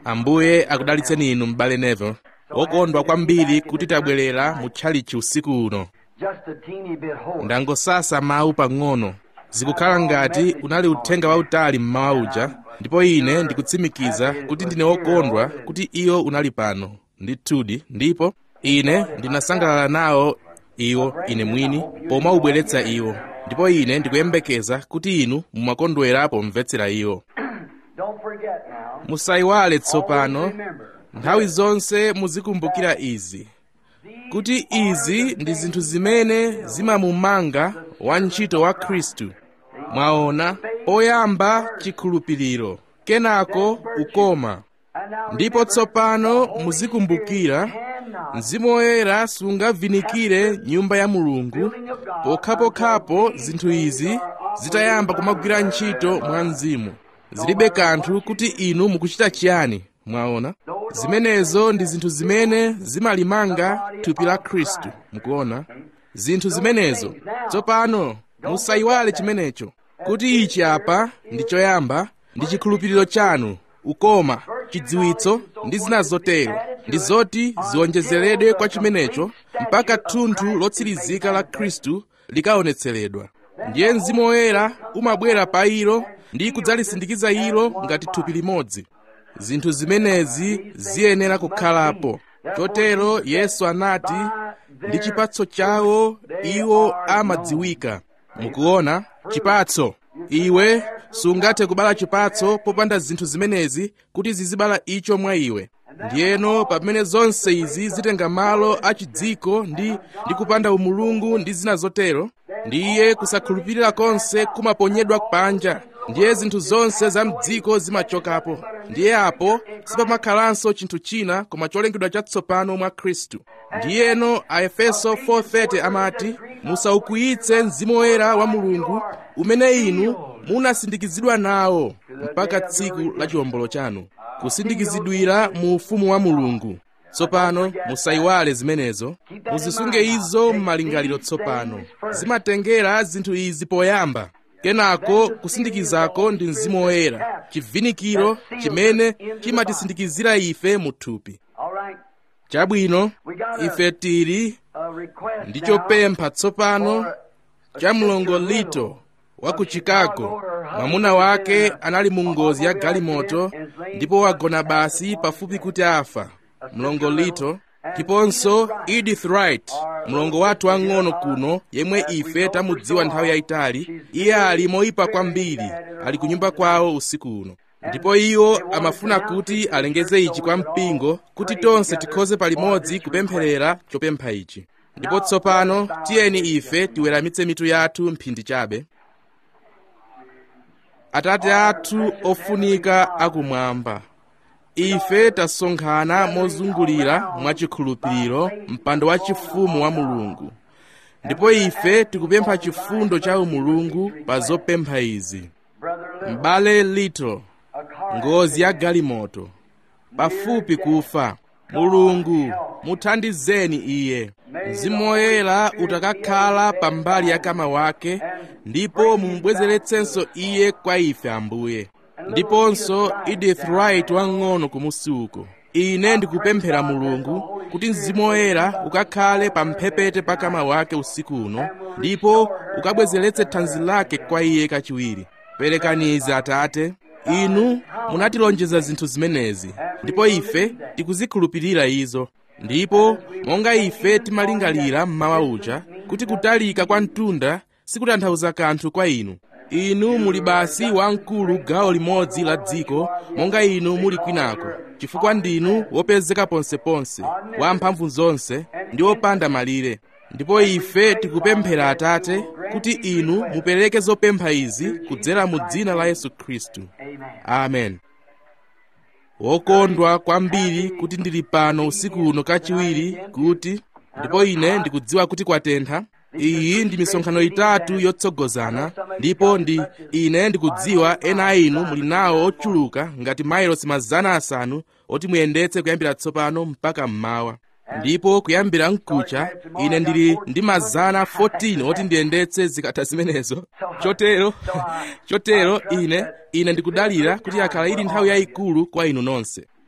ambuye akudalitseni inu m'bale neville wokondwa kwambiri kuti tabwerera mu tchalichi usiku uno Just a teeny bit hoarse. ndangosasa mawu pang'ono zikukhala ngati unali uthenga wautali mmawa uja ndipo ine ndikutsimikiza kuti ndine wokondwa kuti iwo unali pano ndithudi ndipo ine ndinasangalala nawo iwo ine mwini pomaubweretsa iwo ndipo ine ndikuyembekeza kuti inu mumakondwera pomvetsera iwo Don't forget now. musayiwale tsopano Always remember. nthawi zonse muzikumbukira izi kuti izi ndi zinthu zimene zimamumanga wantchito wa khristu mwaona oyamba chikhulupiriro kenako ukoma And now ndipo tsopano muzikumbukira mzimu woyera sungavinikire nyumba ya mulungu pokhapokhapo zinthu izi zitayamba kumagwira ntchito mwa mzimu zilibe kanthu kuti inu mukuchita chiyani mwaona zimenezo ndi zinthu zimene zimalimanga thupi la khristu mukuona zinthu zimenezo tsopano musayiwale chimenecho kuti ichi apa ndi choyamba ndi chikhulupiriro chanu ukoma chidziwitso ndi zina zotero ndi zoti ziwonjezeredwe kwa chimenecho mpaka thunthu lotsirizika la khristu likaonetseredwa ndiye mzimu woyera umabwera pa ilo ndi kudzalisindikiza ilo ngati thupi limodzi zinthu zimenezi ziyenera kukhalapo chotero yesu anati ndi chipatso chawo iwo amadziwika mukuona chipatso iwe sungathe kubala chipatso popanda zinthu zimenezi kuti zizibala icho mwa iwe ndiyeno pamene zonse izi zitenga malo achidziko ndi ndi kupanda umulungu ndi zina zotero ndiye kusakhulupirira konse kumaponyedwa panja ndiye zinthu zonse za mdziko zimachokapo ndiye apo sipamakhalanso chinthu china koma cholengedwa chatsopano mwa khristu ndiyeno aefeso 4:30 amati musaukwiyitse mzimu woyera wa mulungu umene inu munasindikizidwa nawo mpaka tsiku la chiwombolo chanu kusindikizidwira mu ufumu wa mulungu tsopano musayiwale zimenezo muzisunge izo m'malingaliro tsopano zimatengera zinthu izi poyamba kenako kusindikizako ndi mzimu woyera chivinikiro chimene chimatisindikizira ife mu thupi All right. chabwino ife tili A request ndi now chopempha tsopano for cha mlongolito wa ku chicago mwamuna wake anali mu ngozi ya galimoto ndipo wagona basi pafupi kuti afa mlongolito ndiponso edith wright mlongo wathu wang'ono kuno yemwe ife tamudziwa nthawi yayitali iye ali moyipa kwambiri ali ku nyumba kwawo usiku uno ndipo iwo amafuna kuti alengeze ichi kwa mpingo kuti tonse tikhoze palimodzi kupempherera chopempha ichi ndipo tsopano tiyeni ife tiweramitse mitu yathu mphindi chabe atate athu ofunika akumwamba ife tasonkhana mozungulira mwachikhulupiriro mpando wa chifumu wa mulungu ndipo ife tikupempha chifundo cha umulungu pa zopempha izi Brother Little, m'bale little a car ngozi ya galimoto pafupi kufa mulungu muthandizeni iye mzimu woyera utakakhala pambali ya kama wake ndipo mumubwezeretsenso iye kwa ife ambuye ndiponso edith wright wang'ono kumusi uko ine ndikupemphera mulungu kuti mzimu woyera ukakhale pa mphepete pa kama wake usiku uno ndipo ukabwezeretse thanzi lake kwa iye kachiwiri perekani izi atate inu munatilonjeza zinthu zimenezi ndipo ife tikuzikhulupirira izo ndipo monga ife timalingalira mmawa uja kuti kutalika kwa mtunda sikutanthauza kanthu kwa inu inu muli basi wamkulu gawo limodzi la dziko monga inu muli kwinako chifukwa ndinu wopezeka ponseponse wamphamvu zonse ndi wopanda malire ndipo ife tikupemphera atate kuti inu mupereke zopempha izi kudzera mu dzina la yesu khristu amen wokondwa kwambiri kuti ndili pano usiku uno kachiwiri kuti ndipo ine ndikudziwa kuti kwatentha iyi ndi misonkhano itatu yotsogozana ndipo ndi ine ndikudziwa ena a inu muli nawo ochuluka ngati mailosi mazana asanu oti muyendetse kuyambira tsopano mpaka mmawa ndipo kuyambira mkucha ine ndili ndi mazana 14 oti ndiyendetse zikatha zimenezo chotero chotero ine ine ndikudalira kuti yakhala ili nthawi yayikulu kwa inu nonse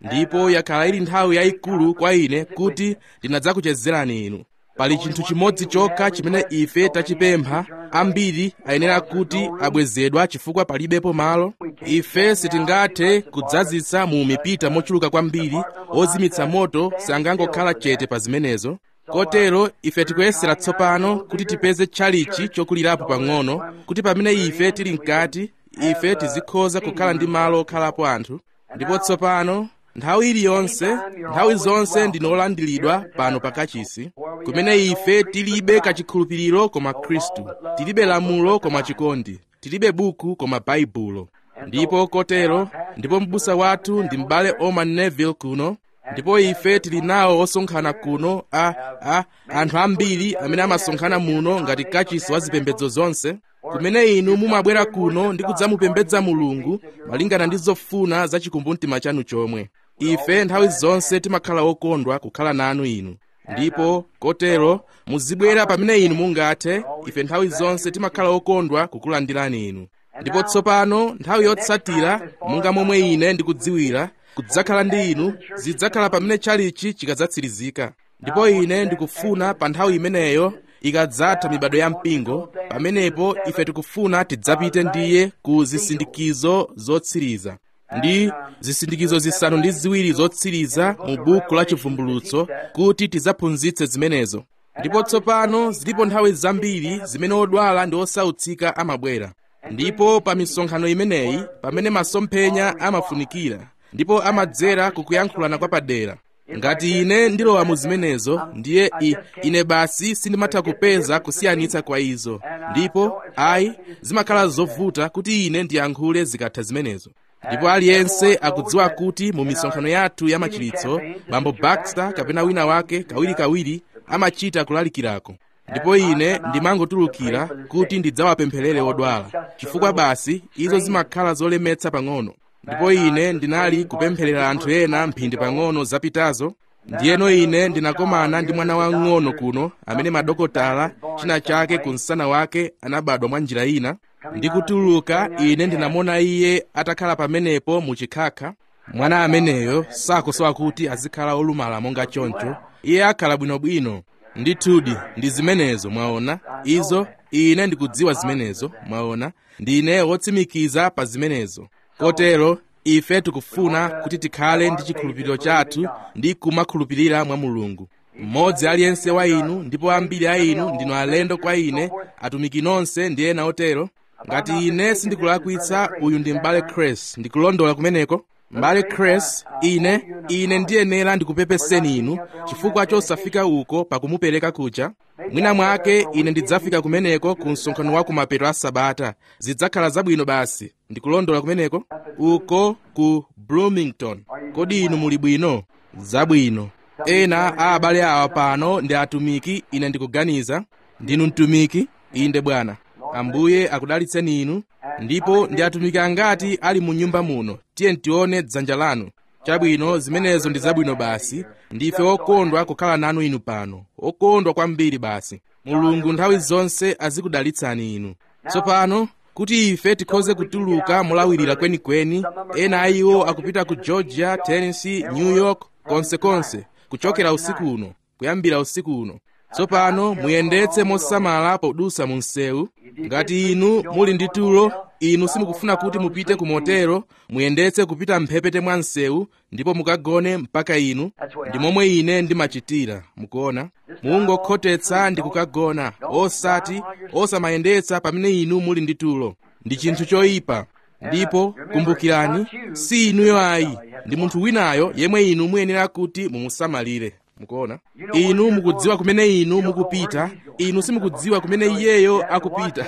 ndipo yakhala ili nthawi yayikulu kwa ine kuti ndinadzakuchezerani inu pali chinthu chimodzi chokha chimene ife tachipempha ambiri ayenera kuti abwezedwa chifukwa palibepo malo ife sitingathe kudzazitsa mu mipita mochuluka kwambiri ozimitsa moto sangangokhala chete pa zimenezo kotero ife tikuyesera tsopano kuti tipeze tchalichi chokulirapo pang'ono kuti pamene ife tili mkati ife tizikhoza kukhala ndi malo okhalapo anthu ndipo tsopano nthawi iliyonse nthawi zonse ndinolandiridwa pano pakachisi kumene ife tilibe kachikhulupiriro koma khristu tilibe lamulo koma chikondi tilibe buku koma baibulo ndipo kotero ndipo m'busa wathu ndi m'bale oman neville kuno ndipo ife tili nawo osonkhana kuno a, a anthu ambiri amene amasonkhana muno ngati kachisi wa zipembedzo zonse kumene inu mumabwera kuno ndi kudzamupembedza mulungu malingana ndi zofuna za chikumbumtima chanu chomwe ife nthawi zonse timakhala okondwa kukhala nanu inu ndipo kotero muzibwera pamene inu mungathe ife nthawi zonse timakhala okondwa kukulandirani inu ndipo tsopano nthawi yotsatira monga momwe ine ndikudziwira kudzakhala ndi inu zidzakhala pamene chalichi chikadzatsirizika ndipo ine ndikufuna pa nthawi imeneyo ikadzatha mibado ya mpingo pamenepo ife tikufuna tidzapite ndiye ku zisindikizo zotsiriza ndi zisindikizo zisanu ndi ziwiri zotsiriza mu buku la chivumbulutso kuti tidzaphunzitse zimenezo ndipo tsopano zilipo nthawi zambiri zimene odwala ndi osautsika amabwera ndipo pa misonkhano imeneyi pamene masomphenya amafunikira ndipo amadzera kukuyankhulana kwa padera ngati ine ndilowa mu zimenezo ndiye i, ine basi sindimatha kupeza kusiyanitsa kwa izo ndipo ayi zimakhala zovuta kuti ine ndiyankhule zikatha zimenezo ndipo aliyense akudziwa kuti mu misonkhano yathu ya machiritso bambo baxter kapena wina wake kawirikawiri amachita kulalikirako ndipo ine ndimangotulukira kuti ndidzawapempherere odwala chifukwa basi izo zimakhala zolemetsa pang'ono ndipo ine ndinali kupempherera anthu ena mphindi pang'ono zapitazo ndiyeno ine ndinakomana ndi mwana wang'ono kuno amene madokotala china chake ku msana wake anabadwa mwa njira ina ndikutuluka ine ndinamona iye atakhala pamenepo muchikhakha mwana ameneyo sakusowa kuti azikhala olumala monga choncho iye akhala bwinobwino ndithudi ndi zimenezo mwaona izo ine ndikudziwa zimenezo mwaona ndine wotsimikiza pa zimenezo kotero ife tikufuna kuti tikhale ndi chikhulupiriro chathu ndi kumakhulupirira mwa mulungu mmodzi aliyense wa inu ndipo ambiri a inu ndinu alendo kwa ine atumiki nonse ndi ena otero ngati ine sindikulakwitsa uyu ndi m'bale cres ndikulondola kumeneko m'bale cres ine ine ndiyenera ndikupepeseni inu chifukwa chosafika uko pakumupereka kuja mwina mwake ine ndidzafika kumeneko ku msonkhano wa kumapeto a sabata zidzakhala zabwino basi ndikulondola kumeneko uko ku bloomington kodi inu muli bwino zabwino ena a abale awa pano ndi atumiki ine ndikuganiza ndinu mtumiki inde bwana ambuye akudalitseni inu ndipo ndi atumiki angati ali mu nyumba muno tiye tione dzanja lanu chabwino zimenezo ndi zabwino basi ndife okondwa kukhala nanu inu pano okondwa kwambiri basi mulungu nthawi zonse azikudalitsani inu tsopano kuti ife tikhoze kutuluka molawirira kwenikweni ena a iwo akupita ku georgia tennessee new york konsekonse kuchokera usiku uno kuyambira usiku uno tsopano muyendetse mosamala podusa mu msewu ngati inu muli ndi tulo inu simukufuna kuti mupite ku motero muyendetse kupita mphepete mwa msewu ndipo mukagone mpaka inu ndi momwe ine ndimachitira mukuona mungokhotetsa ndi kukagona osati osamayendetsa pamene inu muli ndi tulo ndi chinthu choyipa ndipo kumbukirani si inuyo ayi ndi munthu winayo yemwe inu muyenera kuti mumusamalire mukuona inu mukudziwa kumene inu mukupita inu simukudziwa kumene iyeyo akupita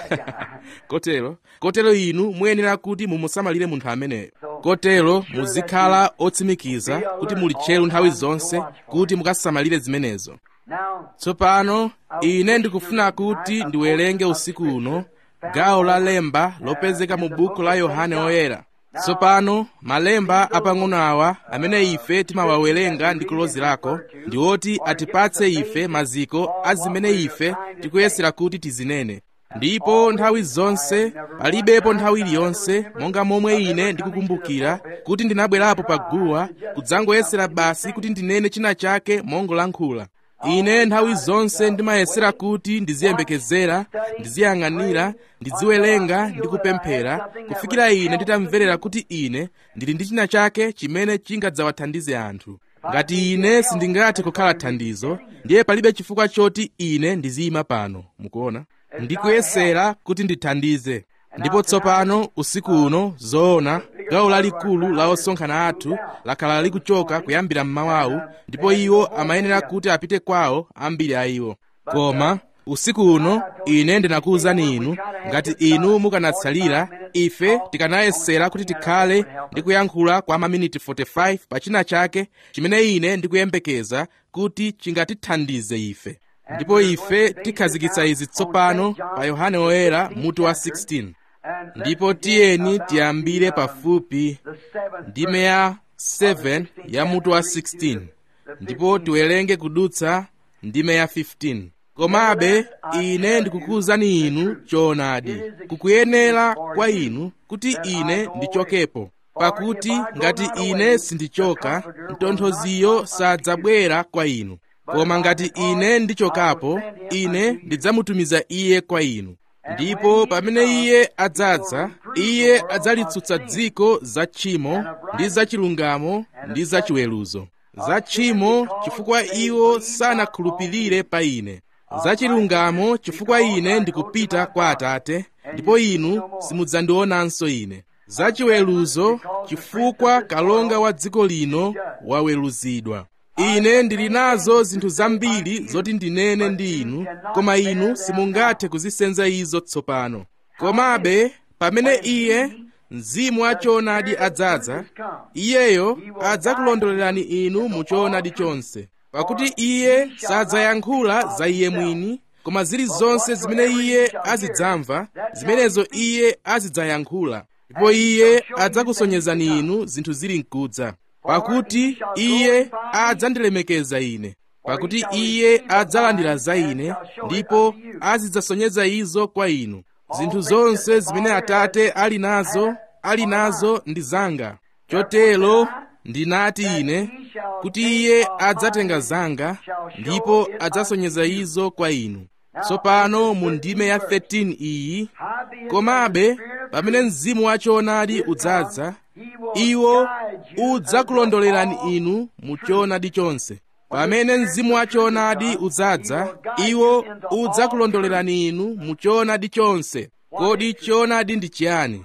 kotero kotero inu muyenera kuti mumusamalire munthu ameneyo kotero muzikhala otsimikiza kuti muli tcheru nthawi zonse kuti mukasamalire zimenezo tsopano ine ndikufuna kuti ndiwerenge usiku uno gawo la lemba lopezeka mu buku la yohane oyera tsopano malemba apang'ono awa amene ife timawawerenga ndi kulozerako ndi oti atipatse ife maziko a zimene ife tikuyesera kuti tizinene ndipo nthawi zonse palibepo nthawi iliyonse monga momwe ine ndikukumbukira kuti ndinabwerapo pa guwa kudzangoyesera basi kuti ndinene china chake mongolankhula ine nthawi zonse ndimayesera kuti ndiziyembekezera ndiziyang'anira ndiziwerenga ndi kupemphera kufikira ine nditamverera kuti ine ndili ndi china chake chimene chingadzawathandize anthu ngati ine sindingathe kukhala thandizo ndiye palibe chifukwa choti ine ndiziyima pano mukuona ndikuyesera kuti ndithandize ndipo tsopano usiku uno zoona gawo lalikulu la osonkhana athu lakhala likuchoka kuyambira mmawawu ndipo iwo amayenera kuti apite kwawo ambiri a iwo koma usiku uno ine ndinakuwuzani inu ngati inu mukanatsalira ife tikanayesera kuti tikhale ndi kuyankhula kwa maminiti 45 pa china chake chimene ine ndikuyembekeza kuti chingatithandize ife ndipo ife tikhazikitsa izi tsopano pa yohane woyera mutu wa 16 ndipo tiyeni tiyambire pafupi ndime ya 7 ya mutu wa 16 ndipo tiwerenge kudutsa ndime ya 15 komabe ine ndikukuwuzani inu choonadi kukuyenera kwa inu kuti ine ndichokepo pakuti ngati ine sindichoka mtonthoziyo sadzabwera kwa inu koma ngati ine ndichokapo ine ndidzamutumiza iye kwa inu ndipo pamene iye adzadza iye adzalitsutsa dziko za tchimo ndi za chilungamo ndi za chiweruzo za tchimo chifukwa iwo sanakhulupirire pa ine za chilungamo chifukwa ine ndikupita kwa atate ndipo inu simudzandionanso ine za chiweruzo chifukwa kalonga wa dziko lino waweruzidwa ine ndili nazo zinthu zambiri zoti ndinene ndi inu koma inu simungathe kuzisenza izo tsopano komabe pamene iye mzimu wa choonadi adzadza iyeyo adzakulondolerani inu mu choonadi chonse pakuti iye sadzayankhula za iye mwini koma zilizonse zimene iye azidzamva zimenezo iye azidzayankhula ndipo iye adzakusonyezani inu zinthu zili mkudza pakuti iye adzandilemekeza ine pakuti iye adzalandira za ine ndipo azidzasonyeza izo kwa inu zinthu zonse zimene atate ali nazo ali nazo ndi zanga chotero ndinati ine kuti iye adzatenga zanga ndipo adzasonyeza izo kwa inu tsopano mu ndime ya 13 iyi komabe pamene mzimu wa choonadi udzadza iwo udzakulondolerani inu mu choonadi chonse pamene mzimu wa choonadi udzadza iwo udzakulondolerani inu mu choonadi chonse kodi choonadi ndi chiyani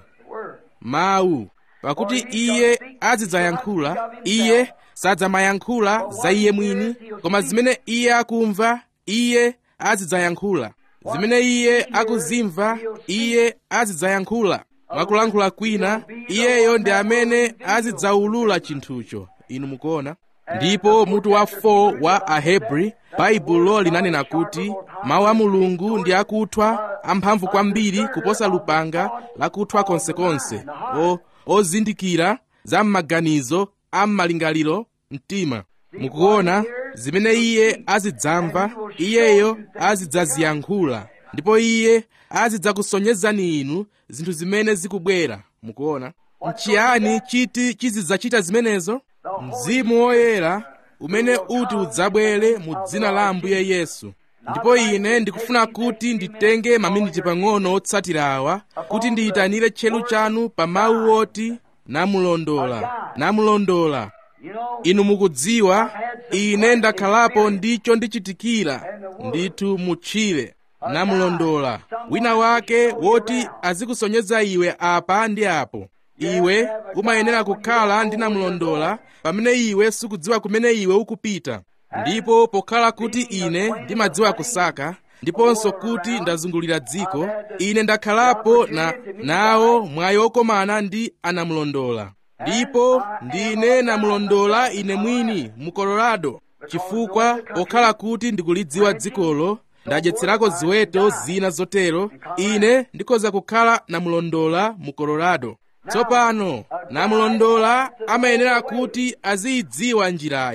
mawu pakuti iye azidzayankhula iye sadzamayankhula za iye mwini koma zimene iye akumva iye azidzayankhula zimene iye akuzimva iye azidzayankhula mwakulankhula kwina iyeyo ndi amene azidzaulula chinthucho inu mukuona ndipo mutu wa 4 wa ahebri baibulo linanena kuti mawu a mulungu ndi akuthwa amphamvu kwambiri kuposa lupanga lakuthwa konsekonse o ozindikira za m'maganizo a m'malingaliro mtima mukuona zimene iye azidzamva iyeyo azidzaziyankhula ndipo iye azidzakusonyezani inu zinthu zimene zikubwera mukuona nchiyani chiti chizidzachita zimenezo mzimu woyera umene uti udzabwere mu dzina la ambuye yesu ndipo ine ndikufuna kuti nditenge maminiti pang'ono otsatira awa kuti ndiyitanire tcheru chanu pa mawu oti namulondola namulondola inu mukudziwa ine ndakhalapo ndicho ndichitikira ndithu mutchire namulondola wina wake woti azikusonyeza iwe apa ndi apo iwe umayenera kukhala ndi namulondola pamene iwe sukudziwa kumene iwe ukupita ndipo pokhala kuti ine ndimadziwa kusaka ndiponso kuti ndazungulira dziko ine ndakhalapo na nawo mwayi okomana ndi anamulondola ndipo ndine namulondola ine mwini mu colorado chifukwa pokhala kuti ndikulidziwa dzikolo ndadyetserako ziweto zina zotero ine ndikhoza kukhala namulondola mu colorado tsopano namulondola amayenera kuti aziyidziwa njirayo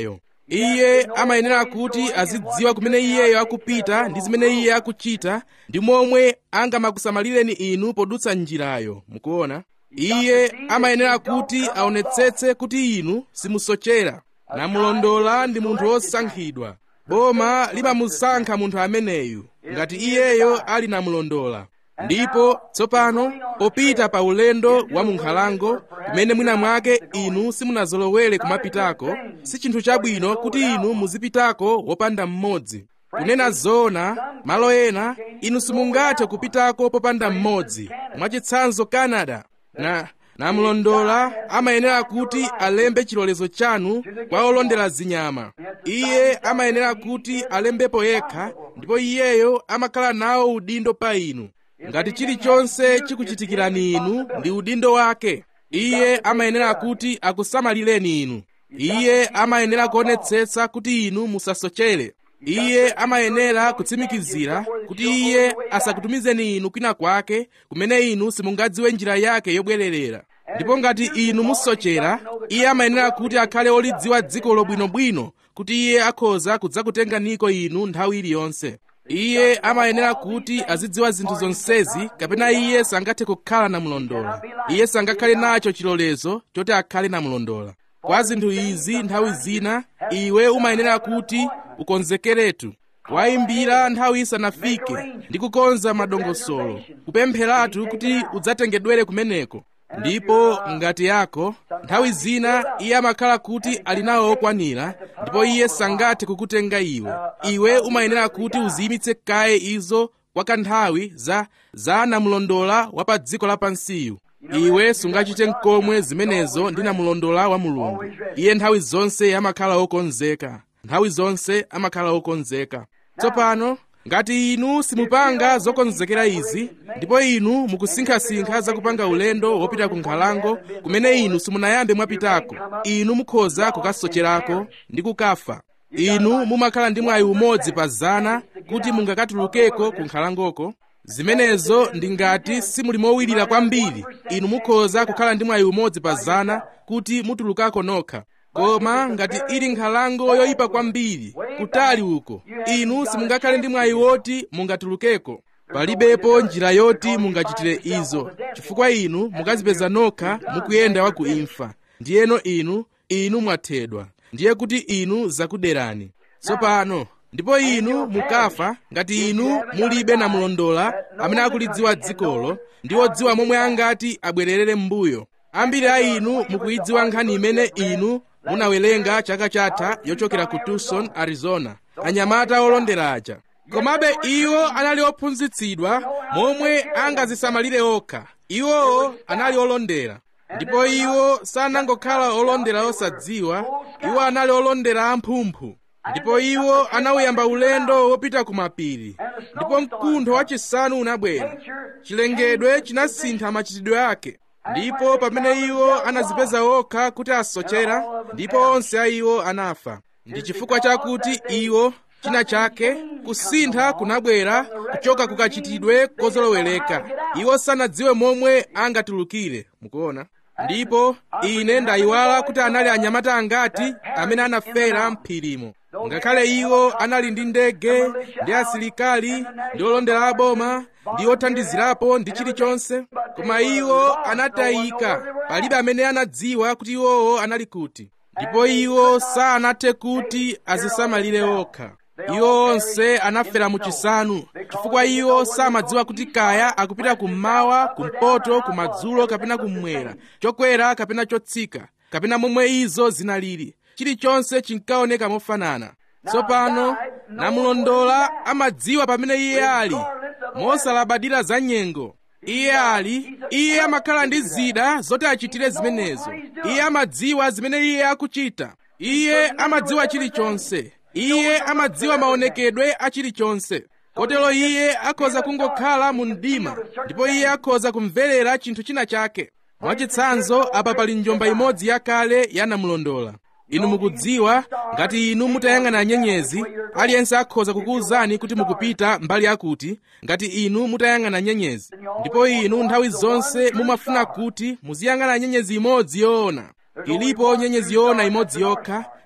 iye amayenera kuti azidziwa kumene iyeyo akupita ndi zimene iye akuchita ndi momwe angamakusamalireni inu podutsa njirayo mukuona iye amayenera kuti aonetsetse kuti inu simusochera namulondola ndi munthu wosankhidwa boma limamusankha munthu ameneyu ngati iyeyo ali namulondola ndipo tsopano popita pa ulendo wa munkhalango kumene mwina mwake inu simunazolowere kumapitako si chinthu chabwino kuti inu muzipitako wopanda mmodzi kunena zoona malo ena inu simungathe kupitako popanda mmodzi mwachitsanzo canada na namulondola amayenera kuti alembe chilolezo chanu kwa olondera zinyama iye amayenera kuti alembepo yekha ndipo iyeyo amakhala nawo udindo pa inu ngati chilichonse chikuchitikirani inu ndi udindo wake iye amayenera kuti akusamalireni inu iye amayenera kuonetsetsa kuti inu musasochere iye amayenera kutsimikizira kuti iye asakutumizeni inu kwina kwake kumene inu simungadziwe njira yake yobwererera ndipo ngati inu musochera iye amayenera kuti akhale olidziwa dziko lobwinobwino kuti iye akhoza kudzakutenganiko inu nthawi iliyonse iye amayenera kuti azidziwa zinthu zonsezi kapena iye sangathe kukhala namulondola iye sangakhale nacho chilolezo choti akhale namulondola kwa zinthu izi nthawi zina iwe umayenera kuti ukonzekeretu wayimbira nthawi isanafike ndi kukonza madongosolo kupempheratu kuti udzatengedwere kumeneko ndipo ngati yako nthawi zina iye amakhala kuti ali nawo okwanira ndipo iye sangathe kukutenga iwe iwe umayenera kuti uziyimitse kaye izo kwa kanthawi za za namulondola wa pa dziko lapansiyu iwe sungachite nkomwe zimenezo ndi namulondola wa mulungu iye nthawi zonse amakhala okonzeka nthawi zonse amakhala okonzeka tsopano ngati inu simupanga zokonzekera izi ndipo inu mukusinkhasinkha zakupanga ulendo wopita ku nkhalango kumene inu simunayambe mwapitako inu mukhoza kukasocherako ndi kukafa inu mumakhala ndi mwayi umodzi pa zana kuti mungakatulukeko ku nkhalangoko zimenezo ndi ngati simuli mowirira kwambiri inu mukhoza kukhala ndi mwayi umodzi pa zana kuti mutulukako nokha koma ngati ili nkhalango yoyipa kwambiri kutali uko inu simungakhale ndi mwayi woti mungatulukeko palibepo njira yoti mungachitire izo chifukwa inu mukazipeza nokha mukuyenda wa ku imfa ndiyeno inu inu mwathedwa ndiye kuti inu zakuderani tsopano ndipo inu mukafa ngati inu mulibe namulondola amene akulidziwa dzikolo ndi odziwa momwe angati abwererere m'mbuyo ambiri a inu mukuyidziwa nkhani imene inu munawerenga chaka chatha yochokera ku tucson arizona anyamata olondera aja komabe iwo anali ophunzitsidwa momwe angazisamalire okha iwowo anali olondera ndipo iwo sanangokhala olondera osadziwa iwo anali olondera amphumphu ndipo iwo anawuyamba ulendo wopita ku mapiri ndipo mkuntho wachisanu unabwera chilengedwe chinasintha machitidwe ake ndipo pamene iwo anazipeza okha kuti asochera ndipo onse a iwo anafa ndi chifukwa chakuti iwo china chake kusintha kunabwera kuchoka kukachitidwe kozolowereka iwo sanadziwe momwe angatulukire mukuona ndipo ine ndayiwala kuti anali anyamata angati amene anafera mphirimo ngakhale iwo anali ndi ndege ndi asilikali ndi olondera aboma ndi othandizirapo ndi chilichonse koma iwo anatayika palibe amene anadziwa kuti iwowo anali kuti ndipo iwo sanathe kuti azisamalire okha iwo onse anafera mu chisanu chifukwa iwo samadziwa kuti kaya akupita kummawa kumpoto kumadzulo kapena kummwera chokwera kapena chotsika kapena momwe izo zinalili chilichonse chinkaoneka mofanana tsopano namulondola amadziwa pamene iye ali mosalabadira za nyengo iye ali iye amakhala ndi zida zoti achitire zimenezo iye amadziwa zimene iye akuchita iye amadziwa chilichonse iye amadziwa maonekedwe a chilichonse kotero iye akhoza kungokhala mu mdima ndipo iye akhoza kumverera chinthu china chake mwachitsanzo apa pali njomba imodzi yakale ya namulondola inu mukudziwa ngati inu mutayang'ana nyenyezi aliyense akhoza kukuwuzani kuti mukupita mbali yakuti ngati inu mutayang'ana nyenyezi ndipo inu nthawi zonse mumafuna kuti muziyang'ana nyenyezi imodzi yoona ilipo nyenyezi yoona imodzi yokha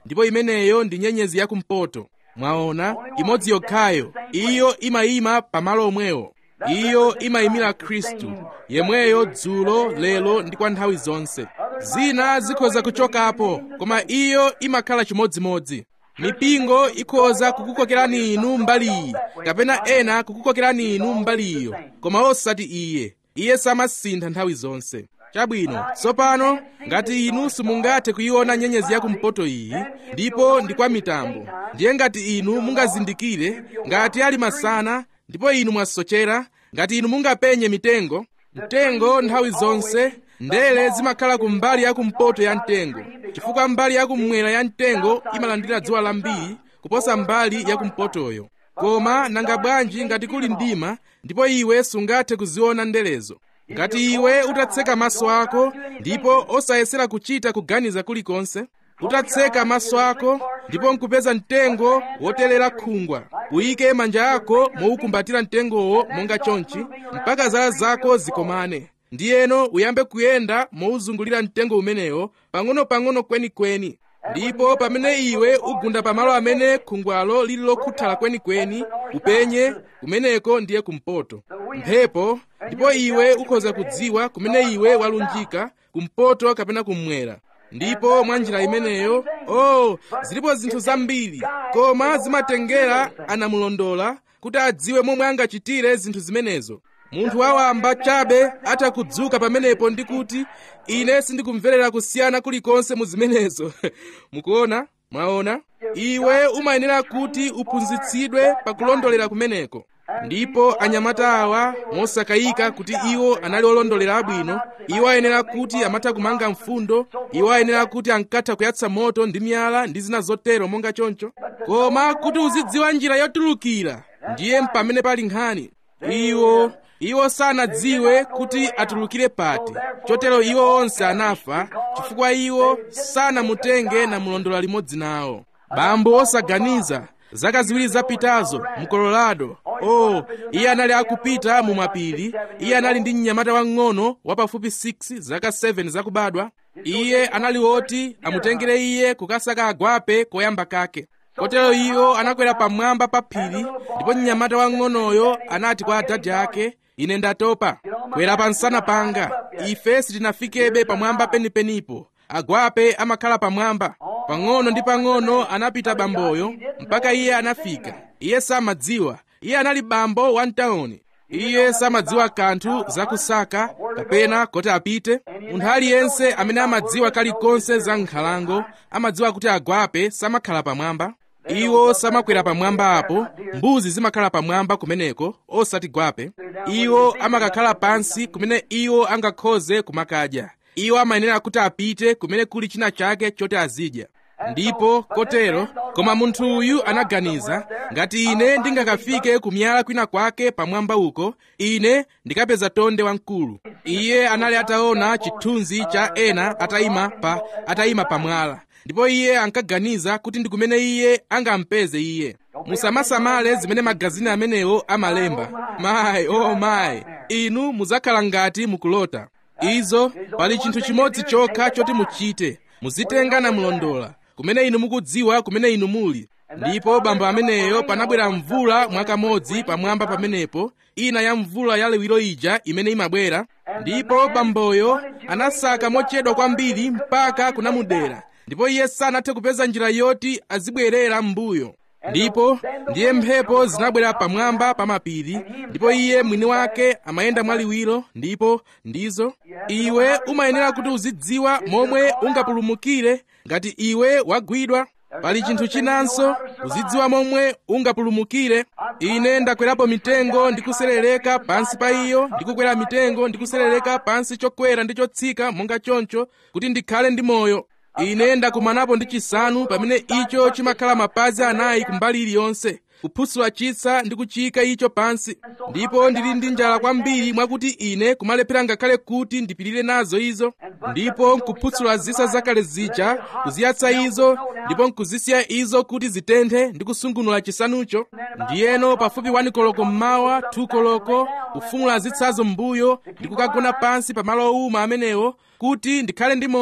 ndipo imeneyo ndi nyenyezi yakumpoto mwaona imodzi yokhayo iyo imayima pamalo omwewo iyo imayimira khristu yemweyo dzulo lero ndi kwa nthawi zonse zina zikhoza kuchokapo koma iyo imakhala chimodzimodzi mipingo ikhoza kukukokerani inu mbali iyi kapena ena kukukokerani inu mbali iyo koma osati iye iye samasintha nthawi zonse chabwino tsopano ngati inu simungathe kuyiona nyenyezi yakumpoto iyi ndipo ndi kwa mitambo ndiye ngati inu mungazindikire ngati ali masana ndipo inu mwasochera ngati inu mungapenye mitengo mtengo nthawi zonse ndele zimakhala ku mbali yakumpoto ya mtengo chifukwa mbali yakummwera ya mtengo imalandira dzuwa lambiri kuposa mbali yakumpotoyo koma nanga bwanji ngati kuli mdima ndipo iwe sungathe kuziona ndelezo ngati iwe utatseka maso ako ndipo osayesera kuchita kuganiza kulikonse utatseka maso ako ndipo nkupeza mtengo wotelera khungwa uyike manja ako mowukumbatira mtengowo monga chonchi mpaka zala zako zikomane ndiyeno uyambe kuyenda mowuzungulira mtengo umenewo pang'ono-pang'ono kwenikweni ndipo pamene iwe ugunda pamalo amene khungwalo lili lokhuthala kwenikweni upenye kumeneko ndiye kumpoto mphepo ndipo iwe ukhoza kudziwa kumene iwe walunjika kumpoto kapena kummwera ndipo mwa njira imeneyo oh zilipo zinthu zambiri koma zimatengera anamulondola kuti adziwe momwe angachitire zinthu zimenezo munthu wawamba chabe atakudzuka pamenepo ndi kuti ine sindikumverera kusiyana kulikonse mu zimenezo mukuona mwaona iwe umayenera kuti uphunzitsidwe pakulondolera kumeneko ndipo anyamata awa mosakayika kuti iwo anali olondolera abwino iwo ayenera kuti amatha kumanga mfundo iwo ayenera kuti ankatha kuyatsa moto ndi miyala ndi zina zotero monga choncho koma kuti uzidziwa njira yotulukira ndiye pamene pali nkhani iwo iwo sanadziwe kuti atulukire pati chotero iwo onse anafa chifukwa iwo sanamutenge namulondola limodzi nawo bambo osaganiza zaka ziwiri zapitazo mu colorado oh iye anali akupita mu mapiri iye anali ndi mnyamata wang'ono wapafupi 6 zaka 7 zakubadwa iye anali woti amutengere iye kukasaka agwape koyamba kake kotero iwo anakwera pamwamba pa phiri ndipo mnyamata wang'onoyo anati kwa adadi ake ine ndatopa kwera pansana panga ife sitinafikebe pamwamba penipenipo agwape amakhala pamwamba pang'ono ndi pang'ono anapita bamboyo mpaka iye anafika iye samadziwa iye anali bambo wa mtawuni iye samadziwa kanthu zakusaka kapena kuti apite munthu aliyense amene amadziwa kalikonse za nkhalango amadziwa kuti agwape samakhala pamwamba iwo samakwera pamwamba apo mbuzi zimakhala pamwamba kumeneko osati gwape iwo amakakhala pansi kumene iwo angakhoze kumakadya iwo amayenera kuti apite kumene kuli china chake choti azidya ndipo kotero koma munthu uyu anaganiza ngati ine ndingakafike kumyala kwina kwake pamwamba uko ine ndikapeza tonde wamkulu iye anali ataona chithunzi cha ena atayima pa atayima pamwala ndipo iye ankaganiza kuti ndi kumene iye angampeze iye musamasamale zimene magazini amenewo amalemba mayi oh mayi inu muzakhala ngati mukulota izo pali chinthu chimodzi chokha choti muchite muzitenga namulondola kumene inu mukudziwa kumene inu muli ndipo bambo ameneyo panabwera mvula mwakamodzi pamwamba pamenepo ina ya mvula ya liwiro ija imene imabwera ndipo bamboyo anasaka mochedwa kwambiri mpaka kunamudera ndipo iye sanathe kupeza njira yoti azibwerera m'mbuyo ndipo ndiye mphepo zinabwera pamwamba pa mapiri ndipo iye mwini wake amayenda mwaliwiro ndipo ndizo iwe umayenera kuti uzidziwa momwe ungapulumukire ngati iwe wagwidwa pali chinthu chinanso uzidziwa momwe ungapulumukire ine ndakwerapo mitengo ndikuserereka pansi pa iyo ndikukwera mitengo ndikuserereka pansi chokwera ndi chotsika monga choncho kuti ndikhale ndi moyo ine ndakumanapo ndi chisanu pamene icho chimakhala mapazi anayi kumbali iliyonse kuphusula chitsa ndi kuchiyika icho pansi ndipo ndili ndi njala kwambiri mwakuti ine kumalephera ngakhale kuti ndipirire nazo izo ndipo nkuphusula zisa zakale zija kuziyatsa izo ndipo nkuzisiya izo kuti zitenthe ndi kusungunula chisanucho ndiyeno pafupi 1 koloko mmawa 2 koloko kufumula zitsazo m'mbuyo ndi kukagona pansi pamalo owuma amenewo kuti ndikhale ndi moyo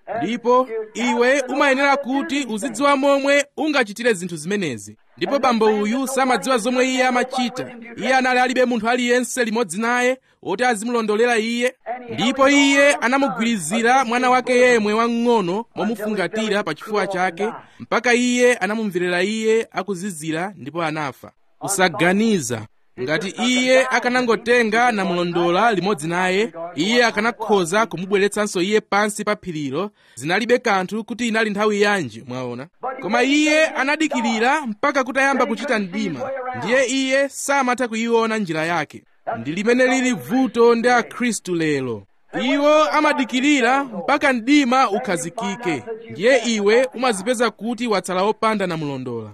ndipo iwe umayenera kuti uzidziwa momwe ungachitire zinthu zimenezi ndipo bambo uyu samadziwa zomwe iye amachita iye anali alibe munthu aliyense limodzi naye woti azimulondolera iye ndipo iye anamugwirizira mwana wake yemwe wamng'ono momufungatira pa chifuwa chake mpaka iye anamumverera iye akuzizira ndipo anafa usaganiza ngati iye akanangotenga namulondola limodzi naye iye akanakhoza kumubweretsanso iye pansi pa phirilo zinalibe kanthu kuti inali nthawi yanji mwaona koma iye anadikirira mpaka kutayamba kuchita mdima ndiye iye samatha kuyiona njira yake ndi limene lili vuto ndi akhristu lero iwo amadikirira mpaka mdima ukhazikike ndiye iwe umazipeza kuti watsala opanda namulondola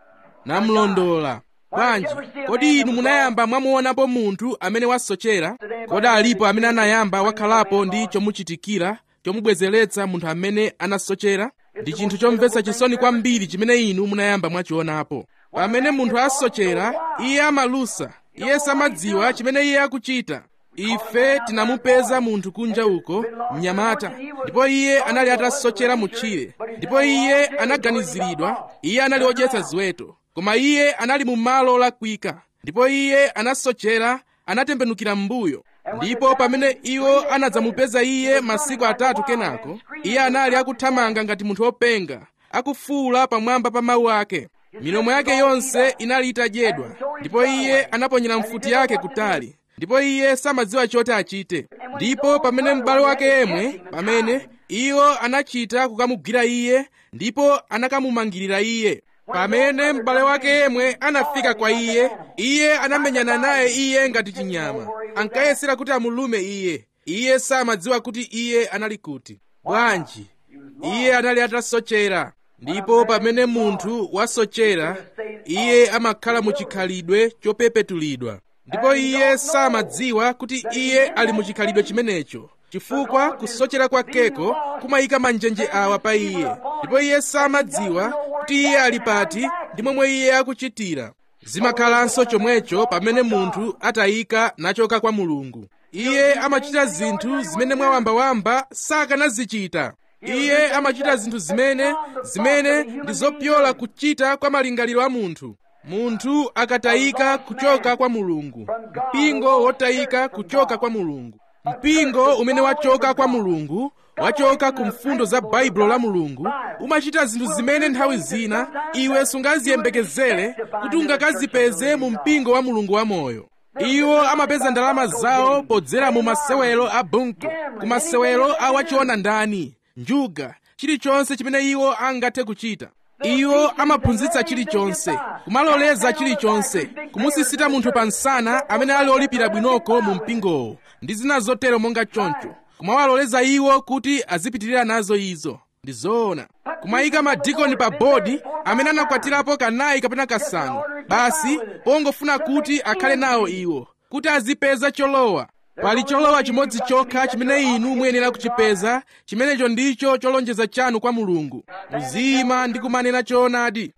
namulondola bwanji kodi inu munayamba mwamuonapo munthu amene wasochera kodi alipo amene anayamba wakhalapo ndi chomuchitikira chomubwezeretsa munthu amene anasochera ndi chinthu chomvetsa chisoni kwambiri chimene inu munayamba mwachionapo pamene munthu asochera iye amalusa iye samadziwa chimene iye akuchita ife tinamupeza munthu kunja uko mnyamata ndipo iye anali atasochera mutchire ndipo iye anaganiziridwa iye anali odyetsa ziweto koma iye anali mu malo olakwika ndipo iye anasochera anatembenukira m'mbuyo ndipo pamene iwo anadzamupeza iye masiku atatu kenako iye anali akuthamanga ngati munthu wopenga akufuwula pamwamba pa mawu ake milomo yake yonse inali itadyedwa ndipo iye anaponyera mfuti yake kutali ndipo iye samadziwa choti achite ndipo pamene m'bale wake yemwe pamene iwo anachita kukamugwira iye ndipo anakamumangirira iye pamene m'bale wake yemwe anafika kwa iye iye anamenyana naye iye ngati chinyama ankayesera kuti amulume iye iye samadziwa kuti iye anali kuti bwanji iye anali atasochera ndipo pamene munthu wasochera iye amakhala mu chikhalidwe chopepetulidwa ndipo iye samadziwa kuti iye ali mu chikhalidwe chimenecho chifukwa kusochera kwakeko kumayika manjenje awa pa iye ndipo iye samadziwa kuti iye ali pati ndi momwe iye akuchitira zimakhalanso chomwecho pamene munthu atayika nachoka kwa mulungu iye amachita zinthu zimene mwawambawamba sakanazichita iye amachita zinthu zimene zimene ndi zopyola kuchita kwa malingaliro a munthu munthu akatayika kuchoka kwa mulungu mpingo wotayika kuchoka kwa mulungu mpingo umene wachoka kwa mulungu wachoka ku mfundo za baibulo la mulungu umachita zinthu zimene nthawi zina iwe sungaziyembekezere kuti ungakazipeze mu mpingo wa mulungu wamoyo iwo amapeza ndalama zawo podzera mu masewero a bunku ku masewero a wachiona ndani njuga chilichonse chimene iwo angathe kuchita iwo amaphunzitsa chilichonse kumaloleza chilichonse kumusisita munthu pa nsana amene ali olipira bwinoko mu mpingowo ndi zina zotero monga choncho kumawaloleza iwo kuti azipitirira nazo izo ndi zoona kumayika madikoni pa bodi amene anakwatirapo kanayi kapena kasanu basi pongofuna kuti akhale nawo iwo kuti azipeza cholowa pali cholowa chimodzi chokha chimene inu muyenera kuchipeza chimenecho ndicho cholonjeza chanu kwa mulungu muziyima ndi kumanena choonadi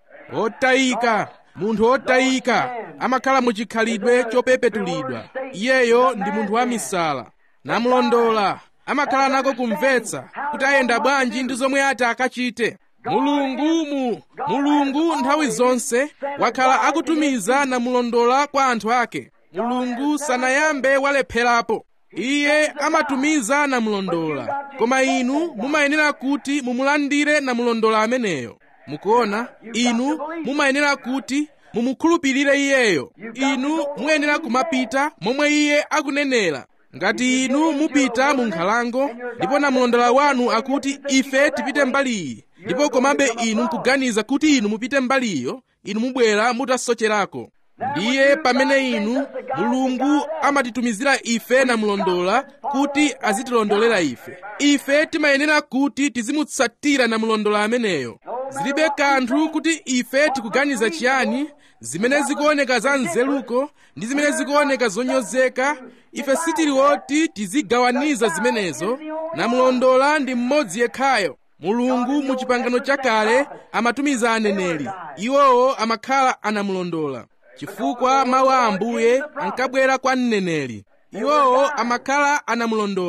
otayika munthu otayika amakhala mu chikhalidwe chopepetulidwa iyeyo ndi munthu wamisala namulondola amakhala nako kumvetsa kuti ayenda bwanji ndi zomwe ati akachite mulungumu mulungu nthawi zonse wakhala akutumiza namulondola kwa anthu ake mulungu sanayambe walepherapo iye amatumiza namulondola koma inu mumayenera kuti mumulandire namulondola ameneyo mukuona inu mumayenera kuti mumukhulupirire iyeyo inu muyenera kumapita momwe iye akunenera ngati inu mupita mu nkhalango ndipo namulondola wanu akuti ife tipite mbali iyi ndipo komabe inu nkuganiza kuti inu mupite mbali iyo inu mubwera mutasocherako ndiye pamene inu mulungu amatitumizira ife namulondola kuti azitilondolera ife ife timayenera kuti tizimutsatira namulondola ameneyo zilibe kanthu kuti ife tikuganiza chiyani zimene zikuoneka za nzeruko ndi zimene zikuoneka zonyozeka ife sitili woti tizigawaniza zimenezo namulondola ndi mmodzi yekhayo mulungu mu chipangano chakale amatumiza aneneri iwowo amakhala anamulondola chifukwa mawu a ambuye ankabwera kwa mneneri iwowo amakhala anamulondola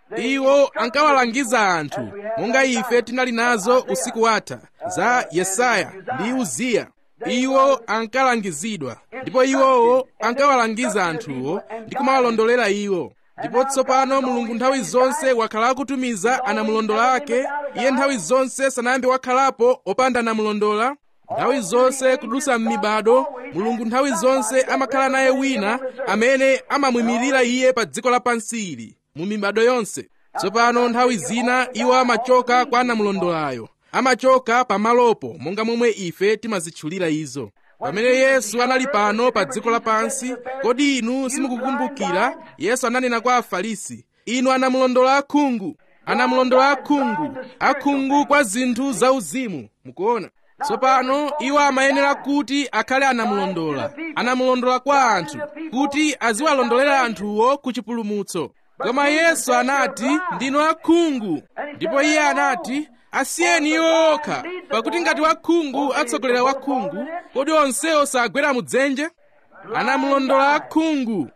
iwo ankawalangiza anthu monga ife tinali nazo usiku watha za yesaya ndi uziya iwo ankalangizidwa ndipo iwowo ankawalangiza anthuwo ndi kumawalondolera iwo ndipo tsopano mulungu nthawi zonse wakhala akutumiza anamulondola ake iye nthawi zonse sanayambe wakhalapo opanda anamulondola nthawi zonse kudusa m'mibado mulungu nthawi zonse amakhala naye wina amene amamuyimirira iye pa dziko lapansi ili mu mibado yonse tsopano nthawi zina iwo amachoka kwa anamulondolayo amachoka pamalopo monga momwe ife timazitchulira izo pamene yesu anali pano pa dziko lapansi kodi inu simukukumbukira yesu ananena kwa afarisi inu anamulondola akhungu anamulondola akhungu akhungu kwa zinthu zauzimu mukuona tsopano iwo amayenera kuti akhale anamulondola anamulondola kwa anthu kuti aziwalondolera anthuwo ku chipulumutso koma yesu anati ndinu akhungu ndipo iye anati asiyeni iwo okha pakuti ngati wakhungu atsogolera wakhungu kodi onsewo sagwera mudzenje anamulondola akhungu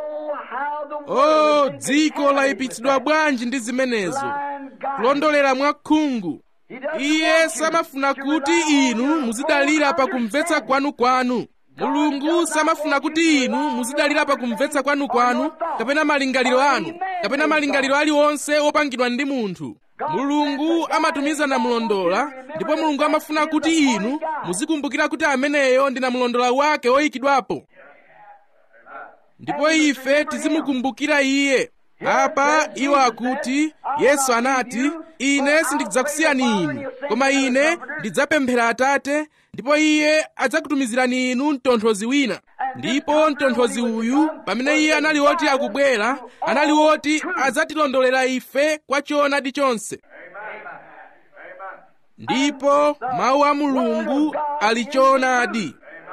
o dziko layipitsidwa bwanji ndi zimenezo kulondolera mwakhungu iye samafuna kuti inu muzidalira pakumvetsa kwanukwanu mulungu samafuna kuti inu muzidalira pakumvetsa kwanukwanu kapena malingaliro anu kapena malingaliro aliwonse opangidwa ndi munthu mulungu amatumiza namulondola ndipo mulungu amafuna kuti inu muzikumbukira kuti ameneyo ndi namulondola wake oyikidwapo ndipo ife tizimukumbukira iye apa iwo akuti yesu anati ine sindidzakusiyani inu koma ine ndidzapemphera atate ndipo iye adzakutumizirani inu mtonthozi wina ndipo mtonthozi uyu pamene iye anali woti akubwera anali woti adzatilondolera ife kwa choonadi chonse ndipo mawu a mulungu ali choonadi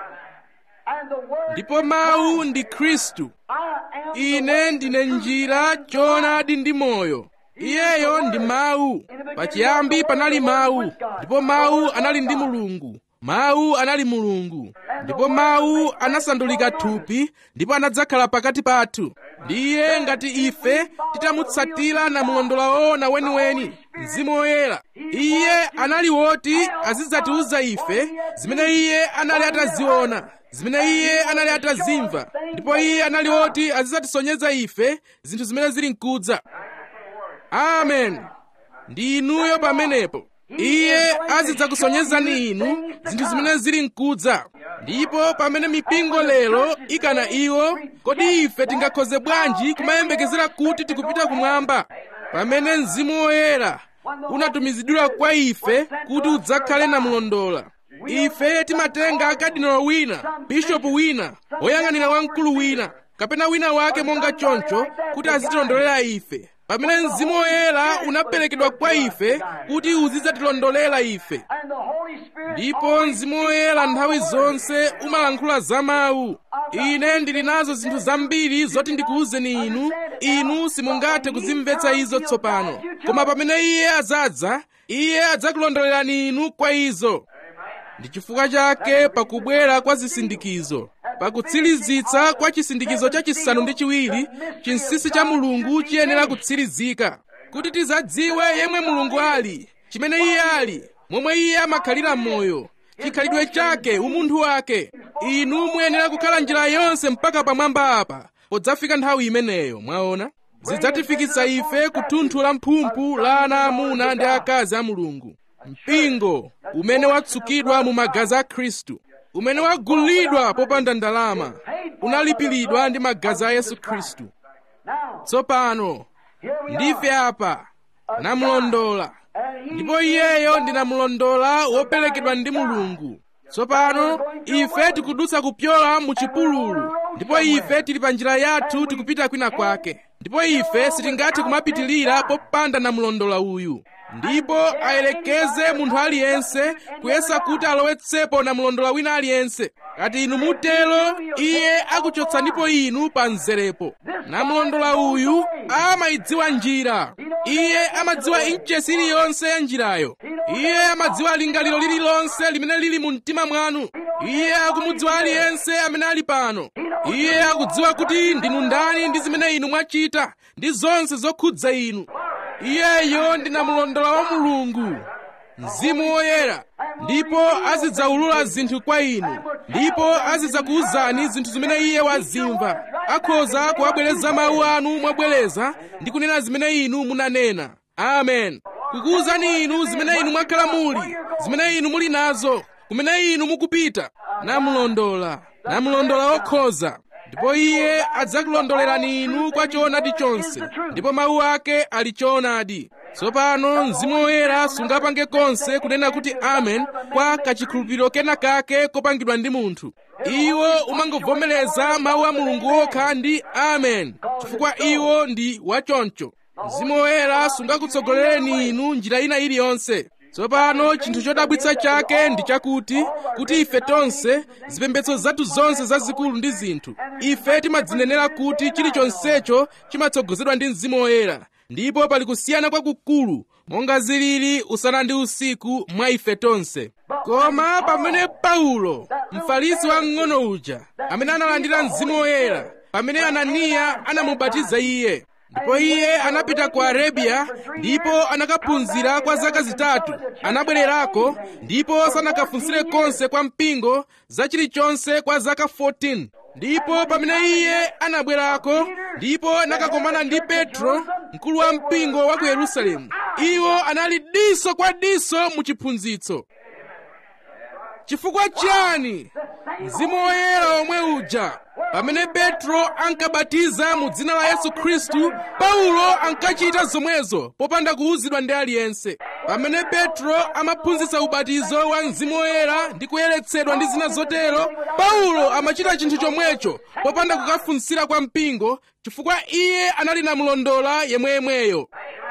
ndipo mawu ndi khristu ine ndine njira choonadi ndi moyo iyeyo ndi mawu pachiyambi panali mawu ndipo mawu anali ndi mulungu mawu anali mulungu ndipo mawu anasandulika thupi ndipo anadzakhala pakati pathu ndiye ngati ife titamutsatira namulondola woona weniweni mzimu woyera iye anali woti azidzatiuza ife zimene iye anali ataziona zimene iye anali atazimva ndipo iye anali woti azidzatisonyeza ife zinthu zimene zili mkudza amen ndi inuyo pamenepo iye azidzakusonyezani inu zinthu zimene zili mkudza ndipo pamene mipingo lero ikana iwo kodi ife tingakhoze bwanji kumayembekezera kuti tikupita kumwamba pamene mzimu woyera unatumizidwira kwa ife kuti udzakhale namulondola ife timatenga kadinolo wina bishopu wina woyang'anira wamkulu wina kapena wina wake monga choncho kuti azitilondolera ife pamene mzimu woyera unaperekedwa kwa ife kuti uzidzatilondolera ife ndipo mzimu woyera nthawi zonse umalankhula za mawu ine ndili nazo zinthu zambiri zoti ndikuwuzeni inu inu simungathe kuzimvetsa izo tsopano koma pamene iye azadza iye adzakulondolerani inu kwa izo ndi chifukwa chake pakubwera kwa zisindikizo pakutsirizitsa kwa chisindikizo chachisanu ndi chiwiri chinsinsi cha mulungu chiyenera kutsirizika kuti tizadziwe yemwe mulungu ali chimene iye ali momwe iye amakhalira m'moyo chikhalidwe chake umunthu wake inu muyenera kukhala njira yonse mpaka pamwamba apa podzafika nthawi imeneyo mwaona zidzatifikitsa ife ku thunthu la mphumphu la ana amuna ndi akazi a mulungu mpingo umene watsukidwa mu magazi a khristu umene wagulidwa popanda ndalama unalipiridwa ndi magazi a yesu khristu tsopano ndife apa namulondola ndipo iyeyo ndi namulondola woperekedwa ndi mulungu tsopano ife tikudutsa kupyola mu chipululu ndipo ife tili pa njira yathu tikupita kwina kwake ndipo ife sitingathe kumapitilira popanda namulondola uyu ndipo ayelekeze munthu aliyense kuyesa kuti alowetsepo namulondola wina aliyense kati inu mutelo iye akuchotsanipo inu pa mzerepo namulondola uyu amayidziwa njira iye amadziwa inchesi iliyonse ya njirayo iye amadziwa lingaliro lililonse limene lili mu mtima mwanu iye akumudziwa aliyense amene ali pano iye akudziwa kuti ndinu ndani ndi zimene inu mwachita ndi zonse zokhudza inu iyeyo ndi namulondola wa mulungu mzimu woyera ndipo azidzaulula zinthu kwa inu ndipo azidzakuwuzani zinthu zimene iye wazimva akhoza kuwabwereza mawu anu mwabwereza ndi kunena zimene inu munanena amen kukuwuzani inu zimene inu mwakhala muli zimene inu muli nazo kumene inu mukupita namulondola namulondola wokhoza ndipo iye adzakulondolerani inu kwa choonadi chonse ndipo mawu ake ali choonadi tsopano mzimu woyera sungapange konse kunena kuti amen kwa kachikhulupiriro kena kake kopangidwa ndi munthu iwo umangovomereza mawu a mulungu okha ndi amen chifukwa iwo ndi wachoncho mzimu woyera sungakutsogolereni inu njira ina iliyonse tsopano chinthu chodabwitsa chake ndi chakuti kuti ife tonse zipembedzo zathu zonse zazikulu ndi zinthu ife timadzinenera kuti chilichonsecho chimatsogozedwa ndi mzimu woyera ndipo pali kusiyana kwakukulu monga zilili usana ndi usiku mwa ife tonse koma pamene paulo mfarisi wamng'ono uja amene analandira mzimu woyera pamene ananiya anamubatiza iye ndipo iye anapita ku arabiya ndipo anakaphunzira kwa zaka zitatu anabwererako ndipo sanakafunsire konse kwa mpingo za chilichonse kwa zaka 14 ndipo pamene iye anabwerako ndipo anakakomana ndi petro mkulu wa mpingo wa ku yerusalemu iwo anali diso kwa diso mu chiphunzitso chifukwa chiyani mzimu woyera omwe uja pamene petro ankabatiza mu dzina la yesu khristu paulo ankachita zomwezo popanda kuwuzidwa ndi aliyense pamene petro amaphunzitsa ubatizo wa mzimu woyera ndi kuyeretsedwa ndi zina zotero paulo amachita chinthu chomwecho popanda kukafunsira kwa mpingo chifukwa iye anali namulondola yemweyemweyo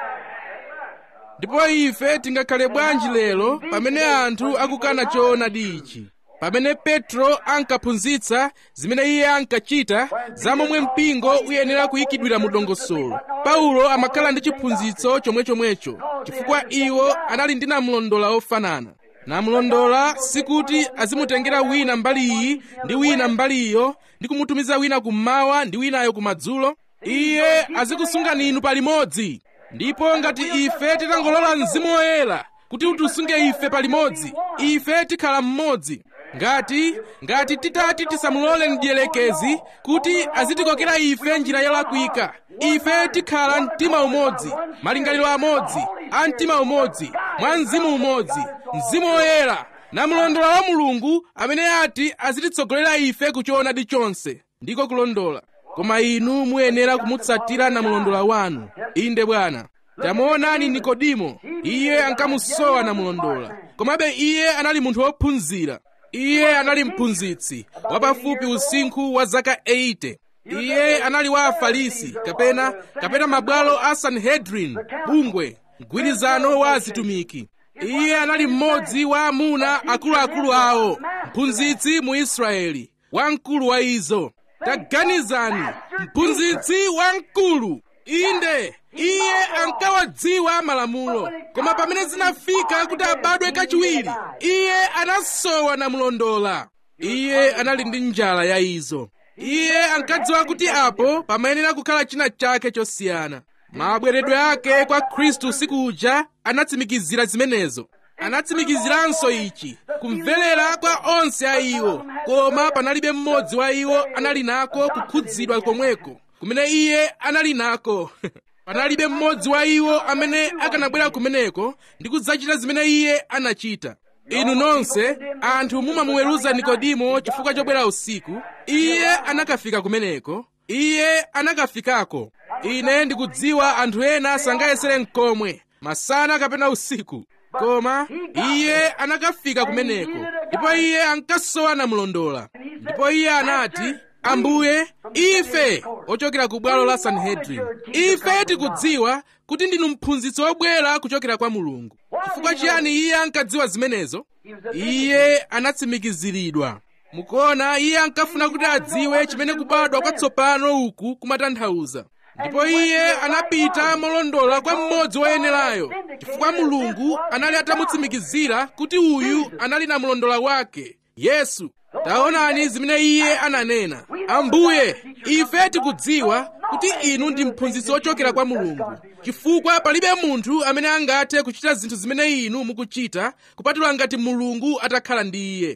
ndipo ife tingakhale bwanji lero pamene anthu akukana choonadi ichi pamene petro ankaphunzitsa zimene iye ankachita za momwe mpingo uyenera kuyikidwira mu dongosolo paulo amakhala ndi chiphunzitso chomwechomwecho chifukwa iwo anali ndi namulondola ofanana namulondola sikuti azimutengera wina mbali iyi ndi wina mbali iyo ndi kumutumiza wina kummawa ndi winayo kumadzulo iye azikusungani inu palimodzi ndipo ngati ife titangolola mzimu woyera kuti utisunge ife palimodzi ife tikhala mmodzi ngati ngati titati tisamulole mdierekezi kuti azitikokera ife njira yolakwika ife tikhala mtima umodzi malingaliro amodzi a mtima umodzi mwa mzimu umodzi mzimu woyera namulondola wa mulungu amene ati azititsogolera ife kuchoonadi chonse ndiko kulondola koma inu muyenera kumutsatira namulondola wanu inde bwana tamuonani nikodimo iye ankamusowa namulondola komabe iye anali munthu wophunzira iye anali mphunzitsi wapafupi usinkhu wa zaka 80 iye anali wa afarisi kapena kapena mabwalo a sanhedrin bungwe mgwirizano wa azitumiki iye anali mmodzi wa amuna akuluakulu awo mphunzitsi mu israeli wamkulu wa izo taganizani mphunzitsi wamkulu inde iye ankawadziwa malamulo koma pamene zinafika kuti abadwe kachiwiri iye anasowa namulondola iye anali ndi njala ya izo iye ankadziwa kuti apo pamayenera kukhala china chake chosiyana mabweredwe ake kwa khristu usiku uja anatsimikizira zimenezo anatsimikiziranso ichi kumverera kwa onse a iwo koma panalibe mmodzi wa iwo anali nako kukhudzidwa komweko kumene iye anali nako panalibe mmodzi wa iwo amene akanabwera kumeneko ndi kudzachita zimene iye anachita inu nonse anthu mumamuweruza nikodimo chifukwa chobwera usiku iye anakafika kumeneko iye anakafikako ine ndikudziwa anthu ena sangayesere mkomwe masana kapena usiku koma iye anakafika kumeneko ndipo iye ankasowa namulondola ndipo iye anati ambuye ife ochokera ku bwalo la sanhedrin ife tikudziwa kuti ndinu mphunzitsi wobwera kuchokera kwa mulungu chifukwa chiyani iye ankadziwa zimenezo iye anatsimikiziridwa mukuona iye ankafuna kuti adziwe chimene kubadwa kwatsopano uku kumatanthauza ndipo iye anapita molondola kwa mmodzi woyenerayo chifukwa mulungu anali atamutsimikizira kuti uyu anali na mlondola wake yesu taonani zimene iye ananena ambuye ife tikudziwa kuti inu ndi mphunzitsi wochokera kwa mulungu chifukwa palibe munthu amene angathe kuchita zinthu zimene inu mukuchita kupatula ngati mulungu atakhala ndi iye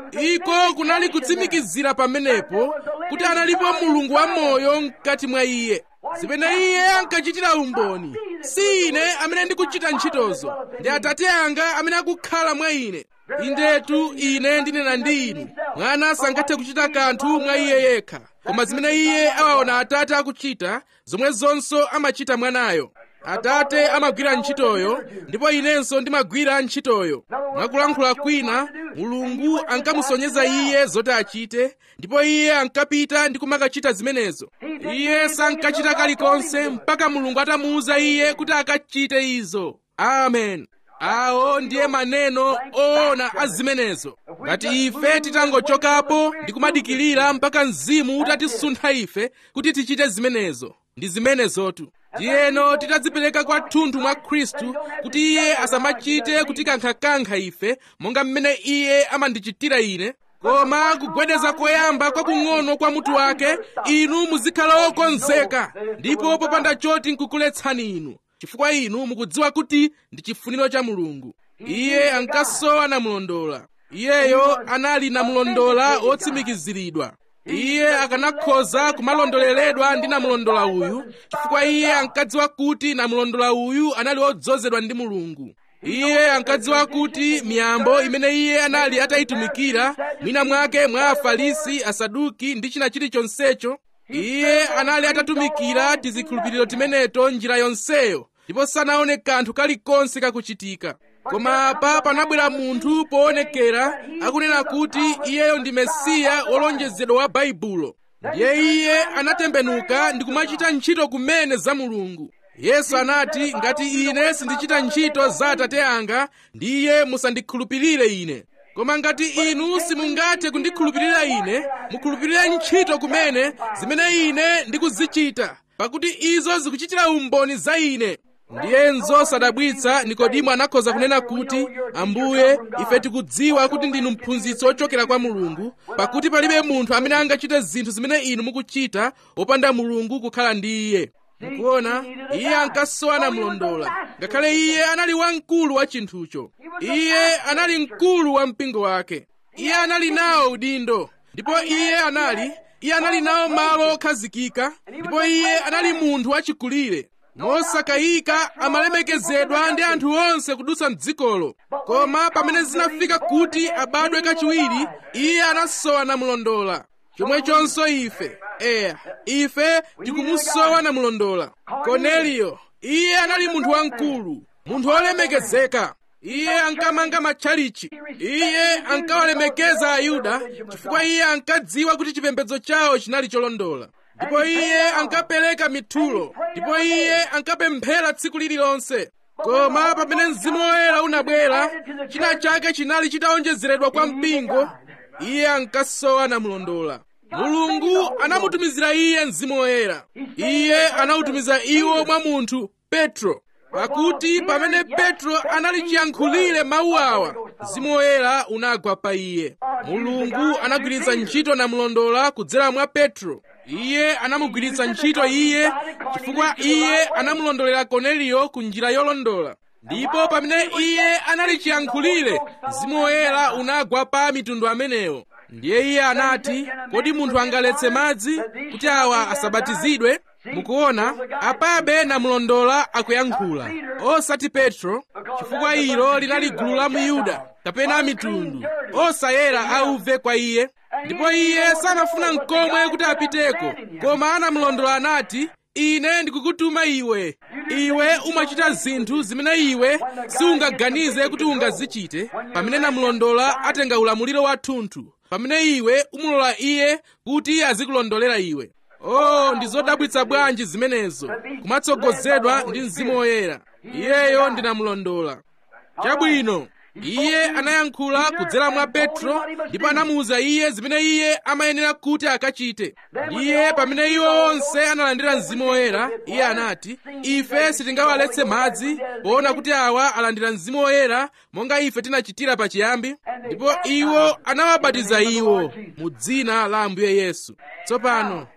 iko kunali kutsimikizira pamenepo kuti analipo mulungu wamoyo mkati mwa iye zimene iye ankachitira umboni si ine amene ndikuchita ntchitozo ndi atate anga amene akukhala mwa ine indetu ine ndinena ndi inu mwana sangathe kuchita kanthu mwa iye yekha koma zimene iye awaona atate akuchita zomwe zonso amachita mwanayo atate amagwira ntchitoyo ndipo inenso ndimagwira ntchitoyo mwakulankhula kwina mulungu ankamusonyeza iye zoti achite ndipo iye ankapita ndi kumakachita zimenezo iye sankachita kalikonse mpaka mulungu atamuwuza iye kuti akachite izo amen awo ndiye maneno oona a zimenezo ngati ife titangochokapo ndi kumadikirira mpaka mzimu utatisuntha ife kuti tichite zimenezo ndi zimenezotu ndiyeno titadzipereka kwathunthu mwa khristu kuti iye asamachite kutikankha-kankha ife monga mmene iye amandichitira ine koma kugwedeza koyamba kwakung'ono kwa mutu wake inu muzikhala okonzeka ndipo popanda choti nkukuletsani inu chifukwa inu mukudziwa kuti ndi chifuniro cha mulungu iye ankasowa namulondola iyeyo anali namulondola wotsimikiziridwa iye akanakhoza kumalondoleredwa ndi namulondola uyu chifukwa iye ankadziwa kuti namulondola uyu anali wodzozedwa ndi mulungu iye ankadziwa kuti miyambo imene iye anali atayitumikira mwina mwake mwa afarisi asaduki ndi china chilichonsecho iye anali atatumikira tizikhulupiriro timeneto njira yonseyo ndipo sanaone kanthu kalikonse kakuchitika koma apa panabwera munthu poonekera akunena kuti iyeyo ndi mesiya wolonjezedwa wa baibulo ndiye iye anatembenuka ndi kumachita ntchito kumene za mulungu yesu anati ngati ine sindichita ntchito za atate anga ndiye musandikhulupirire ine koma ngati inu simungathe kundikhulupirira ine mukhulupirire ntchito kumene zimene ine ndikuzichita pakuti izo zikuchitira umboni za ine ndiyenso sadabwitsa nikodimo anakhoza kunena kuti ambuye ife tikudziwa kuti ndinu mphunzitsi wochokera kwa mulungu pakuti palibe munthu amene angachite zinthu zimene inu mukuchita wopanda mulungu kukhala ndi iye mukuona iye ankasowa namulondola ngakhale iye anali wamkulu wa chinthucho iye anali mkulu wa mpingo wake iye anali nawo udindo ndipo iye anali iye anali nawo malo okhazikika ndipo iye anali munthu wachikulire mosakayika amalemekezedwa ndi anthu onse kudutsa mdzikolo koma pamene zinafika kuti abadwe kachiwiri iye anasowa namulondola chomwechonso ife eya ife tikumusowa namulondola korneliyo iye anali munthu wamkulu munthu wolemekezeka iye ankamanga matchalichi iye ankawalemekeza ayuda chifukwa iye ankadziwa kuti chipembedzo chawo chinali cholondola ndipo iye ankapereka mithulo ndipo iye ankapemphera tsiku lililonse koma pamene mzimu woyera unabwera china chake chinali chitaonjezeredwa kwa mpingo iye ankasowa namulondola mulungu anamutumizira iye mzimu woyera iye anawutumiza iwo mwa munthu petro pakuti pamene petro anali chiyankhulire mawu awa mzimu woyera unagwa pa iye mulungu anagwiritsa ntchito namulondola kudzera mwa petro iye anamugwiritsa ntchito iye chifukwa iye anamulondolera korneliyo ku njira yolondola ndipo pamene iye anali chiyankhulire mzimu woyera unagwa pa mitundu amenewo ndiye iye anati kodi munthu angaletse madzi kuti awa asabatizidwe mukuona apabe namulondola akuyankhula osati petro chifukwa ilo linali gulu la muyuda kapena mitundu osayera auve kwa iye ndipo iye sanafuna mkomwe kuti apiteko koma anamulondola anati ine ndikukutuma iwe iwe umachita zinthu zimene iwe siungaganize kuti ungazichite pamene namulondola atenga ulamuliro wathunthu pamene iwe umulola iye kuti azikulondolera iwe oh ndi zodabwitsa bwanji zimenezo kumatsogozedwa ndi mzimu woyera iyeyo ndinamulondola chabwino iye anayankhula kudzera mwa petro ndipo anamuwuza iye zimene iye amayenera kuti akachite ndiye pamene iwo onse analandira mzimu woyera iye anati ife sitingawaletse madzi poona kuti awa alandira mzimu woyera monga ife tinachitira pachiyambi ndipo iwo anawabatiza iwo mu dzina la ambuye yesu tsopano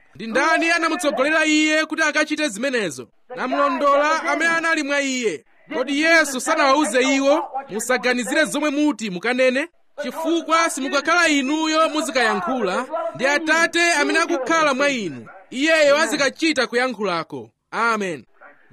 ndi ndani anamutsogolera iye kuti akachite zimenezo namulondola amene anali mwa iye kodi yesu sanawawuze iwo musaganizire zomwe muti mukanene chifukwa simukakhala inuyo muzikayankhula ndi atate amene akukhala mwa inu iyeyo azikachita kuyankhulako amen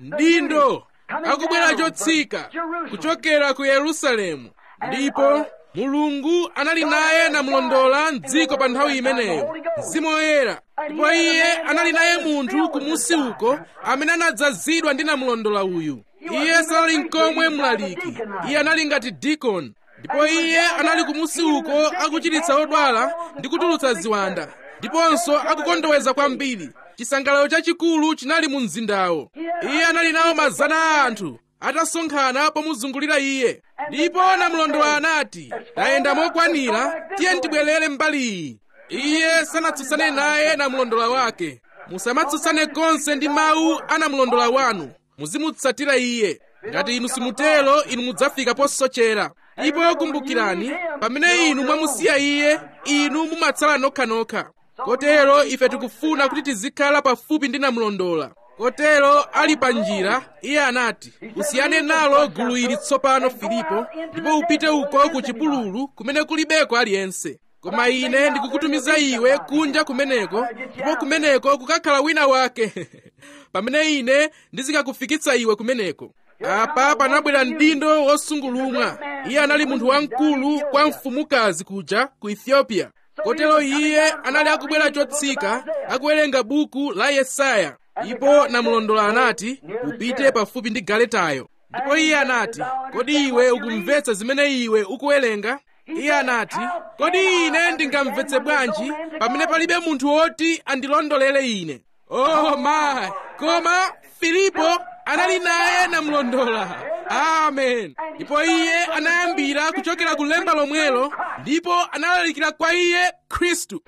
mdindo akubwera chotsika kuchokera ku yerusalemu ndipo mulungu anali naye namulondola mdziko pa nthawi imeneyo mzimu woyera ndipo iye anali naye munthu kumusi uko amene anadzazidwa ndi namulondola uyu iye sanali nkomwe mlaliki iye anali ngati dikoni ndipo iye anali kumusi uko akuchiritsa odwala ndi kutulutsa ziwanda ndiponso akukondoweza kwambiri chisangalalo chachikulu chinali mu mzindawo iye anali nawo mazana a anthu atasonkhana pomuzungulira iye ndipo namulondola anati tayenda mokwanira tiye tibwerere mbali iyi iye sanatsutsane naye namulondola wake musamatsutsane konse ndi mawu a namulondola wanu muzimutsatira iye ngati inu simutero inu mudzafika posochera ndipo kumbukirani pamene inu mwamusiya iye inu mumatsala nokhanokha kotero ife tikufuna kuti tizikhala pafupi ndi namulondola kotero ali pa njira iye anati usiyane nalo gulu ili tsopano filipo ndipo upite uko ku chipululu kumene kulibeko aliyense koma ine ndikukutumiza iwe kunja kumeneko ndipo kumeneko kukakhala wina wake pamene ine ndizikakufikitsa iwe kumeneko apa panabwera mdindo wosungulumwa iye anali munthu wamkulu kwa mfumukazi kuja ku ethiopia kotero iye anali akubwera chotsika akuwerenga buku la yesaya ndipo namulondola anati upite pafupi ndi galetayo ndipo iye anati kodi iwe ukumvetsa zimene iwe ukuwerenga iye anati kodi ine ndingamvetse bwanji pamene palibe munthu woti andilondolere ine oh my koma filipo anali naye namulondola amen ndipo iye anayambira kuchokera ku lemba lomwelo ndipo analalikira kwa iye khristu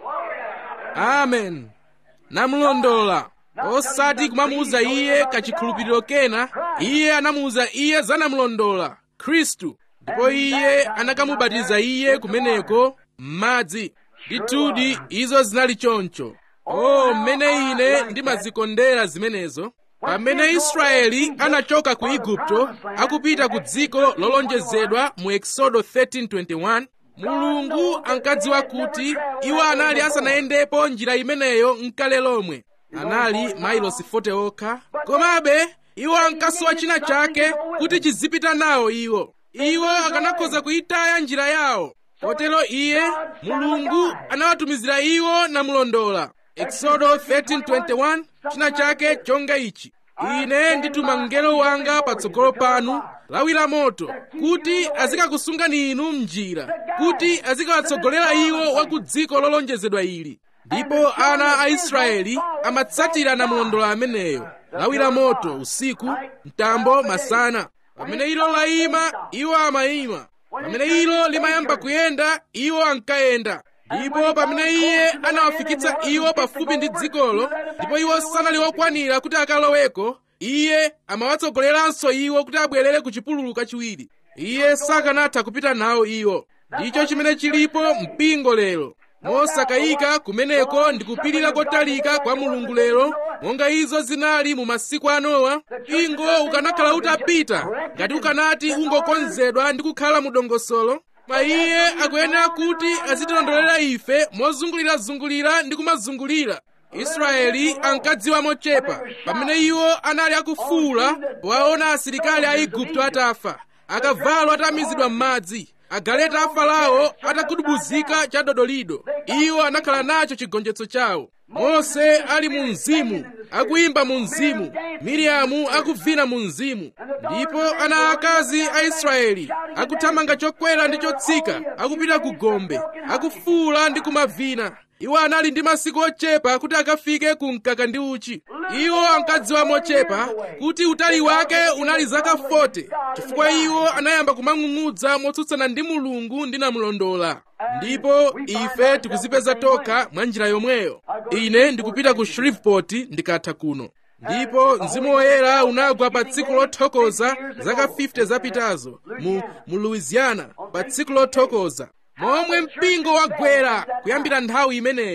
amen namulondola osati kumamuuza iye kachikhulupiriro kena iye anamuuza iye za namulondola khristu ndipo iye anakamubatiza iye kumeneko m'madzi ndithudi izo zinali choncho oh mmene ine ndimazikondera zimenezo pamene israeli anachoka ku igupto akupita ku dziko lolonjezedwa mu exodo 13:21 mulungu ankadziwa kuti iwo anali asanayendepo njira imeneyo mkale lomwe anali mailosi 40 okha komabe iwo ankasowa china chake kuti chizipita nawo iwo iwo akanakhoza kuyitaya njira yawo kotero iye mulungu anawatumizira iwo namulondola exodo 13:21 china chake chonga ichi ine ndituma mngelo wanga patsogolo panu lawi la moto kuti azikakusungani inu mnjira kuti azikawatsogolera iwo wa ku dziko lolonjezedwa ili ndipo ana a israeli amatsatira namulondola ameneyo lawi la moto usiku mtambo masana pamene ilo layima iwo amayima pamene ilo limayamba kuyenda iwo ankayenda ndipo pamene iye anawafikitsa iwo pafupi ndi dzikolo ndipo iwo sanali okwanira kuti akaloweko iye amawatsogoleranso iwo kuti abwerere ku chipululu kachiwiri iye sakanatha kupita nawo iwo ndicho chimene chilipo mpingo lero mosakayika kumeneko ndi kupirira kotalika kwa mulungu lero monga izo zinali mu masiku a nowa mpingo ukanakhala utapita ngati ukanati ungokonzedwa ndi kukhala mu dongosolo ma iye akuyenera kuti azitilondolera ife mozungulirazungulira ndi kumazungulira israeli ankadziwa mochepa pamene iwo anali akufuula powaona asilikali a igupto atafa akavalo atamizidwa m'madzi agaleta a farao atagudubuzika chadodolido iwo anakhala nacho chigonjetso chawo mose ali mu mzimu akuyimba mu mzimu miriamu akuvina mu mzimu ndipo ana akazi a israeli akuthamanga chokwera ndi chotsika akupita ku gombe akufuula ndi kumavina iwo anali ndi masiku ochepa kuti akafike ku mkaka ndi uchi iwo ankadziwa mochepa kuti utali wake unali zaka 40 chifukwa iwo anayamba kumang'ung'udza motsutsana ndi mulungu ndi namulondola ndipo ife tikuzipeza tokha mwa njira yomweyo ine ndikupita ku shreveport ndikatha kuno ndipo mzimu woyera unagwa pa tsiku lothokoza zaka 50 zapitazo mu, mu louisiana pa tsiku lothokoza momwe mpingo wagwera kuyambira nthawi imeneyo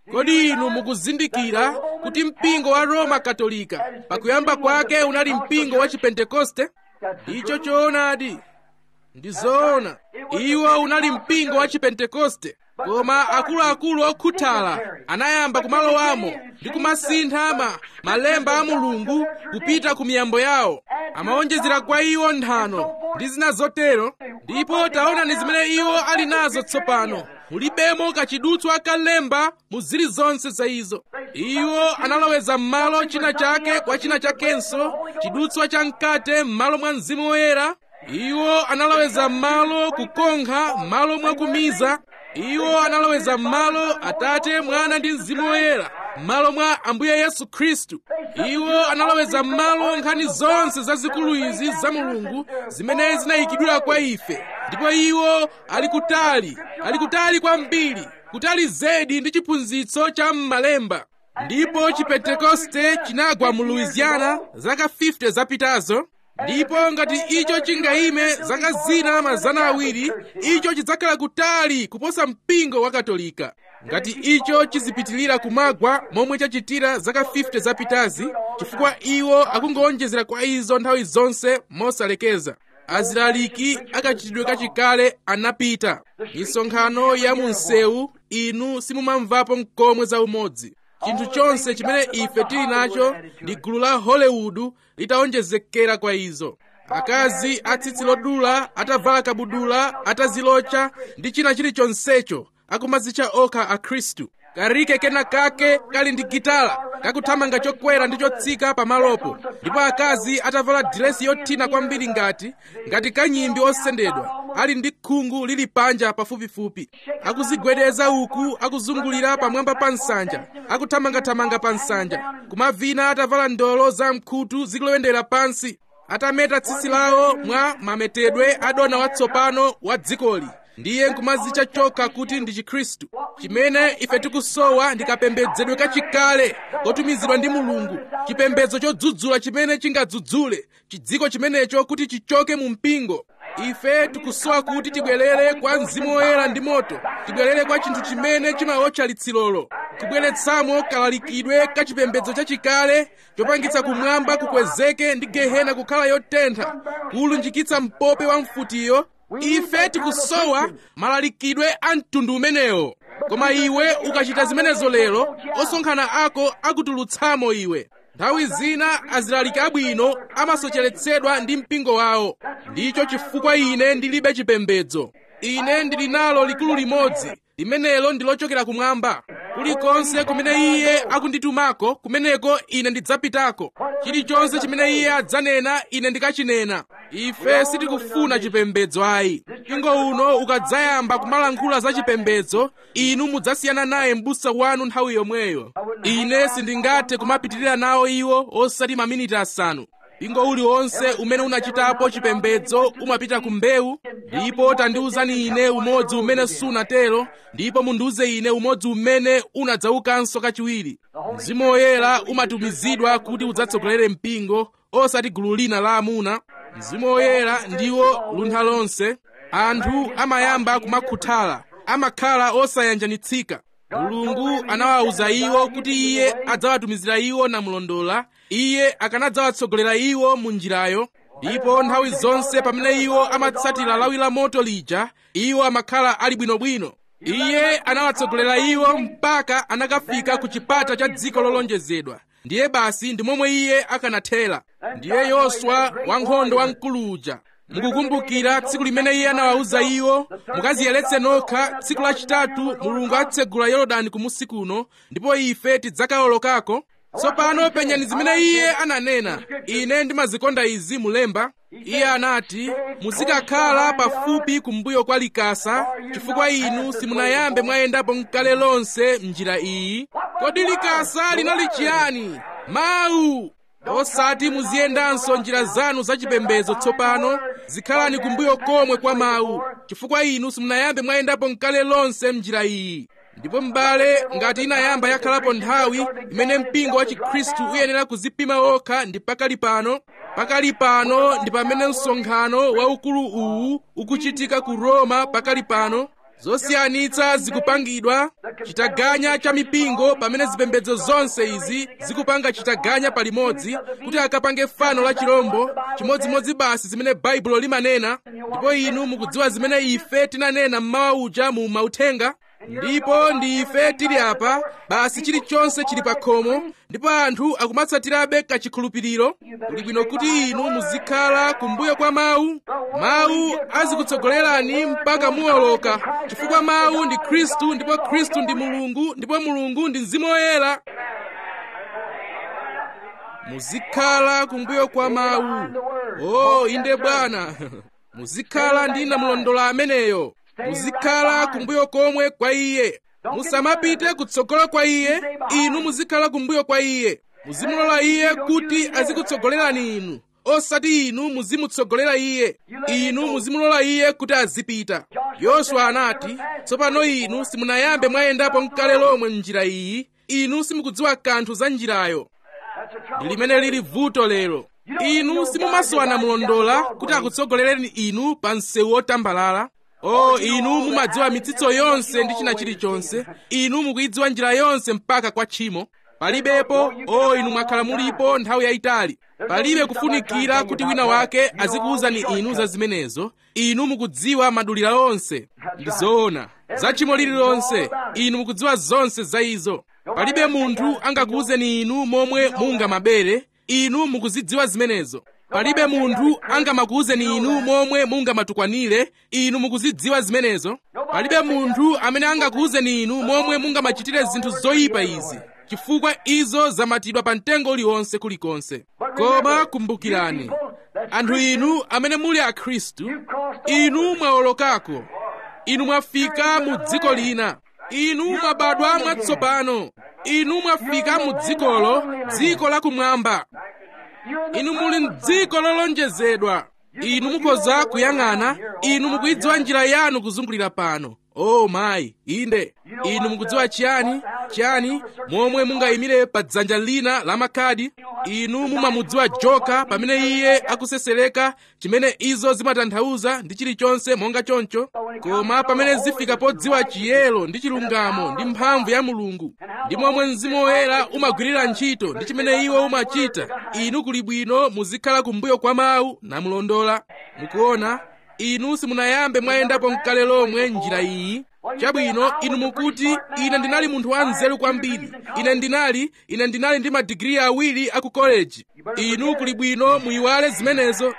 kodi inu mukuzindikira kuti mpingo wa roma katolika pakuyamba kwake unali mpingo wa chipentekoste icho choonadi ndi zoona iwo unali mpingo wa chipentekoste koma akuluakulu okhuthala anayamba kumalowamo ndi kumasintha ma malemba a mulungu kupita ku miyambo yawo amawonjezera kwa iwo nthano ndi zina zotero ndipo taonani zimene iwo ali nazo tsopano mulibemo kachidutswa kalemba mu zilizonse za izo iwo analoweza m'malo china chake kwa china chakenso chidutswa cha mkate m'malo mwa mzimu woyera iwo analoweza m'malo kukonkha m'malo mwa kumiza iwo analoweza m'malo atate mwana ndi mzimu woyera m'malo mwa ambuye yesu khristu iwo analoweza m'malo nkhani zonse zazikulu izi za mulungu zimene zinayikidwira kwa ife ndipo iwo ali kutali ali kutali kwambiri kutali zedi ndi chiphunzitso cha m'malemba ndipo chipentekoste chinagwa mu louisiana zaka 50 zapitazo ndipo ngati icho chingayime zaka zina mazana awiri icho chidzakhala kutali kuposa mpingo wa katolika ngati icho chizipitilira kumagwa momwe chachitira zaka 50 zapitazi chifukwa iwo akungowonjezera kwa izo nthawi zonse mosalekeza azilaliki akachitidwe kachikale anapita misonkhano ya mu msewu inu simumamvapo mkomwe za umodzi chinthu chonse chimene ife tili nacho ndi gulu la hollywood litawonjezekera kwa izo akazi atsitsi lodula atavala kabudula atazilocha ndi china chilichonsecho akumazitcha okha akhristu karike kena kake kali ndi gitala kakuthamanga chokwera ndi chotsika pamalopo ndipo akazi atavala diresi yothina kwambiri ngati ngati kanyimbi osendedwa ali ndi khungu lili panja pafupifupi akuzigwedeza uku akuzungulira pamwamba pa nsanja akuthamangathamanga pa nsanja kumavina atavala ndolo za mkhutu zikulowendera pansi atameta tsitsi lawo mwa mametedwe adona watsopano wa dzikoli ndiye nkumazitcha chokha kuti ndi chikhristu chimene ife tikusowa ndi kapembedzedwe kachikale kotumizidwa ndi mulungu chipembedzo chodzudzula chimene chingadzudzule chidziko chimenecho kuti chichoke mu mpingo ife tikusowa kuti tibwerere kwa mzimu woyera ndi moto tibwerere kwa chinthu chimene chimawotcha litsirolo kubweretsamo kalalikidwe ka chipembedzo chachikale chopangitsa kumwamba kukwezeke ndi gehena kukhala yotentha kuwulunjikitsa mpope wa mfutiyo ife tikusowa malalikidwe a mtundu umenewo koma iwe ukachita zimenezo lero osonkhana ako akutulutsamo iwe nthawi zina azilaliki abwino amasocheretsedwa ndi mpingo wawo ndicho chifukwa ine ndilibe chipembedzo ine ndili nalo likulu limodzi limenelo ndi lochokera kumwamba kulikonse kumene iye akunditumako kumeneko ine ndidzapitako chilichonse chimene iye adzanena ine ndikachinena ife sitikufuna chipembedzo ayi mpingo uno ukadzayamba kumalankhula za chipembedzo inu mudzasiyana naye m'busa wanu nthawi yomweyo ine sindingathe kumapitirira nawo iwo osati maminiti asanu mpingo uliwonse umene unachitapo chipembedzo umapita ku mbewu ndipo tandiwuzani ine umodzi umene sunatero ndipo mundiwuze ine umodzi umene unadzaukanso kachiwiri mzimu woyera umatumizidwa kuti udzatsogolere mpingo osati gulu lina la amuna mzimu woyera ndiwo luntha lonse anthu amayamba kumakhuthala amakhala osayanjanitsika mulungu anawawuza iwo kuti iye adzawatumizira iwo namulondola iye akanadzawatsogolera iwo mu njirayo ndipo nthawi zonse pamene iwo amatsatira lawi la moto lija iwo amakhala ali bwinobwino iye anawatsogolera iwo mpaka anakafika ku chipata cha dziko lolonjezedwa ndiye basi ndi momwe iye akanathera ndiye yoswa wankhondo wamkulu uja mukukumbukira tsiku limene iye anawawuza iwo mukaziyeretse nokha tsiku lachitatu mulungu atsegula yorodani kumusi kuno ndipo ife tidzakawolokako tsopano penyani zimene iye ananena ine ndimazikonda izi mulemba iye anati muzikakhala pafupi kumbuyo kwa likasa chifukwa inu simunayambe mwayendapo mkale lonse mnjira iyi kodi likasa linali chiyani mawu osati muziyendanso njira zanu zachipembedzo tsopano zikhalani kumbuyo komwe kwa mawu chifukwa inu simunayambe mwayendapo mkale lonse mnjira iyi ndipo m'bale ngati inayamba yakhalapo nthawi imene mpingo wa chikhristu uyenera kuzipima wokha ndi pakali pano pakali pano ndi pamene msonkhano waukulu uwu ukuchitika ku roma pakali pano zosiyanitsa zikupangidwa chitaganya cha mipingo pamene zipembedzo zonse izi zikupanga chitaganya palimodzi kuti akapange fano la chirombo chimodzimodzi basi zimene baibulo limanena ndipo inu mukudziwa zimene ife tinanena mmawa uja mu mauthenga ndipo ndi ife tili apa basi chilichonse chili pa khomo ndipo anthu akumatsatirabe kachikhulupiriro kuli bwino kuti inu muzikhala kumbuyo kwa mawu mawu azikutsogolerani mpaka muwoloka chifukwa mawu ndi khristu ndipo khristu ndi mulungu ndipo mulungu ndi mzimu woyera muzikhala kumbuyo kwa mawu o inde bwana muzikhala ndi namulondola ameneyo muzikhala kumbuyo komwe kwa iye musamapite kutsogolo kwa iye inu muzikhala kumbuyo kwa iye muzimulola iye kuti azikutsogolerani inu osati inu muzimutsogolera iye inu muzimulola iye kuti azipita yoswa anati tsopano inu simunayambe mwayendapo mkale lomwe m'njira iyi inu simukudziwa kanthu za njirayo ndi limene lili vuto lero inu simumasowana mulondola kuti akutsogolereni inu pa msewu wotambalala o inu mumadziwa mitsitso yonse ndi china chilichonse inu mukuyidziwa njira yonse mpaka kwa tchimo palibepo o inu mwakhala mulipo nthawi yayitali palibe kufunikira kuti wina wake azikuwuzani inu za zimenezo inu mukudziwa madulira onse ndi zoona za tchimo lililonse inu mukudziwa zonse za izo palibe munthu angakuwuzeni inu momwe mungamabere inu mukuzidziwa zimenezo palibe munthu angamakuwuzeni inu momwe mungamatukwanire inu mukuzidziwa zimenezo palibe munthu amene angakuwuzeni inu momwe mungamachitire zinthu zoyipa izi chifukwa izo zamatidwa pa mtengo uliwonse kulikonse koma kumbukirani anthu inu amene muli akhristu inu mwawolokako inu mwafika mu dziko lina inu mwabadwa mwatsopano inu mwafika mu dzikolo dziko lakumwamba inu muli mdziko lolonjezedwa inu mukhoza kuyang'ana inu mukuyidziwa njira yanu kuzungulira pano o oh, mayi inde inu mukudziwa chiyani chiyani momwe mungayimire pa dzanja lina la makhadi inu mumamudziwa joka pamene iye akusesereka chimene izo zimatanthauza ndi chilichonse monga choncho koma pamene zifika podziwa chiyero ndi chilungamo ndi mphamvu ya mulungu ndi momwe mzimu woyera umagwirira ntchito ndi chimene iwo umachita inu kuli bwino muzikhala kumbuyo kwa mawu namulondola mukuona inu simunayambe mwayendapo mkale lomwe njira iyi chabwino inu mukuti ine ndinali munthu wanzeru kwambiri ine ndinali ine ndinali ndi madigiri awiri aku koleji inu kuli bwino muyiwale zimenezo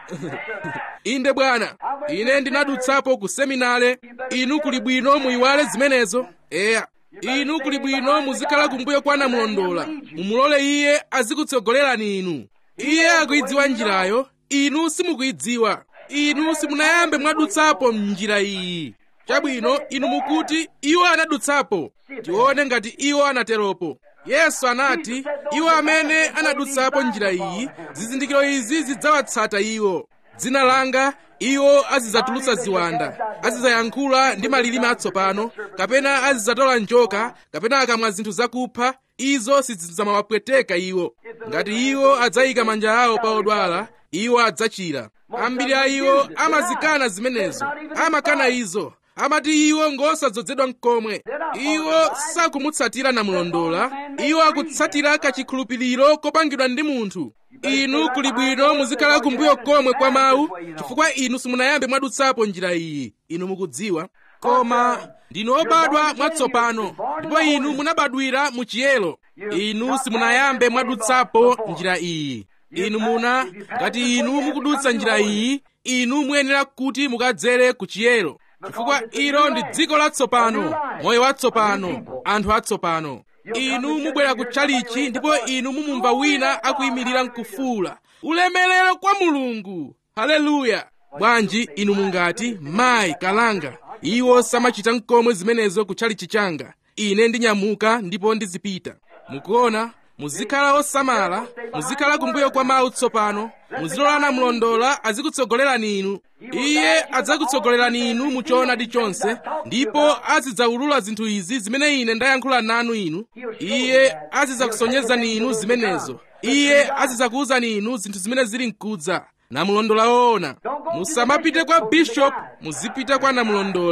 inde bwana ine ndinadutsapo ku seminale inu kuli bwino muyiwale zimenezo eya inu kuli bwino muzikhala kumbuyo kwa namulondola mumulole iye azikutsogolerani inu iye akuyidziwa njirayo inu simukuyidziwa inu simunayambe mwadutsapo m'njira iyi chabwino inu mukuti iwo anadutsapo tione ngati iwo anateropo yesu anati iwo amene anadutsapo njira iyi zizindikiro izi zidzawatsata iwo dzina langa iwo azidzatulutsa ziwanda azidzayankhula ndi malilime atsopano kapena azidzatola njoka kapena akamwa zinthu zakupha izo sizidzamawapweteka iwo ngati iwo adzayika manja awo pa odwala iwo adzachira ambiri a iwo amazikana zimenezo amakana izo amati iwo ngosadzozedwa mkomwe iwo sakumutsatira namulondola iwo akutsatira kachikhulupiriro kopangidwa ndi munthu inu kuli bwino muzikhala kumbuyo komwe kwa mawu chifukwa inu simunayambe mwadutsapo njira iyi inu mukudziwa koma ndinu obadwa mwatsopano ndipo inu munabadwira mu chiyero inu simunayambe mwadutsapo njira iyi inu muna ngati inu mukudutsa njira iyi inu muyenera kuti mukadzere ku chiyero chifukwa ilo ndi dziko latsopano moyo watsopano anthu atsopano inu mubwera ku tchalichi ndipo inu mumumva wina akuyimirira mkufuula ulemerero kwa mulungu haleluya bwanji inu mungati mayi kalanga iwo samachita mkomwe zimenezo ku tchalichi changa ine ndinyamuka ndipo ndizipita mukuona muzikhala osamala muzikhala kumbuyo kwa mawu tsopano muzilolana mlondola azikutsogolerani inu iye adzakutsogolerani inu mu choonadi chonse ndipo azidzawulula zinthu izi zimene ine ndayankhula nanu inu iye azidzakusonyezani inu zimenezo iye azidzakuwuzani inu zinthu zimene zili mkudza namulondola woona musamapite kwa bishop muzipita kwa namulondola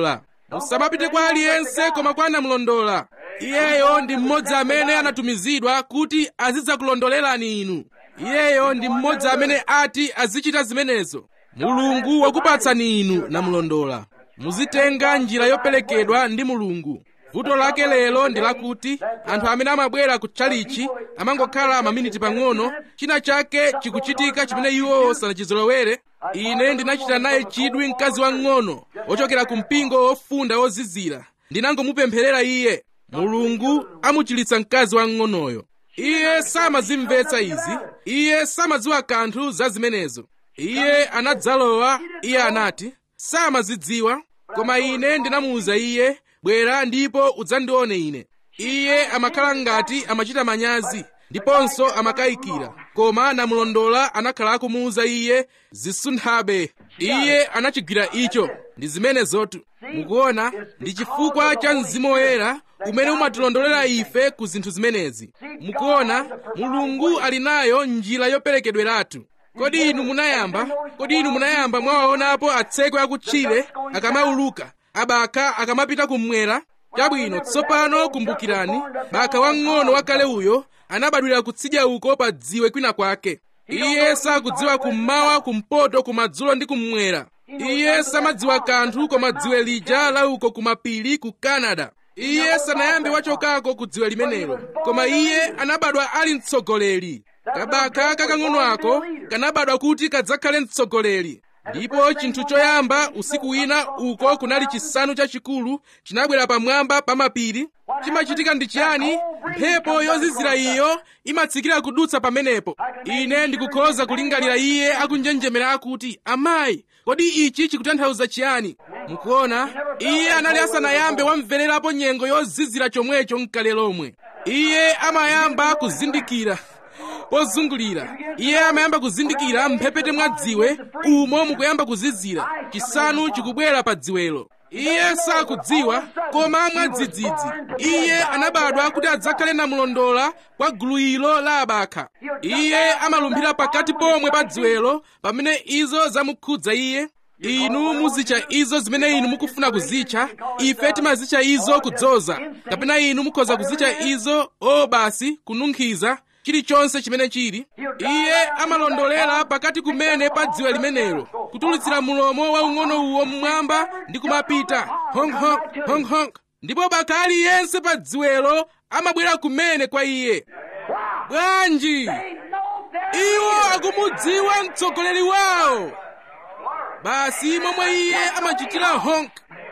musamapite kwa aliyense koma kwa namlondola iyeyo ndi mmodzi amene anatumizidwa kuti azidzakulondolerani inu iyeyo ndi mmodzi amene ati azichita zimenezo mulungu wakupatsani inu namlondola muzitenga njira yoperekedwa ndi mulungu vuto lake lero ndi lakuti anthu amene amabwera ku tchalichi amangokhala maminiti pang'ono china chake chikuchitika chimene iwo sanachizolowere ine ndinachita naye chidwi mkazi wang'ono ochokera ku mpingo wofunda wozizira ndinangomupempherera iye mulungu amuchilitsa mkazi wang'onoyo iye samazimvetsa izi iye samadziwa kanthu za zimenezo iye anadzalowa iye anati samazidziwa koma ine ndinamuwuza iye bwera ndipo udzandione ine iye amakhala ngati amachita manyazi ndiponso amakayikira koma namulondola anakhala akumuwuza iye zisunthabe iye anachigwira icho ndi zimenezotu mukuona ndi chifukwa cha mzimu woyera umene umatilondolera ife ku zinthu zimenezi mukuona mulungu ali nayo njira yoperekedweratu kodi inu munayamba kodi inu munayamba mwawaonapo atsekwe akutchire akamauluka abaka akamapita kummwera chabwino tsopano kumbukirani baka wang'ono wakale uyo anabadwira kutsidya uko pa dziwe kwina kwake iye sakudziwa kummawa kumpoto kumadzulo ndi kummwera iye samadziwa kanthu koma dziwe lija la uko kumapiri ku canada iye sanayambe wachokako ku dziwe limenelo koma iye anabadwa ali mtsogoleri kabaka kakang'ono ako kanabadwa kuti kadzakhale mtsogoleri ndipo chinthu choyamba usiku wina uko kunali chisanu chachikulu chinabwera pamwamba pa mapiri chimachitika ndi chiyani mphepo yozizira iyo imatsikira kudutsa pamenepo ine ndikukhoza kulingalira iye akunjenjemera akuti amayi kodi ichi chikutanthauza chiyani mukuona iye anali asanayambe wamvererapo nyengo yozizira chomwecho mkale lomwe iye amayamba kuzindikira pozungulira iye amayamba kuzindikira mphepete mwa dziwe umo mukuyamba kuzizira chisanu chikubwera pa dziwelo iye sakudziwa koma mwadzidzidzi iye anabadwa kuti adzakhale namulondola kwa gulu ilo la abakha iye amalumphira pakati pomwe pa dziwelo pamene izo zamukhudza iye inu muzitcha izo zimene inu mukufuna kuzitcha ife timazitcha izo kudzoza kapena inu mukhoza kuzitcha izo o basi kununkhiza chilichonse chimene chili iye amalondolera pakati kumene pa dziwe limenelo kutulutsira mulomo waung'ono uwo mmwamba ndi kumapita honkhonk honkhonk ndipo baka aliyense pa dziwelo amabwera kumene kwa iye bwanji iwo akumudziwa mtsogoleri wawo basi momwe iye amachitira honk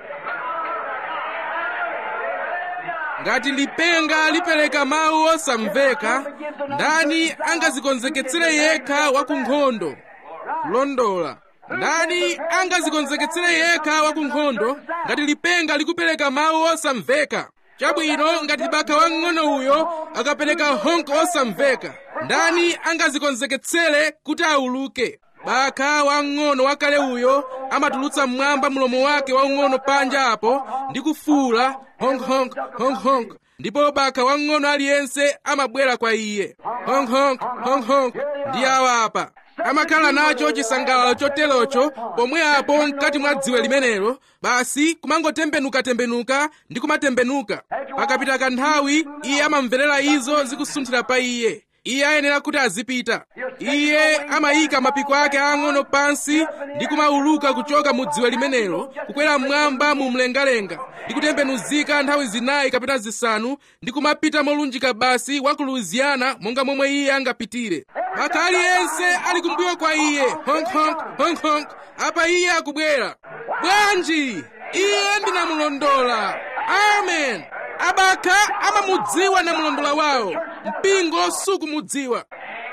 ngati lipenga lipereka mawu osamveka ndani angazikonzeketsere yekha wakunkhondo kulondola ndani angazikonzeketsere yekha wakunkhondo ngati lipenga likupereka mawu osamveka chabwino ngati baka wang'ono uyo akapereka honk osamveka ndani angazikonzeketsere kuti auluke baka wang'ono wakale uyo amatulutsa mmwamba mlomo wake waung'ono panja apo ndi kufuula honkhonk honkhonk ndipo baka wang'ono aliyense amabwera kwa iye honkhonk honkhonk ndi awa apa amakhala nacho chisangalalo choterocho pomwe apo mkati mwa dziwe limenelo basi kumangotembenukatembenuka ndi kumatembenuka pakapita kanthawi iye amamverera izo zikusunthira pa iye iye ayenera kuti azipita iye amayika mapiko ake ang'ono pansi ndi kumauluka kuchoka mu dziwe limenelo kukwera mmwamba mu mlengalenga ndi kutembenuzika nthawi zinayi kapena zisanu ndi kumapita molunjika basi wa ku louisiana monga momwe iye angapitire baka aliyense ali kumbuyo kwa iye honkhonk honkhonk apa iye akubwera bwanji iye ndinamulondola amen abakha amamudziwa namulondola wawo mpingo sukumudziwa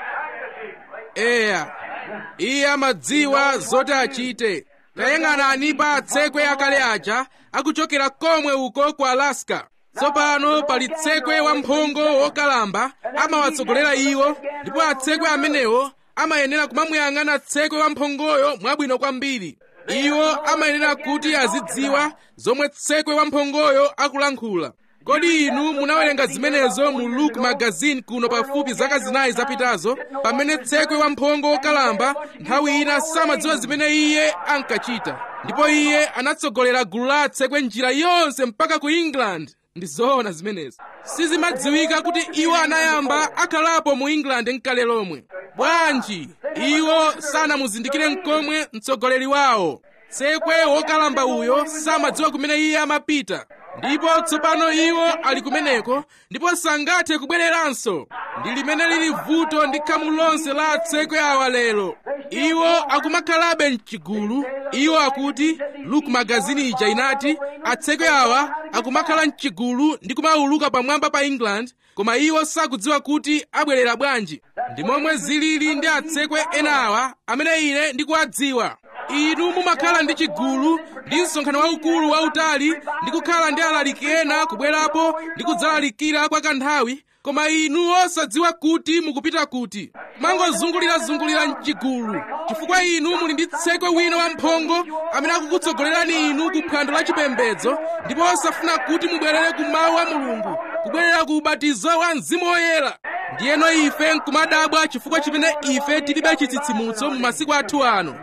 eya iye amadziwa zoti achite tayang'anani pa atsekwe akale aja akuchokera komwe uko ku alaska tsopano pali tsekwe wamphongo wokalamba amawatsogolera iwo ndipo atsekwe amenewo amayenera kumamuyang'ana tsekwe wamphongoyo mwabwino kwambiri iwo amayenera kuti azidziwa zomwe tsekwe wamphongoyo akulankhula kodi inu munawerenga zimenezo mu luke magazine kuno pafupi zaka zinayi zapitazo pamene tsekwe wamphongo wokalamba nthawi ina samadziwa zimene iye ankachita ndipo iye anatsogolera gulu la atsekwe njira yonse mpaka ku england ndi zoona zimenezi sizimadziwika kuti iwo anayamba akhalapo mu england mkale lomwe bwanji iwo sanamuzindikire mkomwe mtsogoleri wawo tsekwe wokalamba uyo samadziwa kumene iye amapita ndipo tsopano iwo ali kumeneko ndipo sangathe kubwereranso ndi limene lili vuto ndi khamu lonse la atsekwe awa lero iwo akumakhalabe mchigulu iwo akuti luke magazini ija inati atsekwe awa akumakhala mchigulu ndi kumauluka pamwamba pa england koma iwo sakudziwa kuti abwerera bwanji ndi momwe zilili ndi atsekwe ena awa amene ine ndikuwadziwa inu mumakhala ndi chigulu ndi msonkhano waukulu wautali ndi kukhala ndi alaliki ena kubwerapo ndi kudzalalikira kwa kanthawi koma inu osadziwa kuti mukupita kuti mangozungulirazungulira mchigulu chifukwa inu muli ndi tsekwe wina wamphongo amene akukutsogolerani inu ku phwando la chipembedzo ndipo osafuna kuti mubwerere ku mawu a mulungu kubwerera ku ubatizo wa mzimu woyera ndiyeno ife nkumadabwa chifukwa chimene ife tilibe chitsitsimutso mu masiku athu ano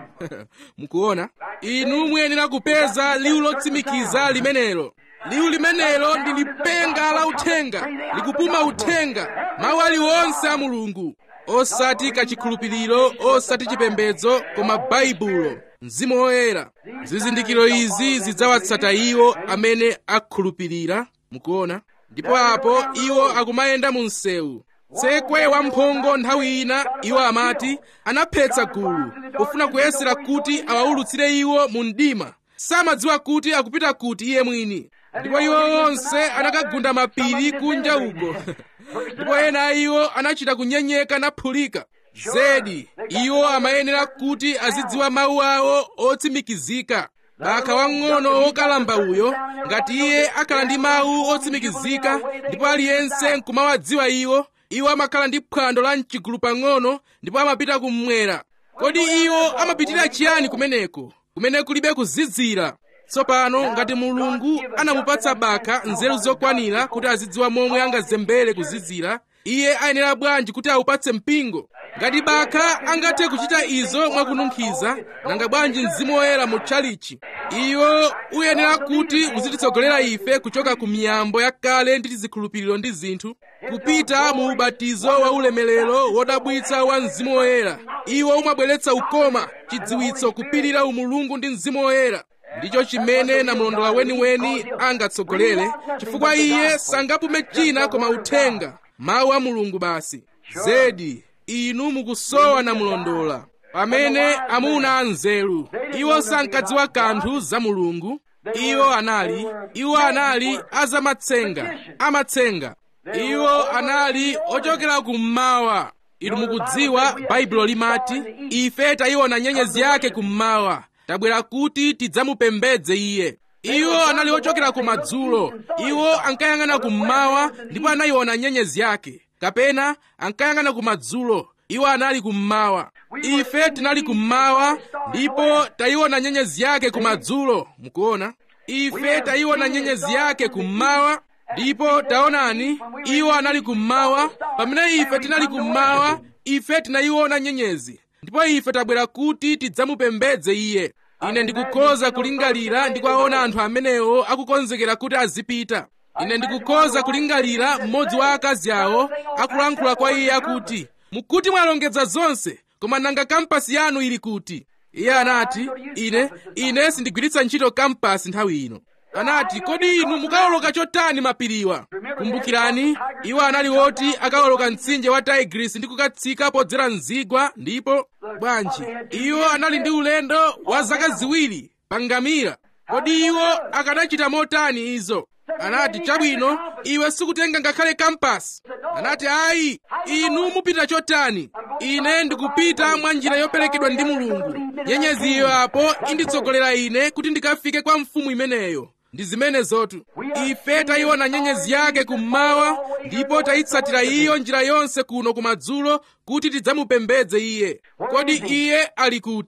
mukuona inu muyenera kupeza liwu lotsimikiza limenelo liwu limenelo ndi lipenga la uthenga likupuma uthenga mawu aliwonse a mulungu osati kachikhulupiriro osati chipembedzo koma baibulo mzimu woyera zizindikiro izi zidzawatsata iwo amene akhulupirira mukuona ndipo apo iwo akumayenda mu msewu tsekwe wamphongo nthawi ina iwo amati anaphetsa gulu pofuna kuyesera kuti awawulutsire iwo mu mdima samadziwa kuti akupita kuti iye mwini ndipo iwo onse anakagunda mapiri kunja uko ndipo ena a iwo anachita kunyenyeka naphulika zedi iwo amayenera kuti azidziwa mawu awo otsimikizika baka wang'ono wokalamba uyo ngati iye akhala ndi mawu otsimikizika ndipo aliyense nkumawadziwa iwo iwo amakhala ndi phwando la mchigulu pang'ono ndipo amapita kummwera kodi iwo amapitira chiyani kumeneko kumene kulibe kuzizira tsopano ngati mulungu anamupatsa baka nzeru zokwanira kuti azidziwa momwe angazembere kuzizira iye ayenera bwanji kuti awupatse mpingo ngati baka angathe kuchita izo mwakununkhiza nanga bwanji mzimu woyera mu tchalichi iwo uyenera kuti uzititsogolera ife kuchoka ku miyambo yakale ndi tizikhulupiriro ndi zinthu kupita mu ubatizo wa ulemerero wodabwitsa wa mzimu woyera iwo umabweretsa ukoma chidziwitso kupirira umulungu ndi mzimu woyera ndicho chimene namulondola weniweni angatsogolere chifukwa iye sangapume china koma uthenga mawu a mulungu basi zedi inu mukusowa namulondola pamene amuna anzeru iwo sankadziwa kanthu za mulungu iwo anali iwo anali azamatsenga amatsenga iwo anali ochokera kummawa inu mukudziwa baibulo limati ife tayiona nyenyezi yake kummawa tabwera kuti tidzamupembedze iye iwo anali ochokera kumadzulo iwo ankayang'ana kummawa ndipo anayiona nyenyezi yake kapena ankayang'ana kumadzulo iwo anali kummawa ife tinali kummawa ndipo tayiona nyenyezi yake kumadzulo mukuona ife tayiona nyenyezi yake kummawa ndipo taonani iwo anali kummawa pamene ife tinali kummawa ife tinayiona nyenyezi ndipo ife tabwera kuti tidzamupembedze iye ine ndikukhoza kulingalira ndi kuwaona anthu amenewo akukonzekera kuti azipita ine ndikukhoza kulingalira mmodzi wa akazi awo akulankhula kwa iye akuti mukuti mwalongedza zonse koma nanga kampasi yanu ili kuti iye anati ine ine sindigwiritsa ntchito kampasi nthawi ino anati kodi inu mukawoloka chotani mapiriwa kumbukirani iwo anali woti akawoloka mtsinje wa tigris ndi kukatsika podzera mzigwa ndipo bwanji iwo anali ndi ulendo wa zaka ziwiri pa ngamira kodi iwo akanachita motani izo anati chabwino iwe sikutenga ngakhale kampasi anati ayi inu mupita chotani ine ndikupita mwa njira yoperekedwa ndi mulungu nyenyeziyo apo inditsogolera ine kuti ndikafike kwa mfumu imeneyo ndi zimene zotu ife tayiona nyenyezi yake kummawa ndipo tayitsatira iyo njira yonse kuno kumadzulo kuti tidzamupembedze iye kodi iye ali kuti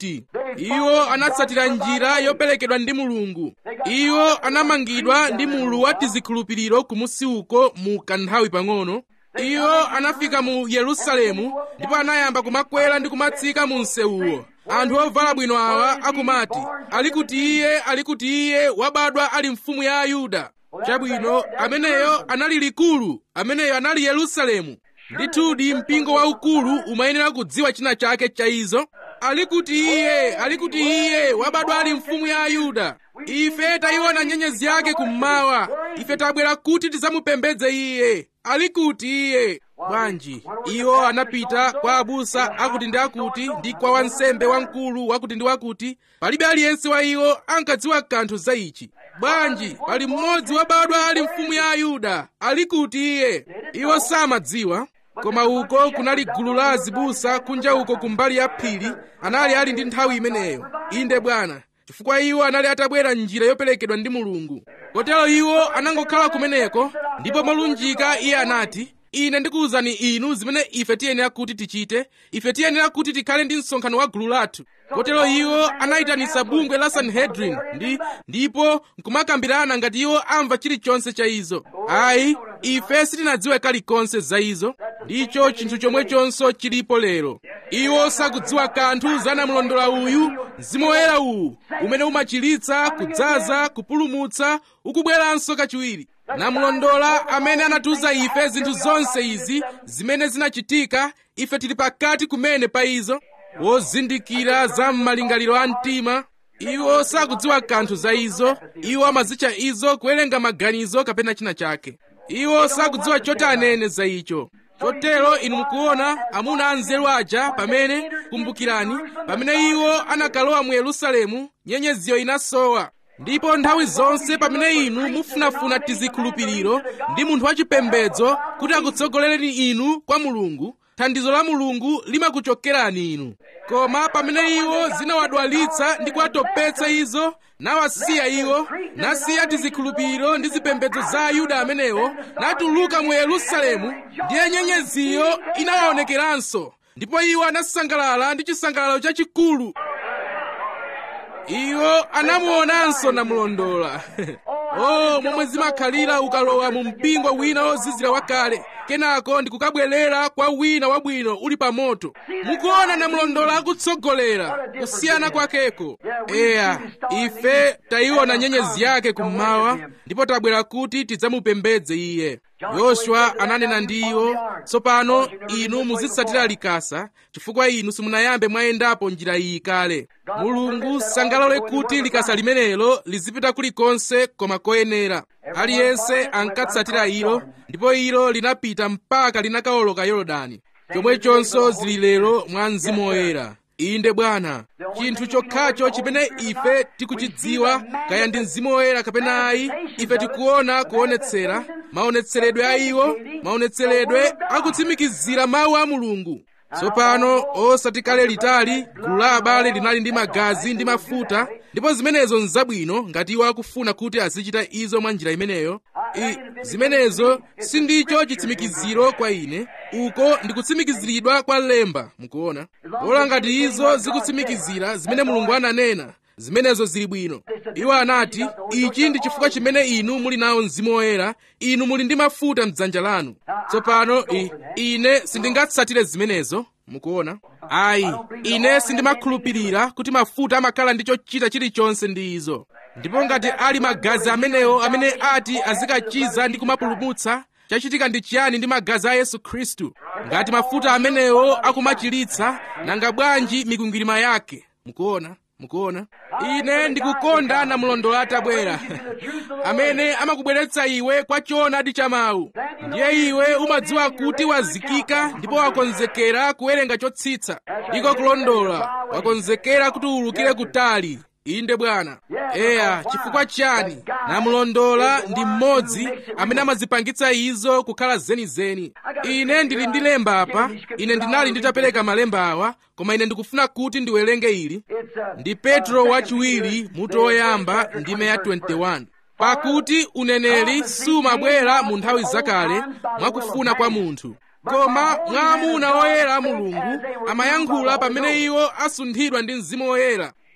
iwo anatsatira njira yoperekedwa ndi mulungu iwo anamangidwa ndi mulu wa tizikhulupiriro kumusi uko mu kanthawi pang'ono iwo anafika mu yerusalemu ndipo anayamba kumakwera ndi kumatsika mu msewuwo anthu ovala bwino awa akumati ali kuti iye ali kuti iye wabadwa ali mfumu ya ayuda chabwino ameneyo anali likulu ameneyo anali yerusalemu ndithudi mpingo waukulu umayenera kudziwa china chake cha izo ali kuti iye ali kuti iye wabadwa ali mfumu ya ayuda ife tayiona nyenyezi yake kummawa ife tabwera kuti tidzamupembedze iye ali kuti iye bwanji iwo anapita kwa abusa akuti ndi akuti ndi kwa wansembe wamkulu wakuti ndi wakuti palibe aliyense wa iwo ankadziwa kanthu za ichi bwanji pali mmodzi wabadwa ali mfumu ya ayuda ali kuti iye iwo samadziwa koma uko kunali gulu la azibusa kunja uko kumbali ya phiri anali ali ndi nthawi imeneyo inde bwana chifukwa iwo anali atabwera njira yoperekedwa ndi mulungu kotero iwo anangokhala kumeneko ndipo molunjika iye anati ine ndikuwuzani inu zimene ife tiyenera kuti tichite ife tiyenera kuti tikhale ndi msonkhano wa gulu lathu kotero iwo anayitanitsa bungwe la sanhedrin ndi ndipo nkumakambirana ngati iwo amva chilichonse cha izo ayi ife sitinadziwe kalikonse za izo ndicho chinthu chomwechonso chilipo lero iwo sakudziwa kanthu za namulondola uyu mzimu woyera uwu umene umachiritsa kudzaza kupulumutsa ukubweranso kachiwiri namulondola amene anatiuza ife zinthu zonse izi zimene zinachitika ife tili pakati kumene pa izo wozindikira za m'malingaliro a mtima iwo sakudziwa kanthu za izo iwo amazitcha izo kuwerenga maganizo kapena china chake iwo sakudziwa choti anene za icho chotero inu mukuona amuna anzeru aja pamene kumbukirani pamene iwo anakalowa mu yerusalemu nyenyeziyo inasowa ndipo nthawi zonse pamene inu mufunafuna tizikhulupiriro ndi munthu wachipembedzo kuti akutsogolereni inu kwa mulungu thandizo la mulungu limakuchokerani inu koma pamene iwo zinawadwalitsa ndi kuwatopetsa izo nawasiya iwo nasiya tizikhulupiriro ndi zipembedzo za ayuda amenewo natuluka mu yerusalemu ndiye nyenyeziyo inawaonekeranso ndipo iwo anasangalala ndi chisangalalo chachikulu iwo anamuonanso namulondola oh momwe zimakhalira ukalowa mu mpingo wina wozizira wakale kenako ndikukabwerera kwa wina wabwino uli pa moto mukuona namulondola akutsogolera kusiyana kwakeko eya ife tayiona nyenyezi yake kummawa ndipo tabwera kuti tidzamupembedze iye yoswa ananena ndi iwo tsopano inu muzitsatira likasa chifukwa inu simunayambe mwayendapo njira iyi kale mulungu sangalole kuti likasa limenelo lizipita kulikonse koma koyenera aliyense ankatsatira ilo ndipo ilo linapita mpaka linakawoloka yorodani chomwechonso zili lero mwa mzimu woyera inde bwana chinthu chokhacho chimene ife tikuchidziwa kaya ndi mzimu woyera kapena ayi ife tikuona kuonetsera maonetseredwe a iwo maonetseredwe akutsimikizira mawu a mulungu tsopano osati kale litali gulu la abale linali ndi magazi ndi mafuta ndipo zimenezo nzabwino ngati iwo akufuna kuti azichita izo mwa njira imeneyo I, zimenezo sindicho chitsimikiziro kwa ine uko ndikutsimikiziridwa kwa lemba mukuona pola ngati izo zikutsimikizira zimene mulungu ananena zimenezo zili bwino iwo anati ichi ndi chifukwa chimene inu muli nawo mzimu woyera inu muli ndi mafuta mdzanja lanu tsopano i, ine sindingatsatire zimenezo mukuona ayi ine sindimakhulupirira kuti mafuta amakhala ndi chochita chilichonse ndi izo ndipo ngati ali magazi amenewo amene ati azikachiza ndi kumapulumutsa chachitika ndi chiyani ndi magazi a yesu khristu ngati mafuta amenewo akumachiritsa nanga bwanji mikwingwirima yake mukuona mukuona ine ndikukonda namulondola atabwera amene amakubweretsa iwe kwa choonadi cha mawu ndiye iwe umadziwa kuti wazikika ndipo wakonzekera kuwerenga chotsitsa ndiko kulondola wakonzekera kuti uwulukire kutali inde bwana eya chifukwa chani namulondola ndi mmodzi amene amazipangitsa izo kukhala zenizeni ine ndili ndi lemba apa ine ndinali nditapereka malemba awa koma ine ndikufuna kuti ndiwerenge ili ndi petro wachiwiri mutu woyamba ndime ya 21 pakuti uneneri sumabwera mu nthawi zakale mwakufuna kwa munthu koma mwa amuna oyera a mulungu amayankhula pamene iwo asunthidwa ndi mzimu woyera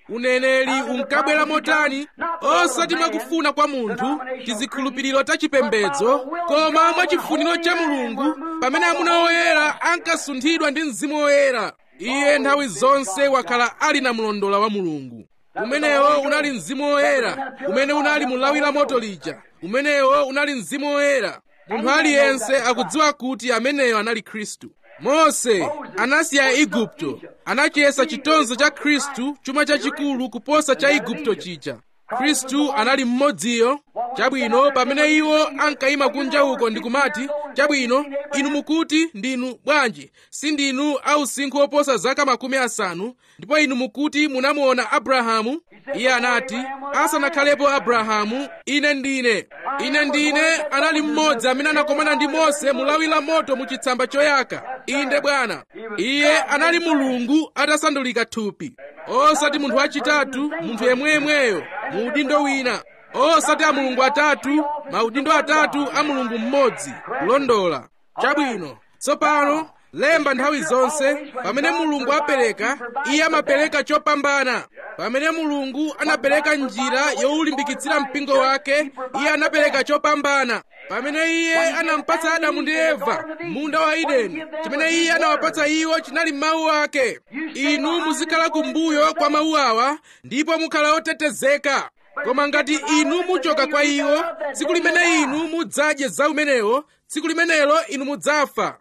uneneri unkabwera motani osati mwakufuna kwa munthu tizikhulupiriro tachipembedzo koma mwachifuniro cha mulungu pamene amuna oyera ankasunthidwa ndi mzimu woyera iye nthawi zonse wakhala ali na mlondola wa mulungu umenewo unali mzimu woyera umene unali mulawi la moto lija umenewo unali mzimu woyera munthu aliyense akudziwa kuti ameneyo anali khristu mose anasiya igupto anachiyesa chitonzo cha khristu chuma chachikulu kuposa cha igupto chija khristu anali mmodziyo chabwino pamene iwo ankayima kunja uko ndikumati chabwino inu mukuti ndinu bwanji sindinu ausinkhu oposa zaka makumi asanu ndipo inu mukuti munamuona abrahamu iye anati asanakhalepo abrahamu ine ndine ine ndine anali mmodzi amene anakomana ndi mose mulawi la moto mu chitsamba choyaka inde bwana iye anali mulungu atasandulika thupi osati munthu wachitatu munthu yemweyemweyo mu udindo wina osati a mulungu atatu maudindo atatu a mulungu mmodzi kulondola chabwino tsopano lemba nthawi zonse pamene mulungu apereka iye amapereka chopambana pamene mulungu anapereka njira yowulimbikitsira mpingo wake iye anapereka chopambana pamene iye anampatsa adamu ndi eva munda wa edeni chimene iye anawapatsa iwo chinali mawu ake inu muzikhala kumbuyo kwa mawu awa ndipo mukhala otetezeka koma ngati inu muchoka kwa iwo tsiku limene inu mudzadye za umenewo tsiku limenelo inu mudzafa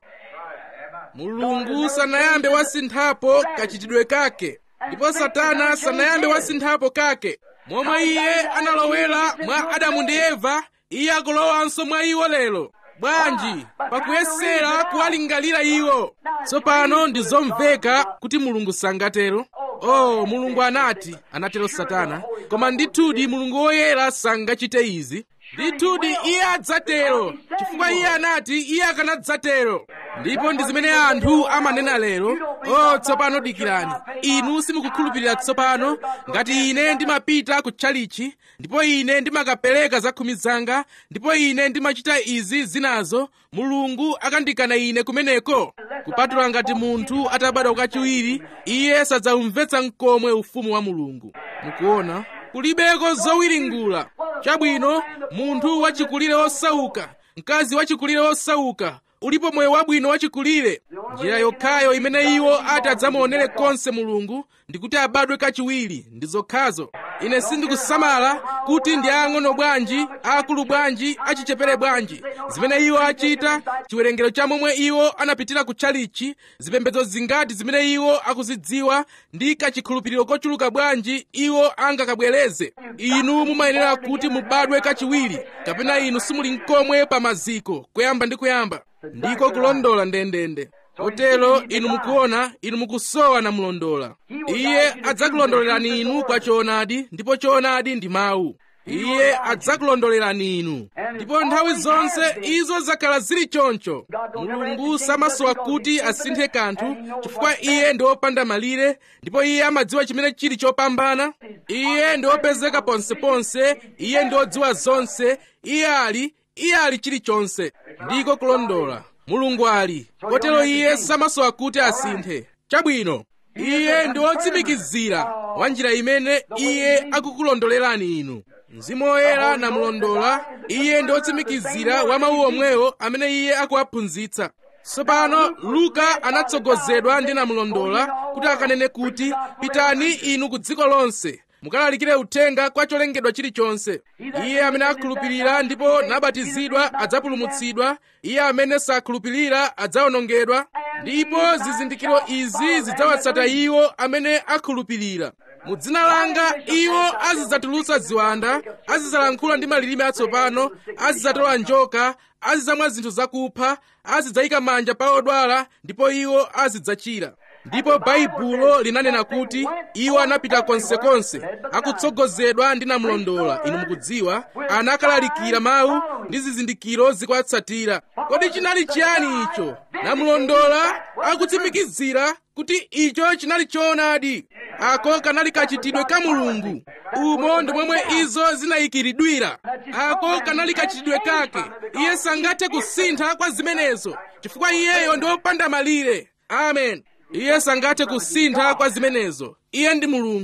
mulungu sanayambe wasinthapo kachitidwe kake ndipo satana sanayambe wasinthapo kake momwe iye analowera mwa adamu ndi eva iye akulowanso mwa iwo lero bwanji pakuyesera kuwalingalira iwo tsopano ndi zomveka kuti mulungu sangatero oh mulungu anati anatero satana koma ndithudi mulungu woyera sangachite izi ndithudi iye adzatero chifukwa iye anati iye akanadzatero ndipo ndi zimene anthu amanena lero oh tsopano dikirani inu simukukhulupirira tsopano ngati ine ndimapita ku tchalichi ndipo ine ndimakapereka zakhumi zanga ndipo ine ndimachita izi zinazo mulungu akandikana ine kumeneko kupatula ngati munthu atabadwa kachiwiri iye sadzamvetsa mkomwe ufumu wa mulungu mukuona kulibeko zowiringula chabwino munthu wachikulire wosauka mkazi wachikulire wosauka ulipo moyo wabwino wachikulire njira yokhayo imene iwo ati adzamuonere konse mulungu ndikuti abadwe kachiwiri ndi zokhazo ine sindikusamala kuti ndi ang'ono bwanji akulu bwanji achichepere bwanji zimene iwo achita chiwerengero cha momwe iwo anapitira ku tchalichi zipembedzo zingati zimene iwo akuzidziwa ndi kachikhulupiriro kochuluka bwanji iwo angakabwereze inu mumayenera kuti mubadwe kachiwiri kapena inu simuli nkomwe pa maziko kuyamba ndi kuyamba ndiko kulondola ndendende kotero inu mukuona inu mukusowa na mlondola iye adzakulondolerani inu kwa choonadi ndipo choonadi ndi mawu iye adzakulondolerani inu ndipo nthawi zonse izo zakhala zili choncho mulungu samasowa kuti asinthe kanthu chifukwa iye ndi wopanda malire ndipo iye amadziwa chimene chili chopambana iye ndi wopezeka ponseponse iye ndi wodziwa zonse iye ali iye ali chilichonse ndiko kulondola mulungu ali kotero iye samasowa kuti asinthe chabwino iye ndi wotsimikizira wa njira imene iye akukulondolerani inu mzimu woyera namulondola iye ndi wotsimikizira wa mawu omwewo amene iye akuwaphunzitsa tsopano luka anatsogozedwa ndi namulondola kuti akanene kuti pitani inu ku dziko lonse mukalalikire uthenga kwa cholengedwa chilichonse iye amene akhulupirira ndipo nabatizidwa adzapulumutsidwa iye amene sakhulupirira adzawonongedwa ndipo zizindikiro izi zidzawatsata iwo amene akhulupirira mu dzina langa iwo azidzatulutsa ziwanda azidzalankhula ndi malilime atsopano azidzatola njoka azidzamwa zinthu zakupha azidzayika manja pa odwala ndipo iwo azidzachira ndipo baibulo linanena kuti iwo anapita konsekonse akutsogozedwa ndi namulondola inu mukudziwa anakalalikira mawu ndi zizindikiro zikuwatsatira kodi chinali chiyani icho namulondola akutsimikizira kuti icho chinali choonadi ako kanali kachitidwe ka mulungu umo ndi momwe izo zinayikiridwira ako kanali kachitidwe kake iye sangathe kusintha kwa zimenezo chifukwa iyeyo ndi wopanda malire amen iye sangathe kusintha kwa zimenezo iye ndi mulungu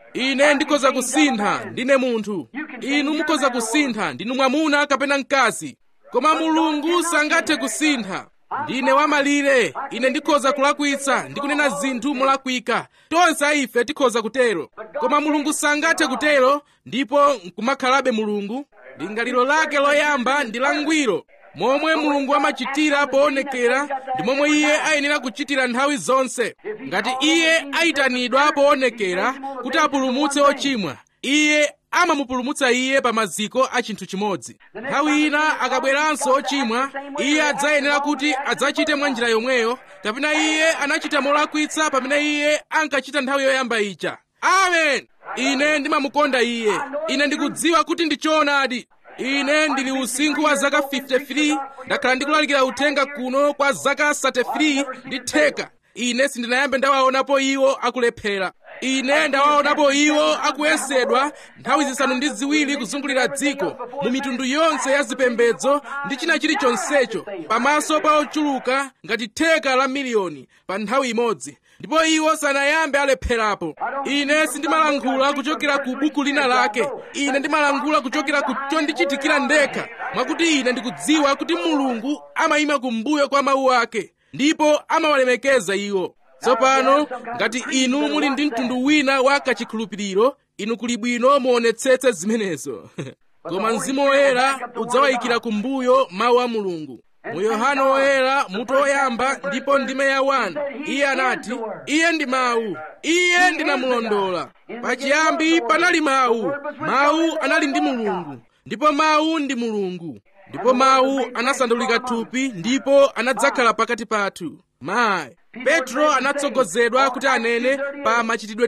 ine ndikhoza kusintha ndine munthu inu mukhoza kusintha ndinu mwamuna kapena mkazi koma mulungu sangathe kusintha ndine wamalire ine ndikhoza kulakwitsa ndi kunena zinthu molakwika tonse a ife tikhoza kutero koma mulungu sangathe kutero ndipo nkumakhalabe mulungu lingaliro lake loyamba ndi langwiro momwe mulungu amachitira poonekera ndi momwe iye ayenera kuchitira nthawi zonse ngati iye ayitanidwa poonekera kuti apulumutse ochimwa iye amamupulumutsa iye pa maziko a chinthu chimodzi nthawi ina akabweranso ochimwa iye adzayenera kuti adzachite mwa njira yomweyo kapena iye anachita molakwitsa pamene iye ankachita nthawi yoyamba ija amen ine ndimamukonda iye ine ndikudziwa kuti ndi choonadi ine ndili usinkhu wa zaka 53 ndakhala ndikulalikira uthenga kuno kwa zaka 33 ndi theka ine sindinayambe ndawaonapo iwo akulephera ine ndawaonapo iwo akuyesedwa nthawi zisanu ndi ziwiri kuzungulira dziko mu mitundu yonse ya zipembedzo ndi china chilichonsecho pamaso pa ochuluka ngati theka la miliyoni pa nthawi imodzi ndipo iwo sanayambe alepherapo ine sindimalankhula kuchokera ku buku lina lake ine ndimalankhula kuchokera ku chondichitikira ndekha mwakuti ine ndikudziwa kuti mulungu amayima kumbuyo kwa mawu ake ndipo amawalemekeza iwo tsopano ngati inu muli ndi mtundu wina wa kachikhulupiriro inu kuli bwino muonetsetse zimenezo koma mzimu woyera udzawayikira kumbuyo mawu a mulungu mu yohana woyera mutu woyamba ndipo ndime ya 1 iye anati iye ndi mawu iye ndinamulondola pachiyambi panali mawu mawu anali ndi mulungu ndipo mawu ndi mulungu ndipo mawu anasandulika thupi ndipo anadzakhala pakati pathu mayi petro anatsogozedwa kuti anene pa machitidwe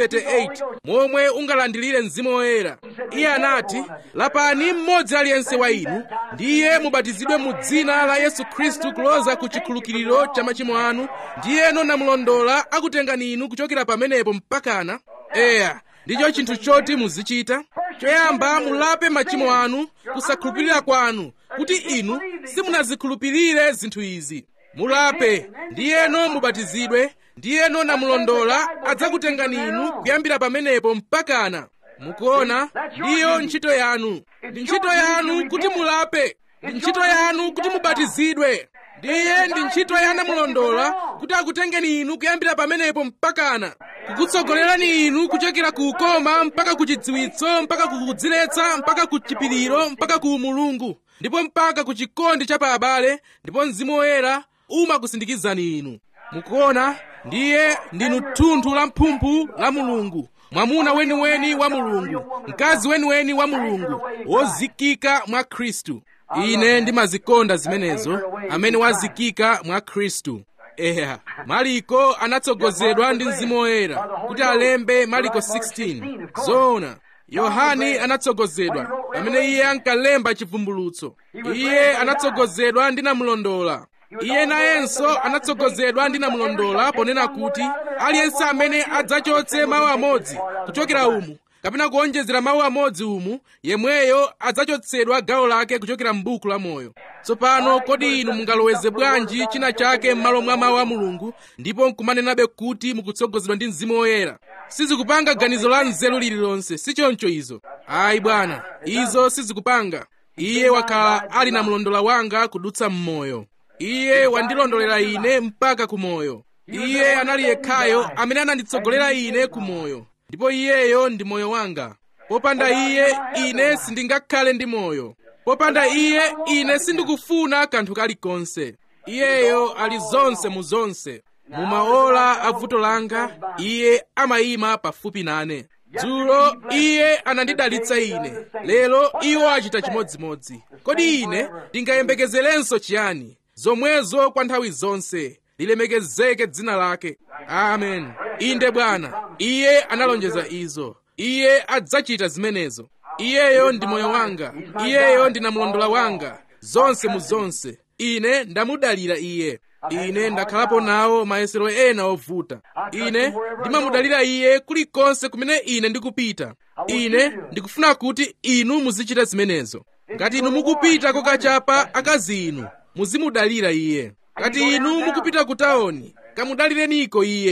238 momwe ungalandilire mzimu woyera iye anati lapani mmodzi aliyense wa inu ndiye mubatizidwe mu dzina la yesu khristu kuloza ku chikhululukiro cha machimo anu ndiyeno namulondola akutengani inu kuchokera pamenepo mpakana eya ndicho chinthu choti muzichita choyamba mulape machimo anu kusakhulupirira kwanu kuti inu simunazikhulupirire zinthu izi mulape ndiyeno mubatizidwe ndiyeno namulondola adzakutengani inu kuyambira pamenepo mpakana mukuona ndiyo ntchito yanu ndi ntchito yanu kuti mulape ndi ntchito yanu kuti mubatizidwe ndiye ndi ntchito ya namulondola kuti akutengeni inu kuyambira pamenepo mpakana kukutsogolerani inu kuchokera ku ukoma mpaka ku chidziwitso mpaka ku kudziletsa mpaka ku chipiriro mpaka ku umulungu ndipo mpaka ku chikondi cha pa abale ndipo mzimu woyera umakusindikizani inu mukuona ndiye ndinu thunthu la mphumphu la mulungu mwamuna weniweni wa mulungu mkazi weniweni wa mulungu wozikika mwa khristu ine ndimazikonda zimenezo amene wazikika mwa khristu eya maliko anatsogozedwa ndi mzimu woyera kuti alembe maliko 16 zoona yohani anatsogozedwa pamene iye ankalemba chivumbulutso iye anatsogozedwa ndi namulondola iye nayenso anatsogozedwa ndi namulondola ponena kuti aliyense amene adzachotse mawu amodzi kuchokera umu kapena kuonjezera mawu amodzi umu yemweyo adzachotsedwa gawo lake kuchokera m'buku la moyo tsopano kodi inu mungaloweze bwanji china chake m'malo mwa mawu a mulungu ndipo nkumanenabe kuti mukutsogozedwa ndi mzimu woyera sizikupanga ganizo la nzeru lililonse sichoncho izo ayi bwana izo sizikupanga iye wakhala ali na mlondola wanga kudutsa m'moyo iye wandilondolera ine mpaka kumoyo iye anali yekhayo amene ananditsogolera ine kumoyo ndipo iyeyo ndi moyo wanga popanda iye ine sindingakhale ndi moyo popanda iye ine sindikufuna kanthu kalikonse iyeyo ali zonse mu zonse mu maola a vuto langa iye amayima pafupi nane dzulo iye anandidalitsa ine lero iwo achita chimodzimodzi kodi ine ndingayembekezerenso chiyani zomwezo kwa nthawi zonse lilemekezeke dzina lake amen inde bwana iye analonjeza izo iye adzachita zimenezo iyeyo ndi moyo wanga iyeyo ndi namlondola wanga zonse mu zonse ine ndamudalira iye ine ndakhalapo nawo mayesero ena ovuta ine ndimamudalira iye kulikonse kumene ine ndikupita ine ndikufuna kuti inu muzichita zimenezo ngati inu mukupita kokachapa akazi inu muzimudalira iye ngati inu mukupita ku tawuni kamudalireniko iye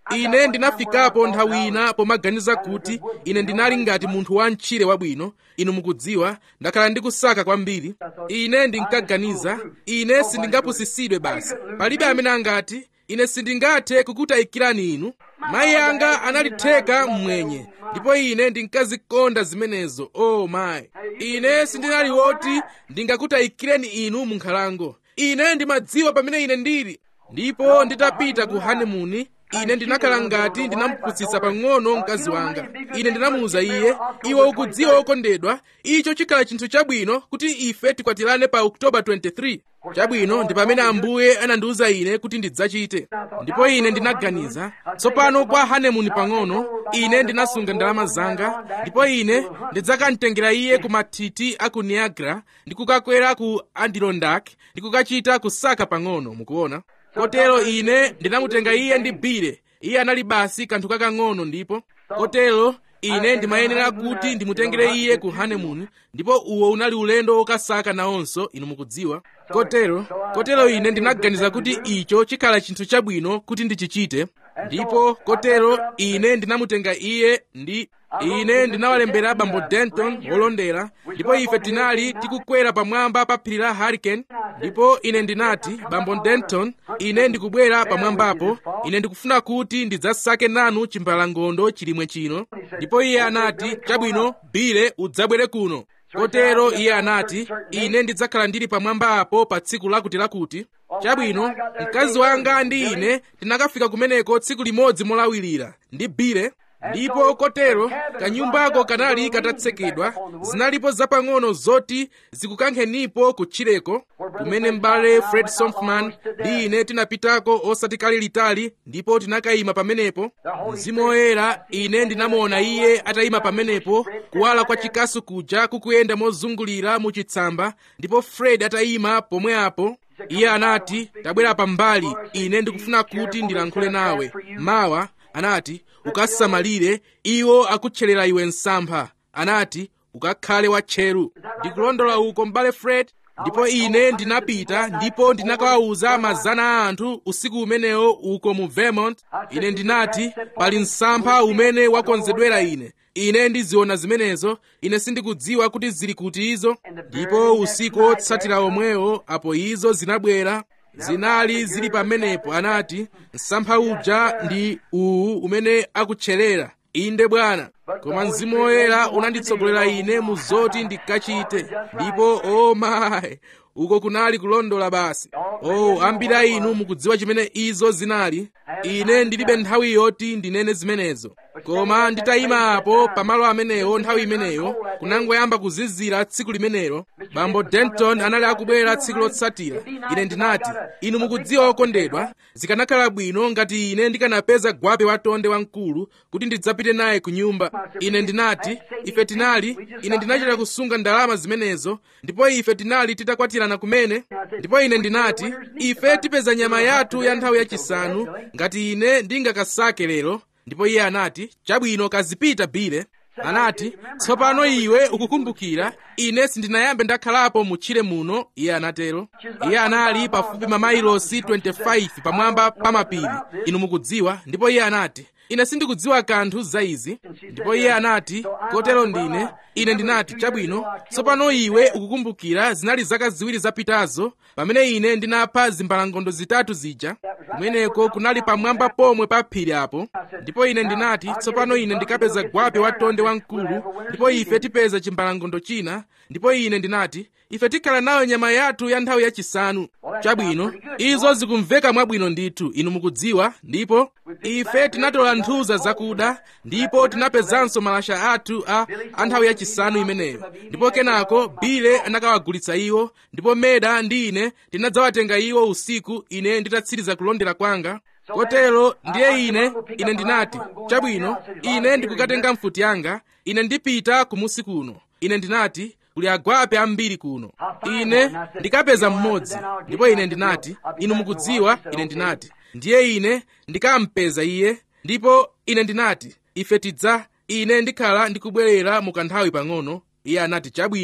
ine ndinafikapo nthawi ina pomaganiza kuti ine ndinali ngati munthu wa mtchire wabwino inu mukudziwa ndakhala ndikusaka kwambiri ine ndinkaganiza ine sindingapusisidwe basi palibe amene angati ine sindingathe kukutayikirani inu mayi anga analitheka mmwenye ndipo ine ndinkazikonda zimenezo o oh mayi ine sindinali woti ndingakutayikireni inu mu nkhalango ine ndimadziwa pamene ine ndili ndipo nditapita ku hanimuni ine ndinakhala ngati ndinamupusitsa pang'ono mkazi wanga ine ndinamuwuza iye iwe ukudziwa wokondedwa icho chikhala chinthu chabwino kuti ife tikwatirane pa oktoba 23 chabwino ndi pamene ambuye anandiwuza ine kuti ndidzachite ndipo ine ndinaganiza tsopano kwa hanemuni pang'ono ine ndinasunga ndalama zanga ndipo ine ndidzakamtengera iye ku mathithi a ku niagara ndi kukakwera ku adirondack ndi kukachita kusaka pang'ono mukuona kotero ine ndinamutenga iye ndi bile iye anali basi kanthu kakang'ono ndipo kotero ine ndimayenera kuti ndimutengere iye ku honeymoon ndipo uwo unali ulendo wokasaka nawonso inu mukudziwa kotero kotero ine ndinaganiza kuti icho chikhala chinthu chabwino kuti ndichichite ndipo kotero ine ndinamutenga iye ndi ine ndinawalembera bambo denton wolondera ndipo ife tinali tikukwera pamwamba pa phiri la hurricane ndipo ine ndinati bambo denton ine ndikubwera pamwambapo ine ndikufuna kuti ndidzasake nanu chimbalangondo chilimwe chino ndipo iye anati chabwino bile udzabwere kuno kotero iye anati ine ndidzakhala ndili pamwamba apo pa tsiku lakuti lakuti chabwino mkazi wanga ndi ine tinakafika kumeneko tsiku limodzi molawirira ndi bile ndipo kotero kanyumbako kanali katatsekedwa zinalipo zapang'ono zoti zikukankhenipo kutchireko kumene m'bale fred sonfman ndi ine tinapitako osati kale litali ndipo tinakayima pamenepo mzimu woyera ine ndinamuona iye atayima pamenepo kuwala kwa chikasu kuja kukuyenda mozungulira mu chitsamba ndipo fred atayima pomwe apo iye anati tabwera pambali ine ndikufuna kuti ndilankhule nawe mawa anati ukasamalire iwo akutcherera iwe msampha anati ukakhale watcheru ndikulondola uko m'bale fred ndipo ine ndinapita ndipo ndinakawawuza mazana a anthu usiku umenewo uko mu vermont ine ndinati pali msampha umene wakonzedwera ine ine ndiziona zimenezo ine sindikudziwa kuti zili kuti izo ndipo usiku otsatira omwewo apo izo zinabwera zinali zili pamenepo anati msampha uja ndi uwu umene akutcherera inde bwana koma mzimu woyera unanditsogolera ine mu zoti ndikachite ndipo o oh mayi uko kunali kulondola basi oh ambiri a inu mukudziwa chimene izo zinali ine ndilibe nthawi yoti ndinene zimenezo koma nditayima apo pamalo amenewo nthawi imeneyo kunangoyamba kuzizira tsiku limenelo bambo denton anali akubwera tsiku lotsatira ine ndinati inu mukudziwa okondedwa zikanakhala bwino ngati ine ndikanapeza gwape watonde wamkulu kuti ndidzapite naye ku nyumba ine ndinati ife tinali ine ndinachita kusunga ndalama zimenezo ndipo ife tinali titakwatirana kumene ndipo ine ndinati ife tipeza nyama yathu ya nthawi yachisanu ngati ine ndingakasake lero ndipo iye anati chabwino kazipita bile anati tsopano iwe ukukumbukira ine sindinayambe ndakhalapo mutchire muno iye anatero iye anali pafupi mamailosi 25 pamwamba pa mapiri inu mukudziwa ndipo iye anati ine sindikudziwa kanthu za izi ndipo iye anati kotero ndine ine ndinati chabwino tsopano iwe ukukumbukira zinali zaka ziwiri zapitazo pamene ine ndinapha zimbalangondo zitatu zija kumeneko kunali pamwamba pomwe pa phiri apo ndipo ine ndinati tsopano ine ndikapeza gwape watonde wamkulu ndipo ife tipeza chimbalangondo china ndipo ine ndinati ife tikhala nayo nyama yathu ya nthawi yachisanu chabwino izo zikumveka mwabwino ndithu inu mukudziwa ndipo ife tinatola nthuza zakuda ndipo tinapezanso malasha athu a, a nthawi yachisanu imeneyo ndipo kenako bile anakawagulitsa iwo ndipo meda ndi ine tinadzawatenga iwo usiku ine nditatsiriza kulondera kwanga kotero ndiye ine ine ndinati chabwino ine ndikukatenga mfuti yanga ine ndipita kumusi kuno ine ndinati kuli agwape ambiri kuno ine ndikapeza mmodzi ndipo ine ndinati inu mukudziwa ine ndinati ndiye ine ndikampeza iye ndipo ine ndinati ife tidza ine ndikhala ndikubwerera mu kanthawi pang'ono iye anati chabwino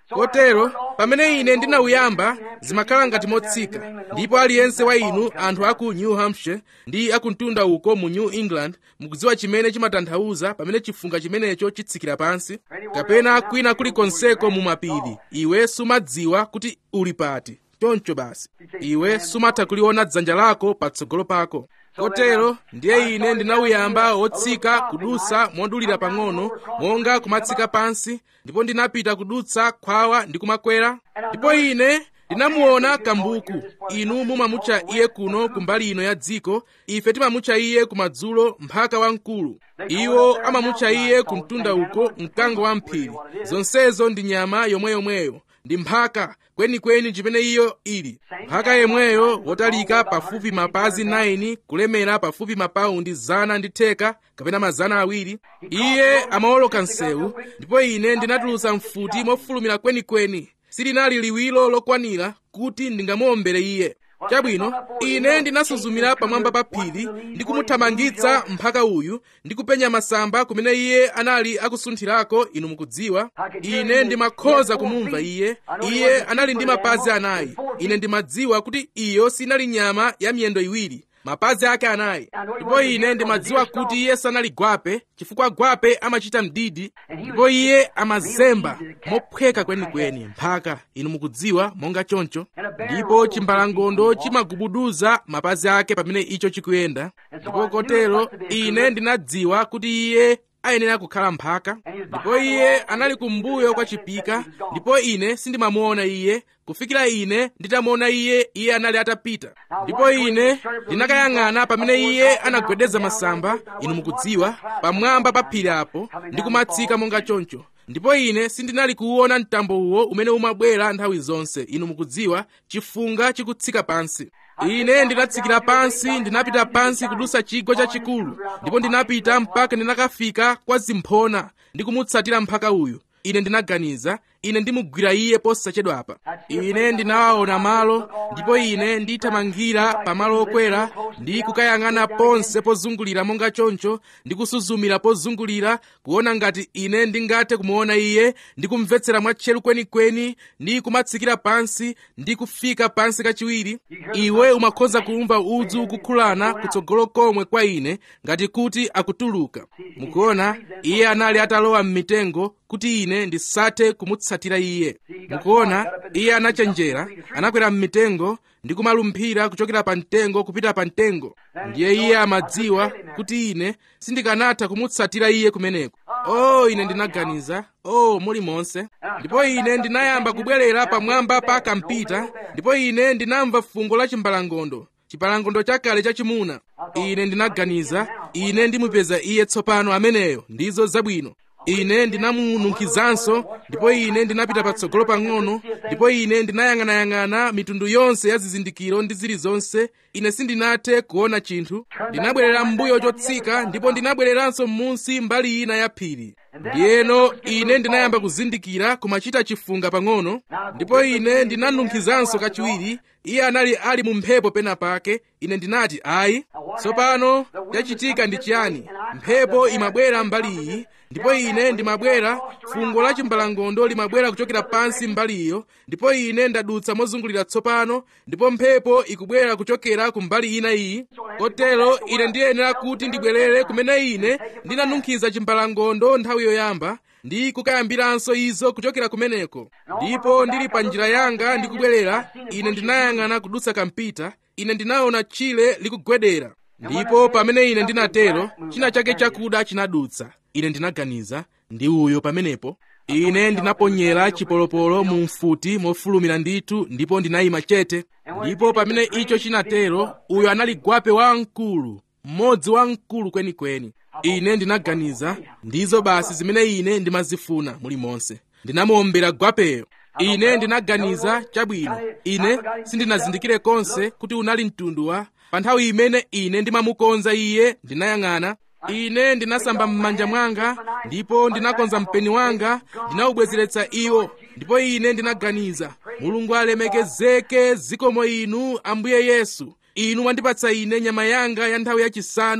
kotero pamene ine ndinauyamba zimakhala ngati motsika ndipo aliyense wa inu anthu aku new hampshire ndi akumtunda uko mu new england mukudziwa chimene chimatanthauza pamene chifunga chimenecho chitsikira pansi kapena kwina kulikonseko mu mapiri iwe sumadziwa kuti uli pati choncho basi iwe sumatha kuliona dzanja lako patsogolo pako kotero ndiye ine ndinauyamba wotsika kudutsa modulira pang'ono monga kumatsika pansi ndipo ndinapita kudutsa khwawa ndi kumakwera ndipo ine ndinamuona kambuku inu mumamutcha iye kuno kumbali ino ya dziko ife timamutcha iye kumadzulo mphaka wamkulu iwo amamutcha iye kumtunda uko mkango wa mphiri zonsezo ndi nyama yomweyomweyo ndi mphaka kwenikweni chimene iyo ili mphaka yemweyo wotalika pafupi mapazi 9 kulemera pafupi mapaundi zana ndi theka kapena mazana awiri iye amawoloka msewu ndipo ine ndinatulutsa mfuti mofulumira kwenikweni silinali liwiro lokwanira kuti ndingamuombere iye chabwino ine ndinasuzumira pamwamba pa phiri ndi kumuthamangitsa mphaka uyu ndi kupenya masamba kumene iye anali akusunthirako inu mukudziwa ine ndimakhoza kumumva iye iye anali ndi mapazi anayi ine ndimadziwa kuti iyo sinali nyama ya miyendo iwiri mapazi ake anayi ndipo ine ndimadziwa kuti iye sanali gwape chifukwa gwape amachita mdidi ndipo iye amazemba mophweka kwenikweni mphaka inu mukudziwa monga choncho ndipo chimbalangondo chimagubuduza mapazi ake pamene icho chikuyenda ndipo kotero ine ndinadziwa kuti iye ayenera kukhala mphaka ndipo iye anali kumbuyo kwa chipika ndipo ine sindimamuona iye kufikira ine nditamuona iye iye anali atapita ndipo ine ndinakayang'ana pamene iye anagwedeza masamba inu mukudziwa pamwamba pa phiri apo ndi kumatsika monga choncho ndipo ine sindinali kuwuona mtambo uwo umene umabwera nthawi zonse inu mukudziwa chifunga chikutsika pansi ine ndinatsikira pansi ndinapita pansi kudusa chigwa chachikulu ndipo ndinapita mpaka ndinakafika kwa zimphona ndi kumutsatira mphaka uyu ine ndinaganiza ine ndimugwira iye posachedwapa ine ndinawaona malo ndipo ine ndithamangira pamalo okwera ndi kukayang'ana ponse pozungulira monga choncho ndi kusuzumira pozungulira kuona ngati ine ndingathe kumuona iye ndi kumvetsera mwatcheru kwenikweni ndi kumatsikira pansi ndi kufika pansi kachiwiri iwe umakhoza kumva udzu ukukhulana kutsogolo komwe kwa ine ngati kuti akutuluka mukuona iye anali atalowa m'mitengo kuti ine ndisathe kumutsatira iye mukuona iye anachenjera anakwera m'mitengo ndi kumalumphira kuchokera pa mtengo kupita pa mtengo ndiye iye amadziwa kuti ine sindikanatha kumutsatira iye kumeneko oh ine ndinaganiza oh muli monse ndipo ine ndinayamba kubwerera pamwamba pa kampita ndipo ine ndinamva fungo la chimbalangondo chipalangondo chakale chachimuna ine ndinaganiza ine ndimupeza iye tsopano ameneyo ndizo zabwino ine ndinamununkhizanso ndipo ine ndinapita patsogolo pang'ono ndipo ine ndinayang'anayang'ana mitundu yonse ya zizindikiro ndi zilizonse ine sindinathe kuona chinthu ndinabwerera m'mbuyo chotsika ndipo ndinabwereranso m'munsi mbali ina ya phiri ndiyeno ine ndinayamba kuzindikira kumachita chifunga pang'ono ndipo ine ndinanunkhizanso kachiwiri iye anali ali mu mphepo pena pake ine ndinati ayi tsopano chachitika ndi chiyani mphepo imabwera mbali iyi ndipo ine ndimabwera fungo la chimbalangondo limabwera kuchokera pansi mbali iyo ndipo ine ndadutsa mozungulira tsopano ndipo mphepo ikubwera kuchokera ku mbali ina iyi kotero ine ndiyenera kuti ndibwerere kumene ine ndinanunkhiza chimbalangondo nthawi yoyamba ndi kukayambiranso izo kuchokera kumeneko ndipo ndili pa njira yanga ndikubwerera ine ndinayang'ana kudutsa kampita ine ndinaona tchire likugwedera ndipo pamene ine ndinatero china chake chakuda chinadutsa ine ndinaganiza ndi uyo pamenepo ine ndinaponyera chipolopolo mu mfuti mofulumira ndithu ndipo ndinayima chete ndipo pamene icho chinatero uyo anali gwape wamkulu mmodzi wamkulu kwenikweni ine ndinaganiza ndizo basi zimene ine ndimazifuna mulimonse ndinamuombera gwapeyo ine ndinaganiza chabwino ine sindinazindikire konse kuti unali mtundu wa pa nthawi imene ine ndimamukonza iye ndinayang'ana ine ndinasamba m'manja mwanga ndipo ndinakonza mpeni wanga ndinawubwezeretsa iwo ndipo ine ndinaganiza mulungu alemekezeke zikomo inu ambuye yesu inu mwandipatsa ine nyama yanga ya nthawi yachisanu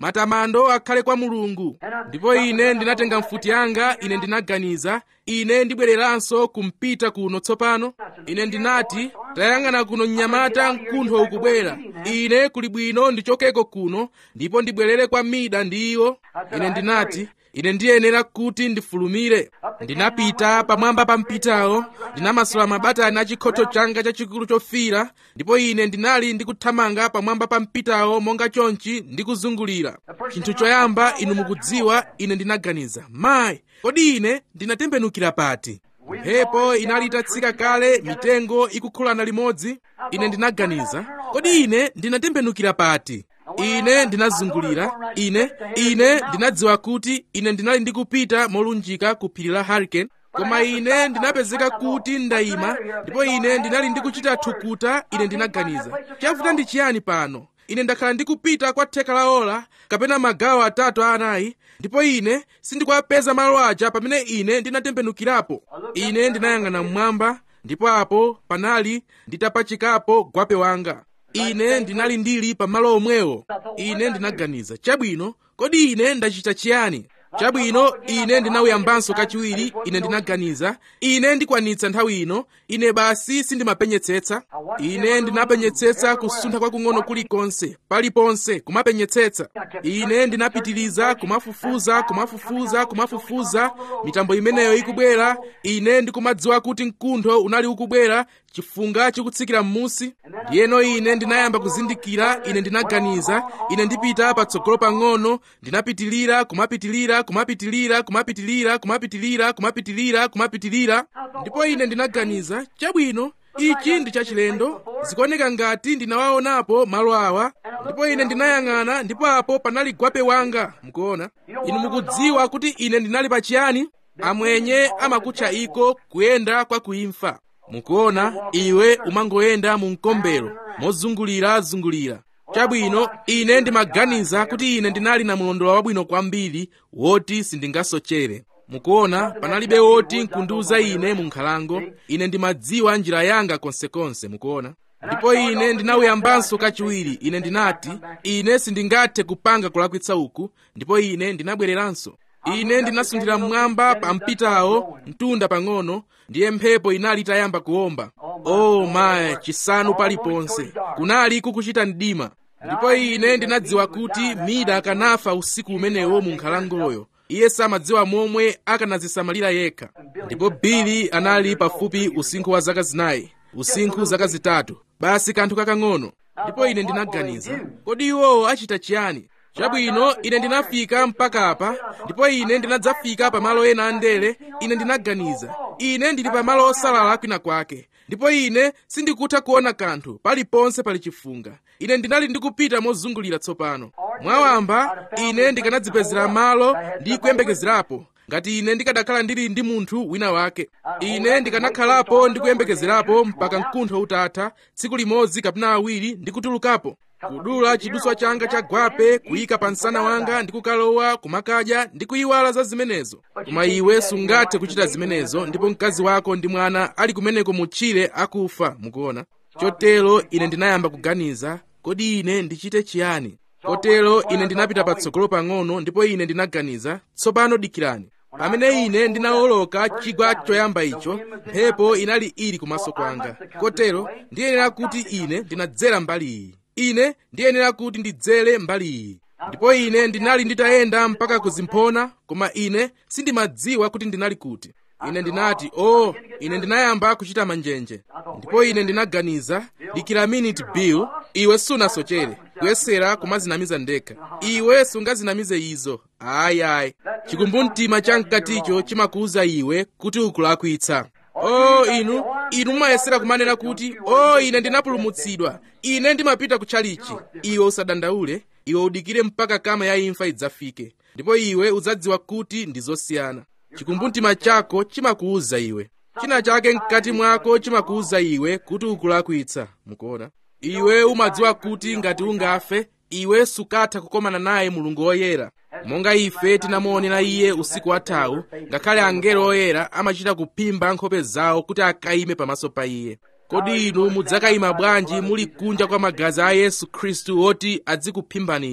matamando akhale kwa mulungu ndipo ine ndinatenga mfuti yanga ine ndinaganiza ine ndibwereranso kumpita kuno tsopano ine ndinati tayang'ana kuno mnyamata mkuntho ukubwera ine kuli bwino ndichokeko kuno ndipo ndibwerere kwa mida ndi iwo ine ndinati ine ndiyenera kuti ndifulumire ndinapita pamwamba pa mpitawo ndinamasula mabatani a chikhoto changa chachikulu chofira ndipo ine ndinali ndikuthamanga pamwamba pa mpitawo monga chonchi ndikuzungulira chinthu choyamba inu mukudziwa ine ndinaganiza mayi kodi ine ndinatembenukira pati mphepo inali itatsika kale mitengo ikukhulana limodzi ine ndinaganiza kodi ine ndinatembenukira pati ine ndinazungulira ine ine ndinadziwa kuti ine ndinali ndikupita molunjika ku phiri la hurricane koma ine ndinapezeka kuti ndayima ndipo ine ndinali ndikuchita thukuta ine ndinaganiza chavuta ndi chiyani pano ine ndakhala ndikupita kwa theka la ola kapena magawo atatu a anayi ndipo ine sindikuwapeza malo aja pamene ine ndinatembenukirapo ine ndinayang'ana mmwamba ndipo apo panali nditapachikapo gwape wanga ine ndinali ndili pamalo omwewo ine ndinaganiza chabwino kodi ine ndachita chiyani chabwino ine ndinawuyambanso kachiwiri ine ndinaganiza ine ndikwanitsa nthawi ino ine basi sindimapenyetsetsa ine ndinapenyetsetsa kusuntha kwakung'ono kulikonse paliponse kumapenyetsetsa ine ndinapitiriza kumafufuza kumafufuza kumafufuza mitambo imeneyo ikubwera ine ndikumadziwa kuti mkuntho unali ukubwera chifunga chikutsikira m'musi ndiyeno ine ndinayamba kuzindikira ine ndinaganiza ine ndipita patsogolo pang'ono ndinapitilira kumapitilira kumapitilira kumapitilira kumapitilira kumapitilira kumapitilira ndipo ine ndinaganiza chabwino ichi ndi chachilendo zikuoneka ngati ndinawaonapo malo awa ndipo ine ndinayang'ana ndipo apo panali gwape wanga mukuona inu mukudziwa kuti ine ndinali pachiyani amwenye amakutcha iko kuyenda kwa kuimfa mukuona iwe umangoyenda mu mkombero mozungulirazungulira chabwino ine ndimaganiza kuti ine ndinali na mlondola wabwino kwambiri woti sindingasochere mukuona panalibe woti nkundiuza ine mu nkhalango ine ndimadziwa njira yanga konsekonse mukuona ndipo ine ndinawuyambanso kachiwiri ine ndinati ine sindingathe kupanga kulakwitsa uku ndipo ine ndinabwereranso ine ndinasunthira mmwamba pa mpitawo mtunda pang'ono ndiye mphepo inali itayamba kuwomba oh mayi chisanu paliponse kunali kukuchita mdima ndipo ine ndinadziwa kuti mida akanafa usiku umenewo mu nkhalangoyo iye samadziwa momwe akanazisamalira yekha ndipo bili anali pafupi usinkhu wa zaka zinayi usinkhu zaka zitatu basi kanthu kakang'ono ndipo ine ndinaganiza kodi iwowo achita chiyani chabwino ine ndinafika mpaka apa ndipo ine ndinadzafika pamalo ena andere ine ndinaganiza ine ndili pamalo osalala kwina kwake ndipo ine sindikutha kuona kanthu paliponse pali chifunga ine ndinali ndikupita mozungulira tsopano mwawamba ine ndikanadzipezera malo ndi kuyembekezerapo ngati ine ndikanakhala ndili ndi munthu wina wake ine ndikanakhalapo ndi kuyembekezerapo mpaka mkuntho utatha tsiku limodzi kapena awiri ndikutulukapo kudula chiduswa changa cha gwape kuyika pa msana wanga ndi kukalowa kumakadya ndi kuyiwala za zimenezo koma iwe sungathe kuchita zimenezo ndipo mkazi wako ndi mwana ali kumeneko mutchire akufa mukuona chotero ine ndinayamba kuganiza kodi ine ndichite chiyani kotero ine ndinapita patsogolo pang'ono ndipo ine ndinaganiza tsopano dikirani pamene ine ndinawoloka chigwa choyamba icho mphepo inali ili kumaso kwanga kotero ndiyenera kuti ine ndinadzera mbali iyi ine ndiyenera kuti ndidzere mbali iyi ndipo ine ndinali nditayenda mpaka kuzimphona koma ine sindimadziwa kuti ndinali kuti ine ndinati oh ine ndinayamba kuchita manjenje ndipo ine ndinaganiza dikira minute bill iwe sunasochere kuyesera kumazinamiza ndekha iwe sungazinamize izo ayayi chikumbumtima chamkaticho chimakuwuza iwe kuti ukulakwitsa oh inu inu mumayesera kumanena kuti oh ine ndinapulumutsidwa ine ndimapita kutchalichi iwe usadandaule iwe udikire mpaka kama ya imfa idzafike ndipo iwe udzadziwa kuti ndi zosiyana chikumbumtima chako chimakuwuza iwe china chake mkati mwako chimakuwuza iwe kuti ukulakwitsa mukuona iwe umadziwa kuti ngati ungafe iwe sukatha kukomana naye mulungu woyera monga ife tinamuonera iye usiku wathawu ngakhale angelo oyera amachita kuphimba nkhope zawo kuti akayime pamaso pa iye kodi inu mudzakayima bwanji muli kunja kwa magazi a yesu khristu oti adzikuphimbani inu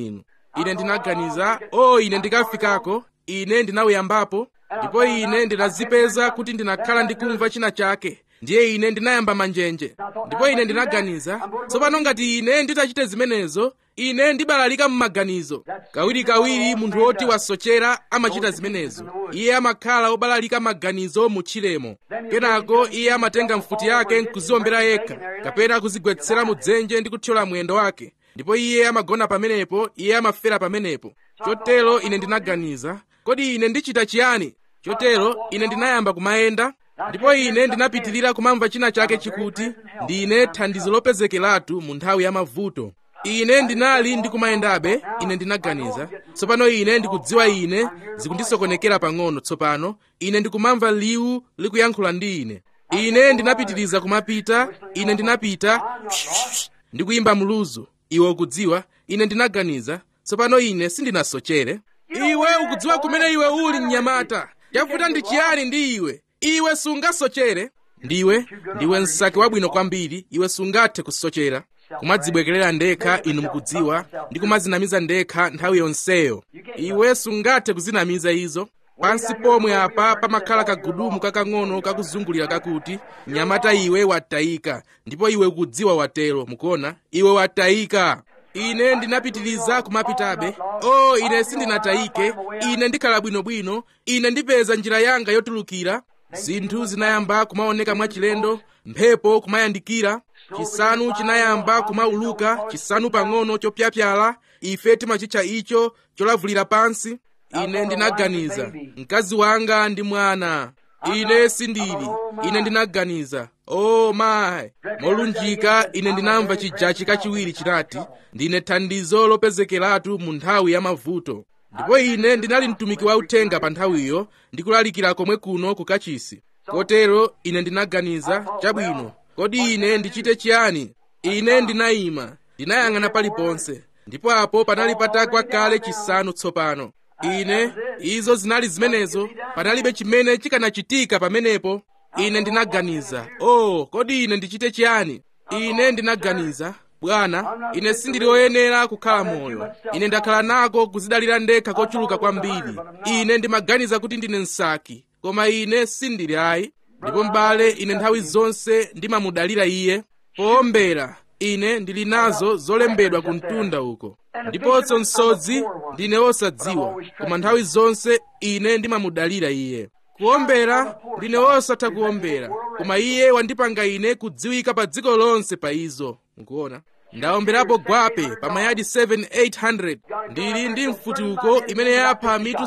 ine ndinaganiza o ine ndikafikako ine ndinawuyambapo ndipo ine ndinazipeza kuti ndinakhala ndikumva china chake ndiye ine ndinayamba manjenje ndipo ine ndinaganiza tsopano ngati ine nditachite zimenezo ine ndibalalika m'maganizo kawirikawiri munthu woti wasochera amachita zimenezo iye amakhala obalalika maganizo mu tchiremo kenako iye amatenga mfuti yake nkuziwombera yekha kapena kuzigwetsera mu dzenje ndi kuthyola mwendo wake ndipo iye amagona pamenepo iye amafera pamenepo chotero ine ndinaganiza kodi ine ndichita chiyani chotero ine ndinayamba kumayenda ndipo ine ndinapitirira kumamva china chake chikuti ndine thandizo lopezekeratu mu nthawi ya mavuto ine ndinali ndikumayendabe ine ndinaganiza tsopano ine ndikudziwa ine zikundisokonekera pang'ono tsopano ine ndikumamva liwu likuyankhula ndi ine ine ndinapitiriza kumapita ine ndinapita ndikuyimba mluzu iwe ukudziwa ine ndinaganiza tsopano ine sindinasochere iwe ukudziwa kumene iwe uli mnyamata chavuta ndi chiyani ndi iwe iwe sungasochere ndiwe ndiwe msaki wabwino kwambiri iwe sungathe kusochera kumadzibwekerera ndekha inu mukudziwa ndi kumazinamiza ndekha nthawi yonseyo iwe sungathe kuzinamiza izo pansi pomwe apa pamakhala kagudumu kakang'ono kakuzungulira kakuti mnyamata iwe watayika ndipo iwe ukudziwa watero mukuona iwe watayika ine ndinapitiriza kumapitabe o ine sindinatayike ine ndikhala bwinobwino ine ndipeza njira yanga yotulukira zinthu zinayamba kumaoneka mwachilendo mphepo kumayandikira chisanu chinayamba kumauluka chisanu pang'ono chopyapyala ife timachitcha icho cholavulira pansi ine ndinaganiza mkazi wanga ndi mwana ine sindili ine ndinaganiza o mayi molunjika ine ndinamva chijachi kachiwiri chinati ndine thandizo lopezekeratu mu nthawi ya mavuto ndipo ine ndinali mtumiki wa uthenga pa nthawiyo ndikulalikira komwe kuno ku kachisi kotero ine ndinaganiza chabwino kodi ine ndichite chiyani ine ndinayima ndinayang'ana paliponse ndipo apo panali patakwa kale chisanu tsopano ine izo zinali zimenezo panalibe chimene chikanachitika pamenepo ine ndinaganiza oh kodi ine ndichite chiyani ine ndinaganiza bwana ine sindili woyenera kukhala moyo ine ndakhala nako kuzidalira ndekha kochuluka kwambiri ine ndimaganiza kuti ndine msaki koma ine sindili ayi ndipo m'bale ine nthawi zonse ndimamudalira iye poombera ine ndili nazo zolembedwa ku mtunda uko ndiponso msodzi ndine wosadziwa koma nthawi zonse ine ndimamudalira iye kuombera ndine wosatha kuombera koma iye wandipanga ine kudziwika pa dziko lonse pa izo mukuona ndaomberapo gwape pa mayadi 7800 ndili ndi mfutuko imene yapha mitu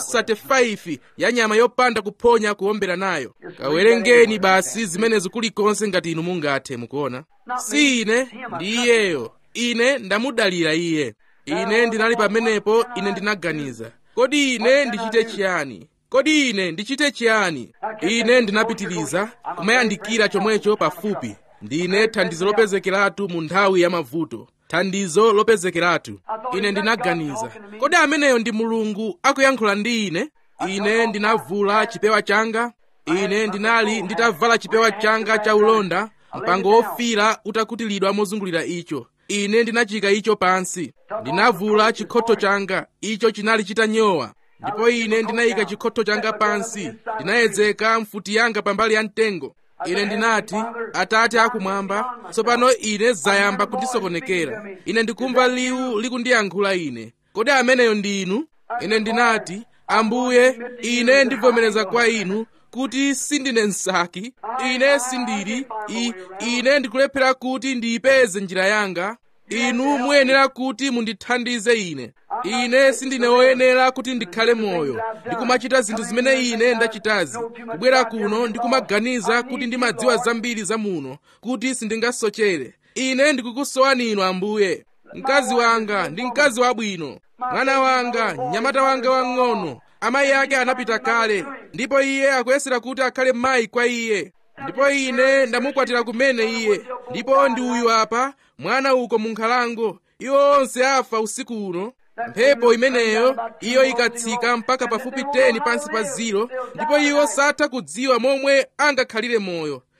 35 ya nyama yopanda kuphonya kuombera nayo kawerengeni basi zimenezo kulikonse ngati inu mungathe mukuona si ine ndi iyeyo ine ndamudalira iye ine ndinali pamenepo ine ndinaganiza kodi ine ndichite chiyani kodi ine ndichite chiyani ine ndinapitiriza kumayandikira chomwecho pafupi ndine thandizo lopezekeratu mu nthawi ya mavuto thandizo lopezekeratu ine ndinaganiza kodi ameneyo ndi mulungu akuyankhula ndi ine ine ndinavula chipewa changa ine ndinali nditavala chipewa changa cha ulonda mpango wofira utakutilidwa mozungulira icho ine ndinachika icho pansi ndinavula chikhotho changa icho chinali chitanyowa ndipo ine ndinayika chikhotho changa pansi ndinayedzeka mfuti yanga pambali ya mtengo ine ndinati atate akumwamba tsopano ine zayamba kundisokonekera ine ndikumva liwu likundiyankhula ine kodi ameneyo ndi inu ine ndinati ambuye ine ndivomereza kwa inu kuti sindine msaki ine sindili I, ine ndikulephera kuti ndiyipeze njira yanga inu muyenera kuti mundithandize ine ine sindine woyenera kuti ndikhale moyo ndikumachita zinthu zimene ine ndachitazi kubwera kuno ndikumaganiza kuti ndimadziwa zambiri za muno kuti sindingasochere ine ndikukusowani inu ambuye mkazi wanga ndi mkazi wabwino mwana wanga mnyamata wanga wang'ono amayi ake anapita kale ndipo iye akuyesera kuti akhale mayi kwa iye ndipo ine ndamukwatira kumene iye ndipo ndi uyu apa mwana uko mu nkhalango iwo onse afa usiku uno mphepo imeneyo iyo ikatsika mpaka pafupi 10 pansi pa ziro ndipo iwo satha kudziwa momwe angakhalire moyo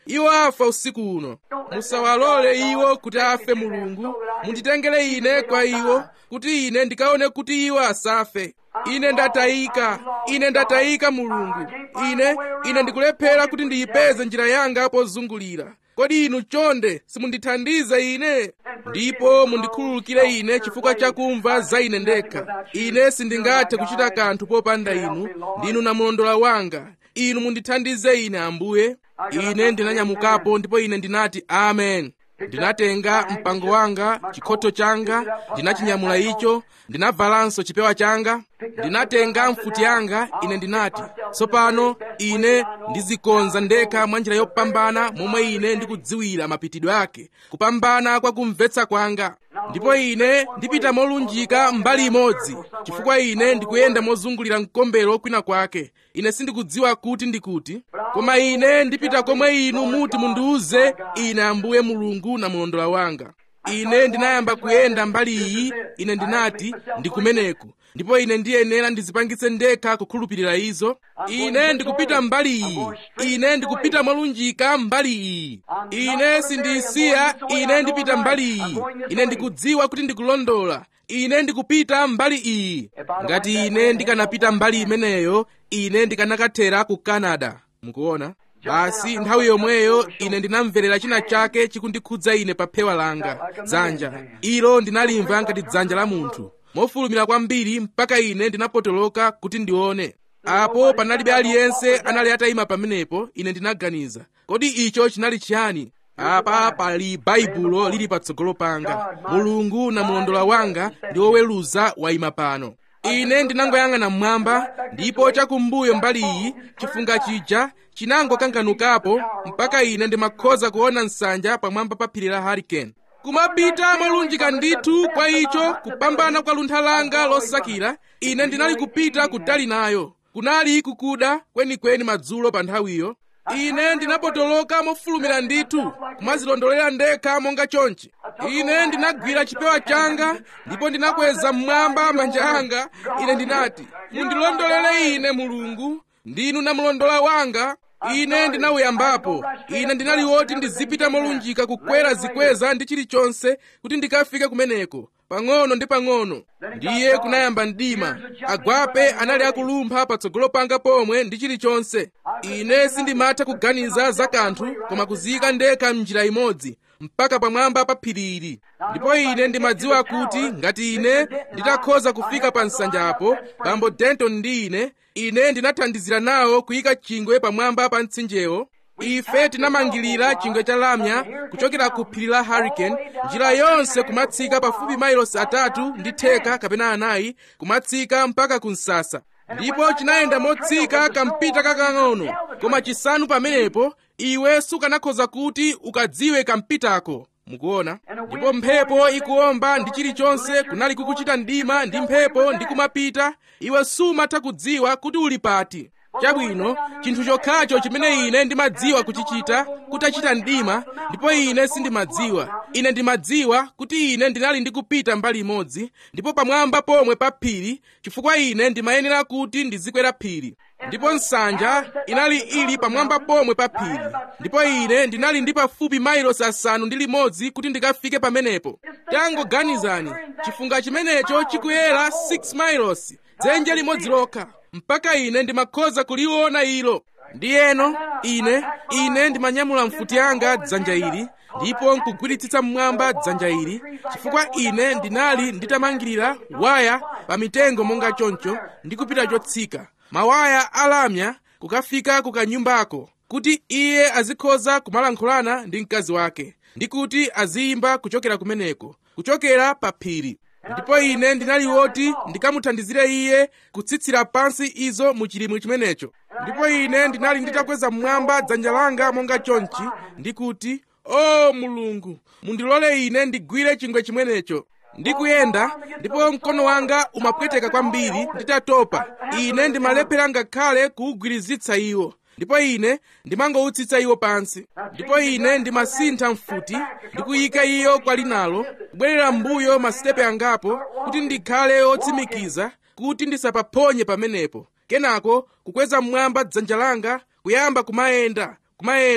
iwo afa usiku uno musawalole iwo kuti afe mulungu munditengere ine kwa iwo kuti ine ndikaone kuti iwo asafe ine ndatayika ine ndatayika mulungu ine ine ndikulephera kuti ndiyipeze njira yanga pozungulira kodi inu chonde simundithandize ine ndipo mundikhululukire ine chifukwa chakumva za ine ndekha ine sindingathe kuchita kanthu popanda inu ndinu namulondola wanga inu mundithandize ine ambuye ine ndinanyamukapo ndipo ine ndinati amen ndinatenga mpango wanga chikhoto changa ndinachinyamula icho ndinavalanso chipewa changa ndinatenga mfuti yanga ine ndinati tsopano ine ndizikonza ndekha mwa njira yopambana momwe ine ndikudziwira mapitidwe ake kupambana kwa kumvetsa kwanga ndipo ine ndipita molunjika mbali imodzi chifukwa ine ndikuyenda mozungulira mkombero kwina kwake ine sindikudziwa kuti ndikuti koma ine ndipita komwe inu muti mundiuze ine ambuye mulungu na mulondola wanga ine ndinayamba kuyenda mbali iyi ine ndinati ndikumeneku ndipo ine ndiyenera ndizipangitse ndekha kukhulupirira izo ine ndikupita mbali iyi ine ndikupita molunjika mbali iyi ine sindisiya ine ndipita mbali iyi ine ndikudziwa kuti ndikulondola ine ndikupita mbali iyi ngati ine ndikanapita mbali imeneyo ine ndikanakathera ku canada mukuona basi nthawi yomweyo ine ndinamverera china chake chikundikhudza ine pa phewa langa dzanja ilo ndinalimva ngati dzanja la munthu mofulumira kwambiri mpaka ine ndinapotoloka kuti ndione apo panalibe aliyense anali atayima pamenepo ine ndinaganiza kodi icho chinali chiyani apa pali baibulo lili patsogolo panga mulungu na mulondola wanga ndi woweruza wayima pano ine ndinangoyang'ana mmwamba ndipo chakumbuyo mbali iyi chifunga chija chinangokanganukapo mpaka ine ndimakhoza kuona nsanja pamwamba pa phiri la hurricane kumapita molunjika ndithu kwa icho kupambana kwa luntha langa losakira ine ndinali kupita kutali nayo kunali kukuda kwenikweni madzulo pa nthawiyo ine ndinapotoloka mofulumira ndithu kumazilondolera ndekha monga chonchi ine ndinagwira chipewa changa ndipo ndinakweza mmwamba manja anga ine ndinati mundilondolere ine mulungu ndinu namulondola wanga ine ndinawuyambapo ine ndinali woti ndizipita molunjika kukwera zikweza ndi chilichonse kuti ndikafike kumeneko pang'ono ndi pang'ono ndiye kunayamba mdima agwape anali akulumpha patsogolo panga pomwe ndi chilichonse ine sindimatha kuganiza za kanthu koma kuziyika ndekha m'njira imodzi mpaka pamwamba pa phiri ili ndipo ine ndimadziwa kuti ngati ine nditakhoza kufika pa nsanjapo bambo denton ndi ine ine ndinathandizira nawo kuyika chingwe pamwamba pa mtsinjewo ife tinamangirira chingwe cha lamya kuchokera ku phiri la hurricane njira yonse kumatsika pafupi mailosi atatu ndi theka kapena anayi kumatsika mpaka ku msasa ndipo chinayenda motsika kampita kakang'ono koma chisanu pamenepo iwe sukanakhoza kuti ukadziwe kampitako mukuona ndipo mphepo ikuomba ndi chilichonse kunali kukuchita mdima ndi mphepo ndi kumapita iwe sumatha kudziwa kuti uli pati chabwino chinthu chokhacho chimene ine ndimadziwa kuchichita kutachita mdima ndipo ine sindimadziwa ine ndimadziwa kuti ine ndinali ndikupita mbali imodzi ndipo pamwamba pomwe pa phiri chifukwa ine ndimayenera kuti ndizikwera phiri ndipo nsanja inali ili pamwamba pomwe pa phiri ndipo ine ndinali ndi pafupi mailosi asanu ndi limodzi kuti ndikafike pamenepo tangoganizani chifunga chimenecho chikuyera 6 mailosi dzenje limodzi lokha mpaka ine ndimakhoza kuliona ilo ndiyeno ine ine ndimanyamula mfuti yanga dzanja ili ndipo nkugwiritsitsa mmwamba dzanja ili chifukwa ine ndinali nditamangirira waya pa mitengo monga choncho ndi kupita chotsika mawaya alamya kukafika kukanyumbako kuti iye azikhoza kumalankhulana ndi mkazi wake ndi kuti aziyimba kuchokera kumeneko kuchokera pa phiri ndipo ine ndinali woti ndikamuthandizire iye kutsitsira pansi izo mu chilimwe chimenecho ndipo ine ndinali nditakweza mmwamba dzanja langa monga chonchi ndi kuti o mulungu mundilole ine ndigwire chingwe chimenecho ndikuyenda ndipo mkono wanga umapweteka kwambiri nditatopa ine ndimalephera ngakhale kuwugwirizitsa iwo ndipo ine ndimangowutsitsa iwo pansi ndipo ine ndimasintha mfuti ndikuyika iyo kwa linalo kubwerera m'mbuyo masitepe angapo kuti ndikhale otsimikiza kuti ndisapaphonye pamenepo kenako kukweza mmwamba dzanja langa kuyamba kumayenda kumayenda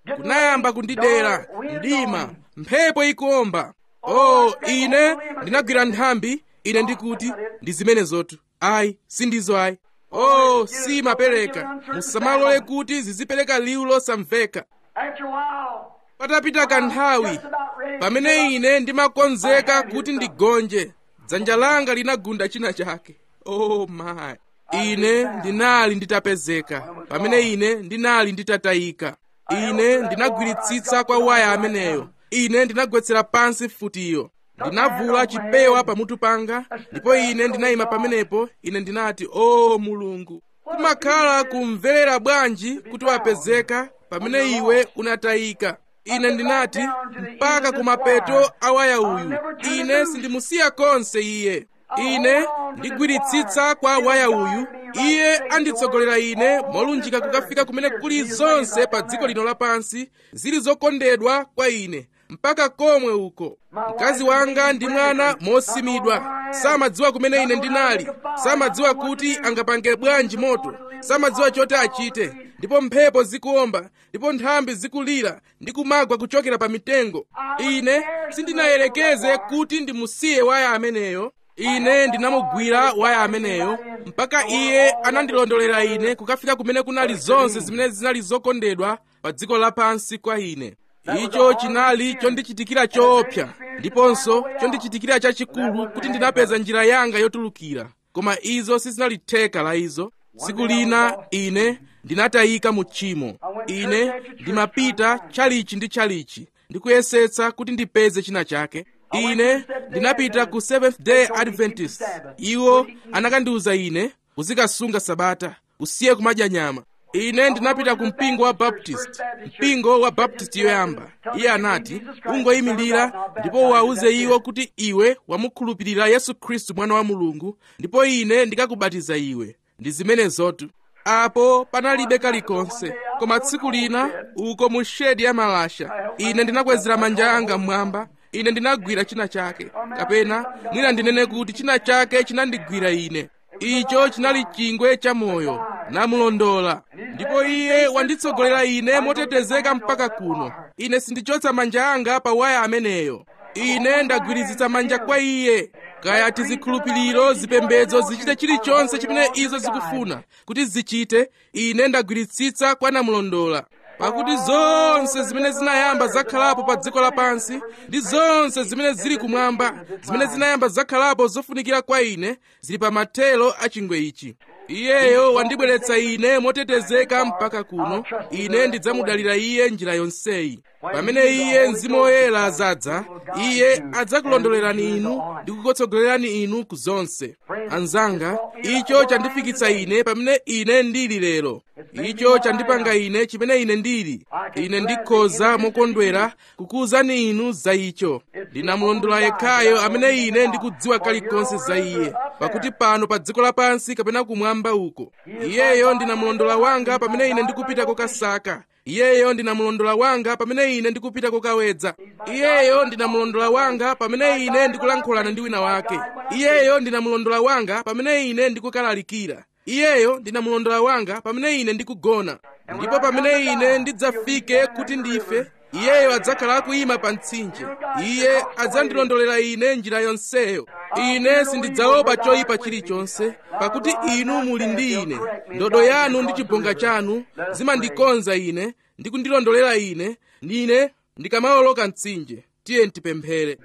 kunayamba kundidera mdima mphepo ikuomba oh ine ndinagwira nthambi ine ndikuti ndi zimenezotu ayi sindizo ayi oh simapereka musamalole kuti zizipereka liwu losamveka After a while, patapita kanthawi pamene ine ndimakonzeka kuti ndigonje dzanja langa linagunda china chake oh my ine ndinali nditapezeka pamene ine ndinali nditatayika ine ndinagwiritsitsa kwa waya ameneyo ine ndinagwetsera pansi futiyo ndinavula chipewa pamutu panga ndipo ine ndinayima pamenepo ine ndinati o mulungu kumakhala kumverera bwanji kuti wapezeka pamene iwe unatayika ine ndinati mpaka kumapeto a waya uyu ine sindimusiya konse iye ine ndigwiritsitsa kwa waya uyu iye anditsogolera ine molunjika kukafika kumene kuli zonse pa dziko lino lapansi zili zokondedwa kwa ine mpaka komwe uko mkazi wanga ndi mwana mosimidwa samadziwa kumene ine ndinali samadziwa kuti angapange bwanji moto samadziwa choti achite ndipo mphepo zikuomba ndipo nthambi zikulira ndi kumagwa kuchokera pa mitengo ine sindinayerekeze kuti ndimusiye waya ameneyo ine ndinamugwira waya ameneyo mpaka iye anandilondolera ine kukafika kumene kunali zonse zimene zinali zokondedwa pa dziko lapansi kwa ine icho chinali chondichitikira choopsa ndiponso chondichitikira chachikulu kuti ndinapeza njira yanga yotulukira koma izo sizinali theka la izo tsiku lina ine ndinatayika mu tchimo ine ndimapita chalichi ndi chalichi ndikuyesetsa kuti ndipeze china chake ine ndinapita ku seventh day adventist iwo anakandiwuza ine uzikasunga sabata usiye kumadya nyama ine ndinapita ku mpingo wa baptist mpingo wa baptist yoyamba iye anati ungoyimirira ndipo uwawuze iwo kuti iwe wamukhulupirira yesu khristu mwana wa mulungu ndipo ine ndikakubatiza iwe ndi zimenezotu apo panalibe kalikonse koma tsiku lina uko mu shedi ya malasha ine ndinakwezera manja anga mmwamba ine ndinagwira china chake kapena mwina ndinene kuti china chake chinandigwira ine icho chinali chingwe cha moyo namulondola ndipo iye wanditsogolera ine motetezeka mpaka kuno ine sindichotsa manja anga pa waya ameneyo ine ndagwirizitsa manja kwa iye kaya tizikhulupiriro zipembedzo zichite chilichonse chimene izo zikufuna kuti zichite ine ndagwiritsitsa kwa namulondola pakuti zonse zimene zinayamba zakhalapo pa dziko lapansi ndi zonse zimene zili kumwamba zimene zinayamba zakhalapo zofunikira kwa ine zili pa mathelo a chingwe ichi iyeyo wandibweretsa ine motetezeka mpaka kuno ine ndidzamudalira iye njira yonseyi pamene iye mzimu woyera azadza iye adzakulondolerani inu ndi kukutsogolerani inu ku zonse anzanga icho chandifikitsa ine pamene ine ndili lero icho chandipanga ine chimene ine ndili ine ndikhoza mokondwera kukuwuzani inu za icho ndinamulondola yekhayo amene ine ndikudziwa kalikonse za iye pakuti pano pa dziko lapansi kapena kumwamba uko iyeyo ndinamulondola wanga pamene ine ndikupita kokasaka iyeyo ndinamulondola wanga pamene ine ndikupita kokawedza iyeyo ndinamulondola wanga pamene ine ndikulankhulana ndi wina wake iyeyo ndinamulondola wanga pamene ine ndikukalalikira iyeyo ndinamulondola wanga pamene ine ndikugona ndipo pamene ine ndidzafike kuti ndife iyeyo adzakhala akuyima pa mtsinje iye adzandilondolera ine njira yonseyo ine sindidzaopa choyipa chilichonse pakuti inu muli ndi ine ndodo yanu ndi chibonga chanu zimandikonza ine ndi kundilondolera ine ndine ndikamawoloka mtsinje tiye ntipemphere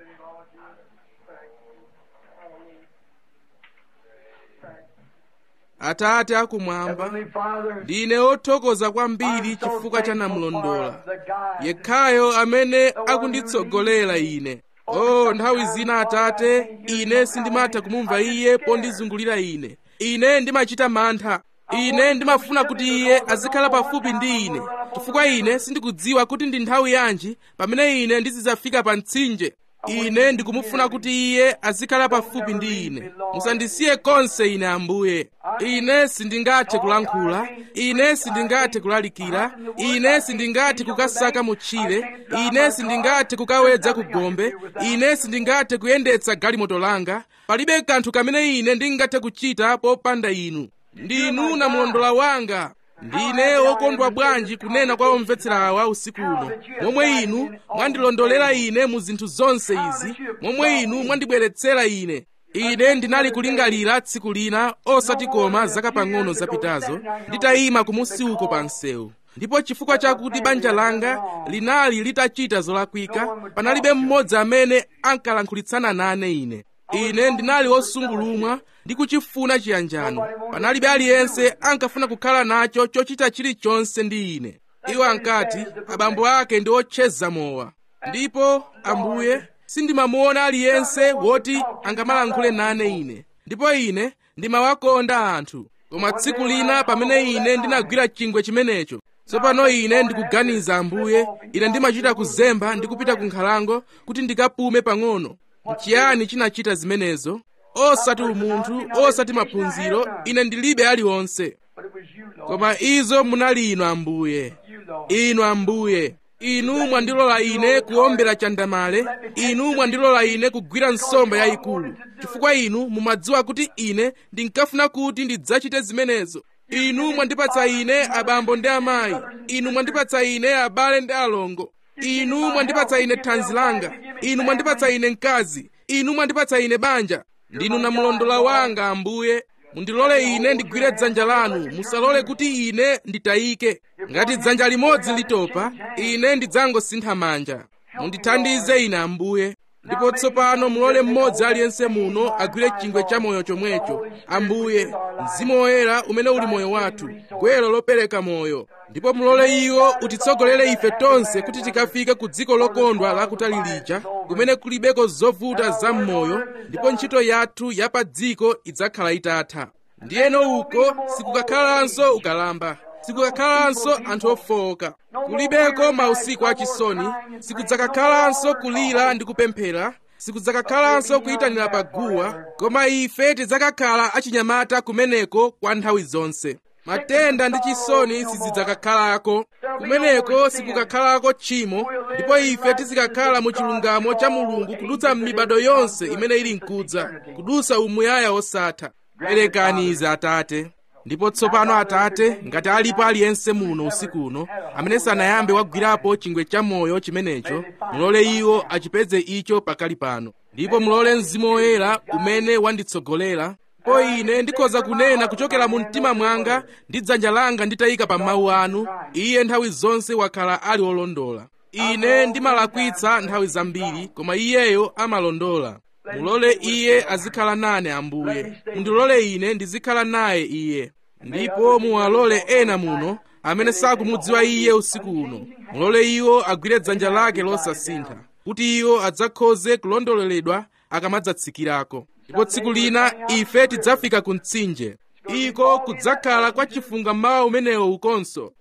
atate akumwamba Heavenly Father, ndine othokoza kwambiri chifukwa cha namulondola yekhayo amene akunditsogolera ine o nthawi zina atate ine sindimatha kumumva iye pondizungulira ine ine ndimachita mantha ine ndimafuna kuti iye azikhala pafupi ndi ine chifukwa ine sindikudziwa kuti ndi nthawi yanji pamene ine ndizidzafika pa mtsinje ine ndikumufuna kuti iye azikhala pafupi ndi ine musandisiye konse ine ambuye ine sindingathe kulankhula ine sindingathe kulalikira ine sindingathe kukasaka mutchire ine sindingathe kukawedza ku gombe ine sindingathe kuyendetsa galimoto langa palibe kanthu kamene ine ndingathe kuchita popanda inu ndinu namulondola wanga ndine wokondwa bwanji kunena kwa omvetsera awa usiku uno momwe inu mwandilondolera ine mu zinthu zonse izi momwe inu mwandibweretsera ine ine ndinali kulingalira tsiku lina osati koma zaka pang'ono zapitazo nditayima kumusi uko pa msewu ndipo chifukwa chakuti banja langa linali litachita zolakwika panalibe mmodzi amene ankalankhulitsana nane ine ine ndinali wosungulumwa ndi kuchifuna chiyanjano panalibe aliyense ankafuna kukhala nacho chochita chilichonse ndi ine iwo ankati abambo ake ndi otcheza mowa ndipo ambuye sindimamuona aliyense woti angamalankhule nane ine ndipo ine ndimawakonda anthu koma tsiku lina pamene ine ndinagwira chingwe chimenecho tsopano ine ndikuganiza ambuye ine ndimachita kuzemba ndi kupita ku nkhalango kuti ndikapume pang'ono nchiyani chinachita zimenezo osati umunthu osati maphunziro ine ndilibe aliwonse koma izo munali inu ambuye inu ambuye inu mwandilola ine kuombera chandamale inu mwandilola ine kugwira nsomba yayikulu chifukwa inu mumadziwa kuti ine ndinkafuna kuti ndidzachite zimenezo inu mwandipatsa ine abambo ndi amayi inu mwandipatsa ine abale ndi alongo inu mwandipatsa ine thanzi langa inu mwandipatsa ine mkazi inu mwandipatsa ine banja ndinu namulondola wanga ambuye mundilole ine ndigwire dzanja lanu musalole kuti ine nditayike ngati dzanja limodzi litopa ine ndidzangosintha manja mundithandize ine ambuye ndipo tsopano mulole mmodzi aliyense muno agwire chingwe cha moyo chomwecho ambuye mzimu woyera umene uli moyo wathu gwero lopereka moyo ndipo mulole iwo utitsogolere ife tonse kuti tikafike ku dziko lokondwa lakutali lija kumene kulibeko zovuta za m'moyo ndipo ntchito yathu ya pa dziko idzakhala itatha ndiyeno uko sikukakhalanso ukalamba sikukakhalanso anthu ofowoka kulibeko mausiku achisoni sikudzakakhalanso kulira ndi kupemphera sikudzakakhalanso kuyitanira pa guwa koma ife tidzakakhala achinyamata kumeneko kwa nthawi zonse matenda ndi chisoni sizidzakakhalako kumeneko sikukakhalako tchimo ndipo ife tizikakhala mu chilungamo cha mulungu kudutsa m'mibado yonse imene ili mkudza kudutsa umuyaya osatha perekani izi atate ndipo tsopano atate ngati alipo aliyense muno usiku uno amene sanayambe wagwirapo chingwe cha moyo chimenecho mulole iwo achipeze icho pakali pano ndipo mulole mzimu woyera umene wanditsogolera po ine ndikhoza kunena kuchokera mu mtima mwanga ndi dzanja langa nditayika pa mawu anu iye nthawi zonse wakhala ali wolondola ine ndimalakwitsa nthawi zambiri koma iyeyo amalondola mulole iye azikhala nane ambuye mundilole ine ndizikhala naye iye ndipo muwalole ena muno amene sakumudziwa iye usiku uno mulole iwo agwire dzanja lake losasintha kuti iwo adzakhoze kulondoleredwa akamadzatsikirako ndipo tsiku lina ife tidzafika ku mtsinje iko kudzakhala kwa chifunga mawa umenewo ukonso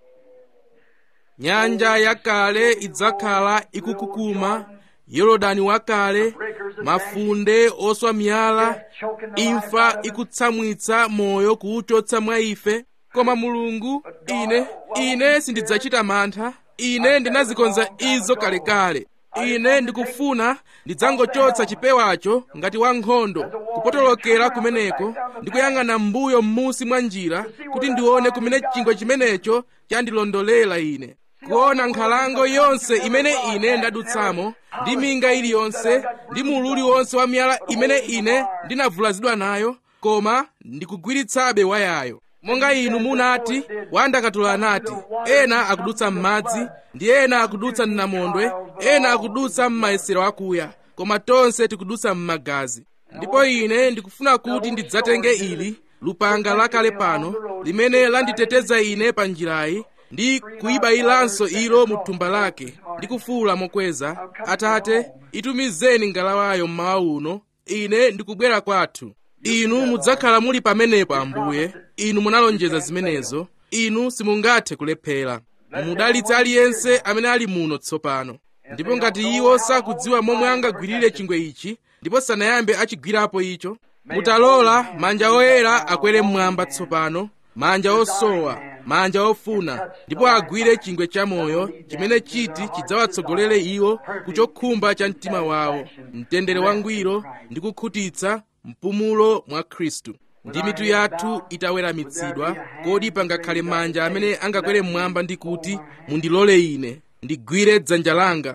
nyanja yakale idzakhala ikukukuma yorodani wakale mafunde oswa miyala imfa ikutsamwitsa moyo kuwuchotsa mwa ife koma mulungu ine ine sindidzachita mantha ine ndinazikonza izo kalekale ine ndikufuna ndidzangochotsa chipewacho ngati wankhondo kupotolokera kumeneko ndikuyang'ana m'mbuyo m'musi mwa njira kuti ndione kumene chingwe chimenecho chandilondolera ine kuona nkhalango yonse imene ine ndadutsamo ndi minga iliyonse ndi mulu uliwonse wa miyala imene ine ndinavulazidwa nayo koma ndikugwiritsabe wayayo monga inu munati wandakatula anati ena akudutsa m'madzi ndi ena akudutsa m'namondwe ena akudutsa m'mayesero akuya koma tonse tikudutsa m'magazi ndipo ine ndikufuna kuti ndidzatenge ili lupanga lakale pano limene landiteteza ine pa njirayi ndi kuyibayilanso ilo mu thumba lake ndi kufuwula mokweza atate itumizeni ngalawayo mmawa uno ine ndikubwera kwathu inu mudzakhala muli pamenepo ambuye inu munalonjeza zimenezo inu simungathe kulephera mumudalitse aliyense amene ali muno tsopano ndipo ngati iwo sakudziwa momwe angagwirire chingwe ichi ndipo sanayambe achigwirapo icho mutalola manja oyera akwere mmwamba tsopano manja osowa manja ofuna ndipo agwire chingwe chamoyo chimene chiti chidzawatsogolere iwo kuchokhumba cha mtima wawo mtendere wangwiro ndi kukhutitsa mpumulo mwa khristu ndi mitu yathu itaweramitsidwa kodi pangakhale manja amene angakwere mmwamba ndi kuti mundilole ine ndigwire dzanja langa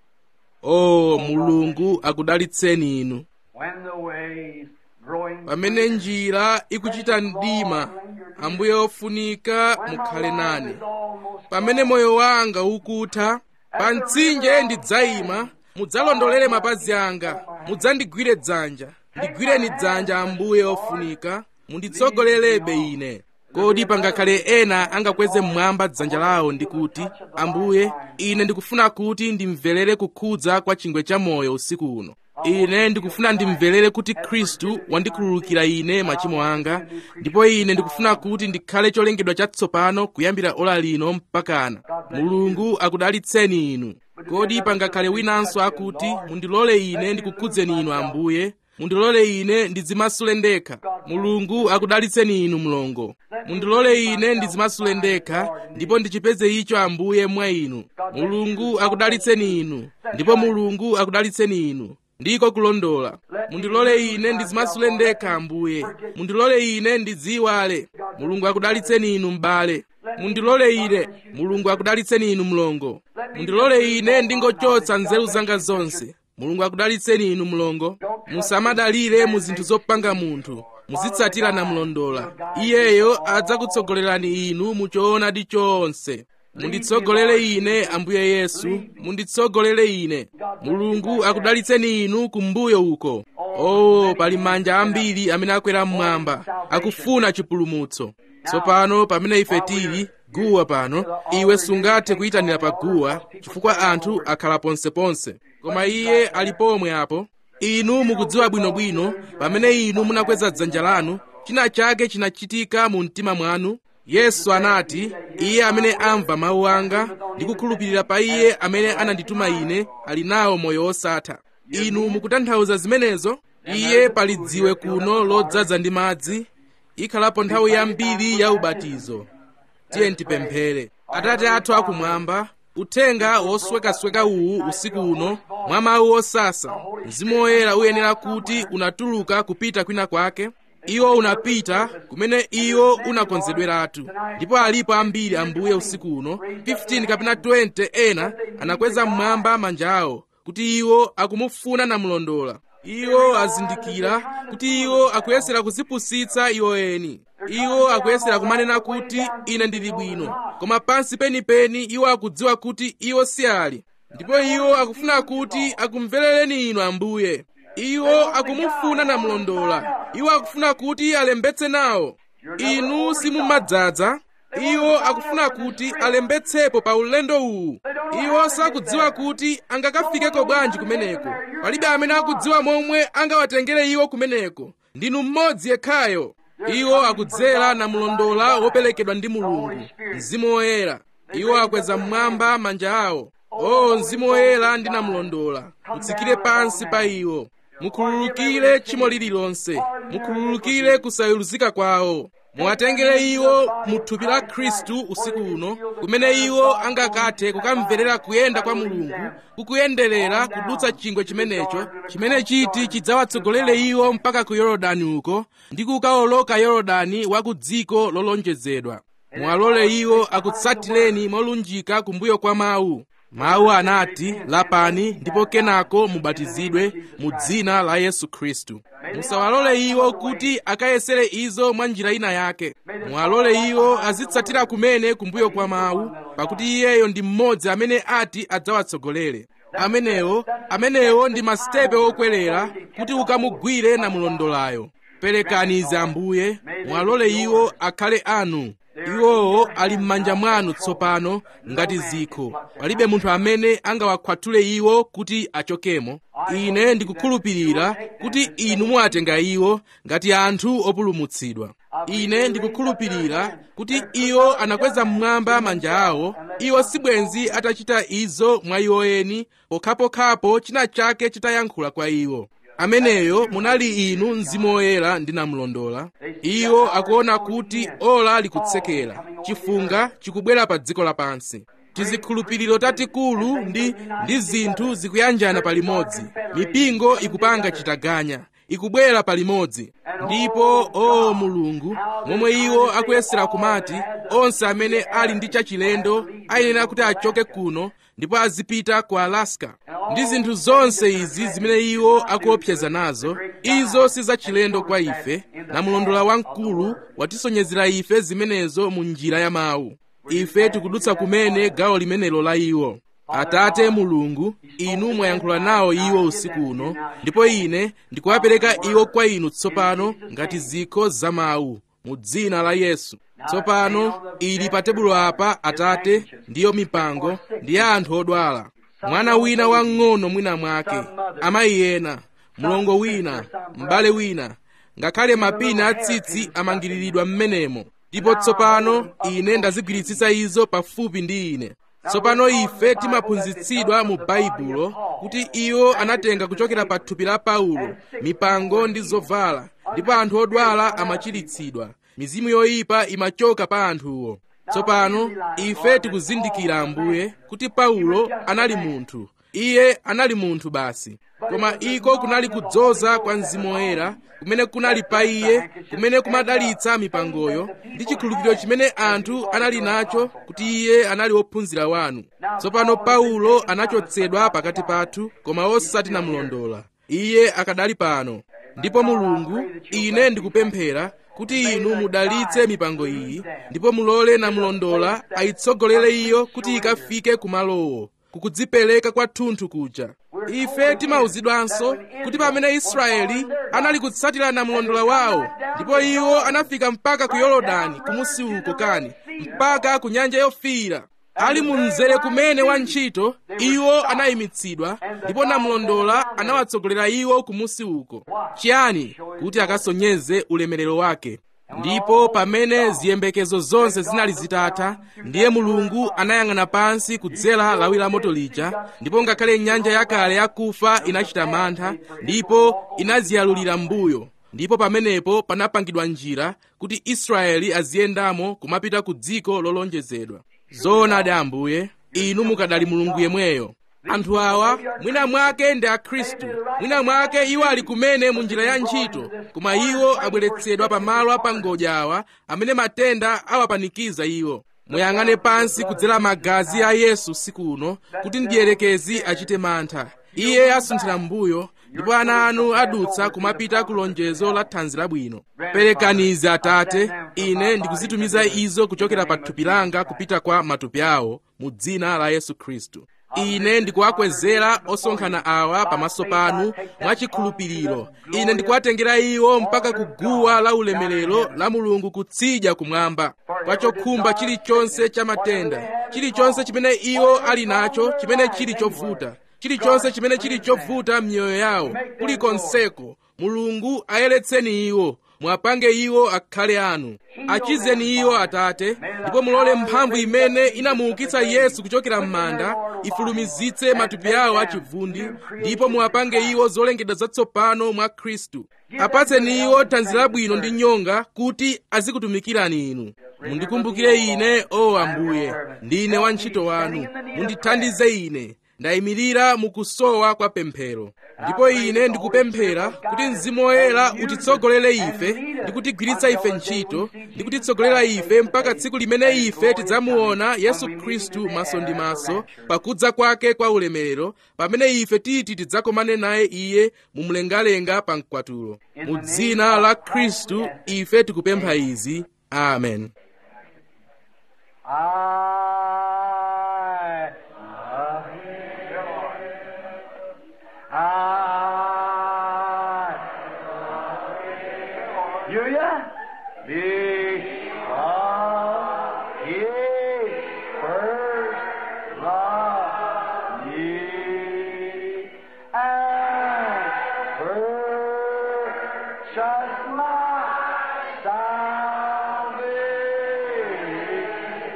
o mulungu akudalitseni inu When the ways growing pamene njira ikuchita mdima ambuye ofunika mukhale nane pamene moyo wanga ukutha pa mtsinje ndidzayima mudzalondolere mapazi anga mudzandigwire dzanja ndigwireni dzanja ambuye ofunika munditsogolerebe ine kodi pangakhale ena angakweze mmwamba dzanja lawo ndi kuti ambuye ine ndikufuna kuti ndimverere kukhudza kwa chingwe cha moyo usiku uno ine ndikufuna ndimverere kuti khristu wandikhululukira ine machimo anga ndipo ine ndikufuna kuti ndikhale cholengedwa chatsopano kuyambira ola lino mpakana mulungu akudalitseni inu kodi pangakhale winanso akuti mundilole ine ndikukhudzeni inu ambuye mundilole ine ndidzimasule ndekha mulungu akudalitseni inu mlongo mundilole ine ndidzimasule ndekha ndipo ndichipeze icho ambuye mwa inu mulungu akudalitseni inu ndipo mulungu akudalitseni inu ndiko kulondola mundilole ine ndidzimasule ndekha ambuye mundilole ine ndidziwale mulungu akudalitseni inu m'bale mundilole ine mulungu akudalitseni inu mlongo mundilole ine ndingochotsa nzeru zanga zonse mulungu akudalitseni inu mlongo musamadalire mu zinthu zopanga munthu muzitsatira namlondola iyeyo adzakutsogolerani inu mu choonadi chonse munditsogolere ine ambuye yesu munditsogolere ine mulungu akudalitseni inu kumbuyo uko oh pali manja ambiri amene akwera mmwamba akufuna chipulumutso tsopano pamene ife tili guwa pano iwe sungathe kuyitanira pa guwa chifukwa anthu akhala ponseponse koma iye ali pomwe apo inu mukudziwa bwinobwino pamene inu munakweza dzanja lanu china chake chinachitika mu mtima mwanu yesu anati iye amene amva mawu anga ndi kukhulupirira pa iye amene anandituma ine ali nawo moyo wosatha inu mukutanthauza zimenezo iye pali dziwe kuno lodzaza ndi madzi ikhalapo nthawi yambiri ya ubatizo tiye tipemphere atate athu akumwamba uthenga woswekasweka uwu usiku uno mwa mawu osasa mzimu woyera uyenera kuti unatuluka kupita kwina kwake iwo unapita kumene iwo unakonzedweratu ndipo alipo ambiri ambuye usiku uno 15 kapena 20 ena anakweza mmwamba manja awo kuti iwo akumufuna namlondola iwo azindikira kuti iwo akuyesera kuzipusitsa iwo eni iwo akuyesera kumanena kuti ine ndili bwino koma pansi penipeni iwo akudziwa kuti iwo si ali ndipo iwo akufuna kuti akumverereni inu ambuye iwo akumufuna namlondola iwo akufuna kuti alembetse nawo inu simumadzaza iwo akufuna kuti alembetsepo pa ulendo uwu iwo sakudziwa kuti angakafikeko bwanji kumeneko palibe amene akudziwa momwe angawatengere iwo kumeneko ndinu mmodzi yekhayo iwo akudzera namlondola woperekedwa ndi mulungu mzimu woyera iwo akweza mmwamba manja awo o mzimu woyera ndi namlondola mutsikire pansi pa iwo mukhululukire tchimo lililonse mukhululukire kusayuluzika kwawo muwatengere iwo mu thupi la khristu usiku uno kumene iwo angakathe kukamverera kuyenda kwa mulungu kukuyenderera kudutsa chingwe chimenecho chimene chiti chidzawatsogolere iwo mpaka ku yorodani uko ndi kukawoloka yorodani wa ku dziko lolonjezedwa muwalole iwo akutsatireni molunjika kumbuyo kwa mawu mawu anati lapani ndipo kenako mubatizidwe mu dzina la yesu khristu musawalole iwo kuti akayesere izo mwa njira ina yake muwalole iwo azitsatira kumene kumbuyo kwa mawu pakuti iyeyo ndi mmodzi amene ati adzawatsogolere amenewo amenewo ndi masitepe okwerera kuti ukamugwire namulondolayo perekani izi ambuye muwalole iwo akhale anu iwowo ali m'manja mwanu tsopano ngati zikho palibe munthu amene angawakhwathule iwo kuti achokemo ine ndikukhulupirira kuti inu muwatenga iwo ngati anthu opulumutsidwa ine ndikukhulupirira kuti iwo anakweza mmwamba manja awo iwo sibwenzi atachita izo mwa iwo eni pokhapokhapo china chake chitayankhula kwa iwo ameneyo munali inu mzimu woyera ndinamulondola iwo akuona kuti ola likutsekera chifunga chikubwera pa dziko lapansi tizikhulupiriro tatikulu ndi ndi zinthu zikuyanjana palimodzi mipingo ikupanga chitaganya ikubwera palimodzi ndipo o mulungu momwe iwo akuyesera kumati onse amene ali ndi chachilendo ayenera kuti achoke kuno ndipo azipita ku alaska ndi zinthu zonse izi zimene iwo akuopseza nazo izo si zachilendo kwa ife na mlondola wamkulu watisonyezera ife zimenezo mu njira ya mawu ife tikudutsa kumene gawo limenelo la iwo atate mulungu inu mwayankhula nawo iwo usiku uno ndipo ine ndikuwapereka iwo kwa inu tsopano ngati zikho za mawu mu dzina la yesu tsopano ili pa tebulo apa atate ndiyo mipango ndi ya anthu odwala mwana wina wang'ono mwina mwake amayi ena mlongo wina m'bale wina ngakhale mapina atsitsi amangiriridwa m'menemo ndipo tsopano ine ndazigwiritsitsa izo pafupi ndi ine tsopano ife timaphunzitsidwa mu baibulo kuti iwo anatenga kuchokera pa thupi la paulo mipango ndi zovala ndipo anthu odwala amachiritsidwa mizimu yoyipa imachoka pa anthuwo tsopano ife tikuzindikira ambuye kuti paulo anali munthu iye anali munthu basi koma iko kunali kudzoza kwa mzimu woyera kumene kunali pa iye kumene kumadalitsa mipangoyo ndi chikhulupiriro chimene anthu anali nacho kuti iye anali wophunzira wanu tsopano paulo anachotsedwa pakati pathu koma osati namulondola iye akadali pano ndipo mulungu ine ndikupemphera kuti inu mudalitse mipango iyi ndipo mulole namulondola ayitsogolere iyo kuti ikafike kumalowo kukudzipereka kwathunthu kuja ife timauzidwanso kuti pamene israeli anali kutsatira namulondola wawo ndipo iwo anafika mpaka ku yorodani kumusi uko kani mpaka ku nyanja yofiira ali mu mzere kumene wa ntchito iwo anayimitsidwa ndipo namulondola anawatsogolera iwo kumusi uko chiyani kuti akasonyeze ulemerero wake ndipo pamene ziyembekezo zonse zinali zitatha ndiye mulungu anayang'ana pansi kudzera lawi la moto lija ndipo ngakhale nyanja yakale yakufa inachita mantha ndipo inaziyalulira m'mbuyo ndipo pamenepo panapangidwa njira kuti israeli aziyendamo kumapita ku dziko lolonjezedwa zoonadi ambuye inu mukadali mulungu yemweyo anthu awa mwina mwake ndi akhristu mwina mwake iwo ali kumene mu njira ya ntchito koma iwo abweretsedwa pamalo apangodya awa amene matenda awapanikiza iwo muyang'ane pansi kudzera magazi a yesu siku uno kuti mdierekezi achite mantha iye asunthira m'mbuyo ndipo ana anu adutsa kumapita ku lonjezo la thanzi labwino perekanizi atate ine ndikuzitumiza izo kuchokera pa thupi langa kupita kwa matupi awo mu dzina la yesu khristu ine ndikuwakwezera osonkhana awa pamaso panu mwachikhulupiriro ine ndikuwatengera iwo mpaka kuguwa la ulemerero la mulungu kutsidya kumwamba kwa chokhumba chilichonse cha matenda chilichonse chimene iwo ali nacho chimene chili chovuta chilichonse chimene chili chovuta m'miyoyo yawo kulikonseko mulungu ayeretseni iwo mwapange iwo akhale anu achizeni iwo atate ndipo mulole mphamvu imene inamuukitsa yesu kuchokera m'manda ifulumizitse matupi awo achivundi ndipo muwapange iwo zolengedwa zatsopano mwa khristu apatseni iwo thanzi labwino ndi nyonga kuti azikutumikirani inu mundikumbukire ine o ambuye ndine wantchito wanu mundithandize ine ndayimirira mukusowa kwa pemphero ndipo ine ndikupemphera kuti mzimu woyera utitsogolere ife ndi kutigwiritsa ife ntchito ndi kutitsogolera ife mpaka tsiku limene ife tidzamuona yesu khristu maso ndi maso pakudza kwake kwa ulemerero pamene ife titi tidzakomane naye iye mumlengalenga pa mkwatulo mu dzina la khristu ife tikupempha izi amen I love I you ya? Because he first loved me and purchased my salvation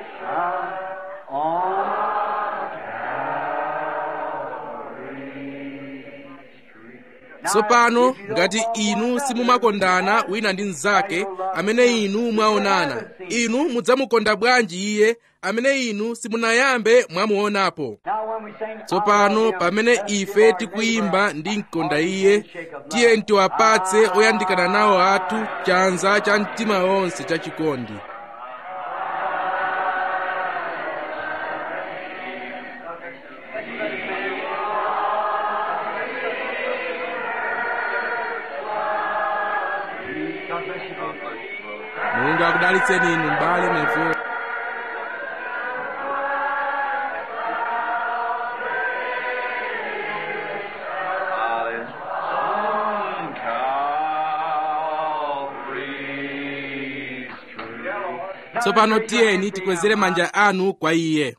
on Calvary's tree. tsopano ngati inu simumakondana wina ndi mnzake amene inu mwaonana inu mudzamukonda bwanji iye amene inu simunayambe mwamuonapo tsopano pamene ife tikuyimba ndi mkonda iye tiye tiwapatse oyandikana nawo athu chanza cha mtima wonse chachikondi mulungu akudalitseni inu m'bale nefe On Calvary's tree. tsopano tiyeni tikwezere manja anu kwa iye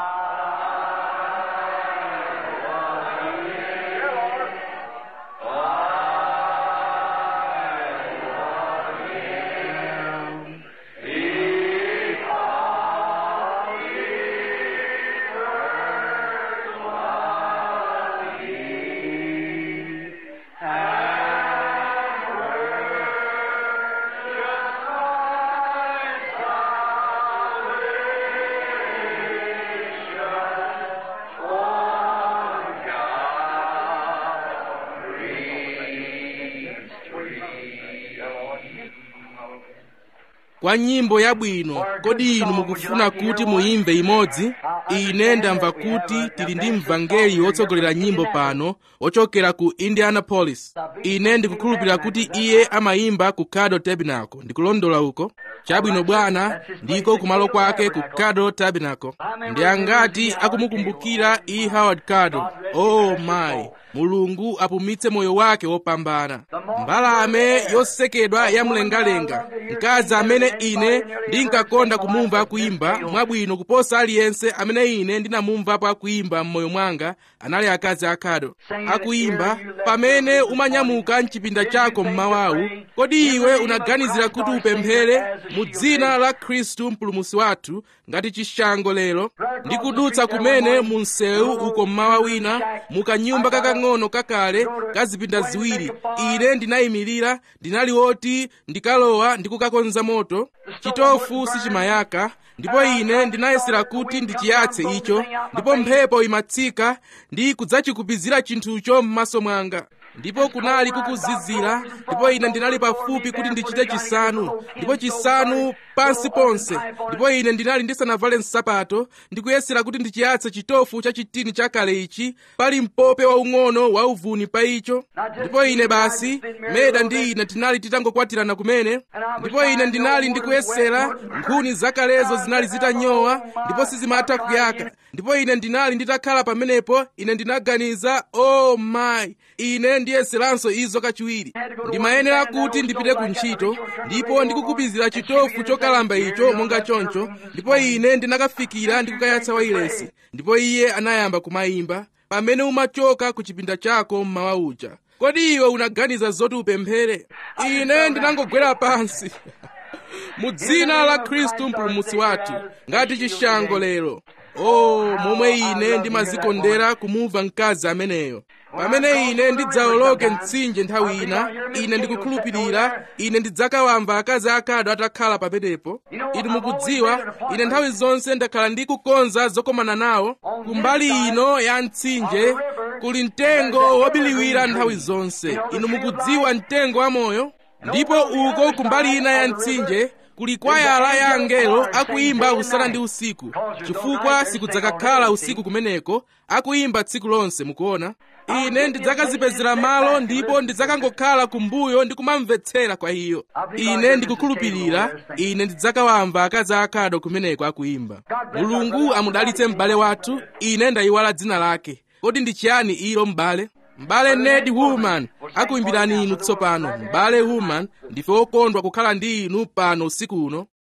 kwa nyimbo yabwino kodi inu mukufuna kuti muyimve imodzi ine ndamva kuti tili ndi mvangeli wotsogolera nyimbo pano wochokera ku indianapolis ine ndikukhulupirira kuti iye amayimba ku cado tabernacle ndikulondola uko chabwino bwana ndiko kumalo kwake ku cado tabernacle ndi angati akumukumbukira e howard cado oh my mulungu apumitse moyo wake wopambana mbalame yosekedwa yamlengalenga mkazi amene ine ndinkakonda kumumva akuyimba mwabwino kuposa aliyense amene ine ndinamumvapo akuyimba m'moyo mwanga anali akazi akhado akuyimba pamene umanyamuka mchipinda chako mmawawu kodi iwe unaganizira kuti upemphere mu dzina la khristu mpulumusi wathu ngati chishango lero ndikudutsa kumene mu msewu uko mmawa wina mukanyumba kakang'ono kakale kazipinda ziwiri ine ndinayimirira ndinali woti ndikalowa ndikukakonza moto chitofu sichimayaka ndipo ine ndinayesera kuti ndichiyatse icho ndipo mphepo imatsika ndi kudzachikupizira chinthucho m'maso mwanga ndipo kunali kukuzizira ndipo ine ndinali pafupi kuti ndichite chisanu ndipo chisanu pansi ponse ndipo ine ndinali ndisanavale nsapato ndikuyesera kuti ndichiyatse chitofu cha chitini chakale ichi pali mpope waung'ono wauvuni pa icho ndipo ine basi meda ndi ine tinali titangokwatirana kumene ndipo ine ndinali ndikuyesera nkhuni zakalezo zinali zitanyowa ndipo sizimatha kuyaka ndipo ine ndinali nditakhala pamenepo ine ndinaganiza oh my ine ndiyeseranso izo kachiwiri ndimayenera kuti ndipite ku ntchito ndipo ndikukupizira chitofu chokalamba icho monga choncho ndipo ine ndinakafikira ndikukayatsa wailesi ndipo iye anayamba kumayimba pamene umachoka ku chipinda chako mmawa uja kodi iwe unaganiza zoti upemphere ine ndinangogwera pansi mu dzina la khristu mpulumutsi wathu ngati chishango lero o momwe ine ndimazikondera kumumva mkazi ameneyo pamene ine ndidzawoloke mtsinje nthawi ina ine ndikukhulupirira ine ndidzakawamva akazi akhado atakhala pamenepo inu mukudziwa ine nthawi zonse ndakhala ndikukonza zokomana nawo kumbali ino ya mtsinje kuli mtengo wobiliwira nthawi zonse inu mukudziwa mtengo wa moyo ndipo uko kumbali ina ya mtsinje kuli kwayala ya angelo akuyimba usana ndi usiku chifukwa sikudzakakhala usiku kumeneko akuyimba tsiku lonse mukuona ine ndidzakazipezera malo ndipo ndidzakangokhala kumbuyo ndi kumamvetsera kwa iyo ine ndikukhulupirira ine ndidzakawamva akazi akhado kumeneko akuyimba mulungu amudalitse m'bale wathu ine ndayiwala dzina lake kodi ndi chiyani ilo m'bale m'bale ned woolman akuyimbirani inu tsopano m'bale woolman ndife okondwa kukhala ndi inu pano usiku uno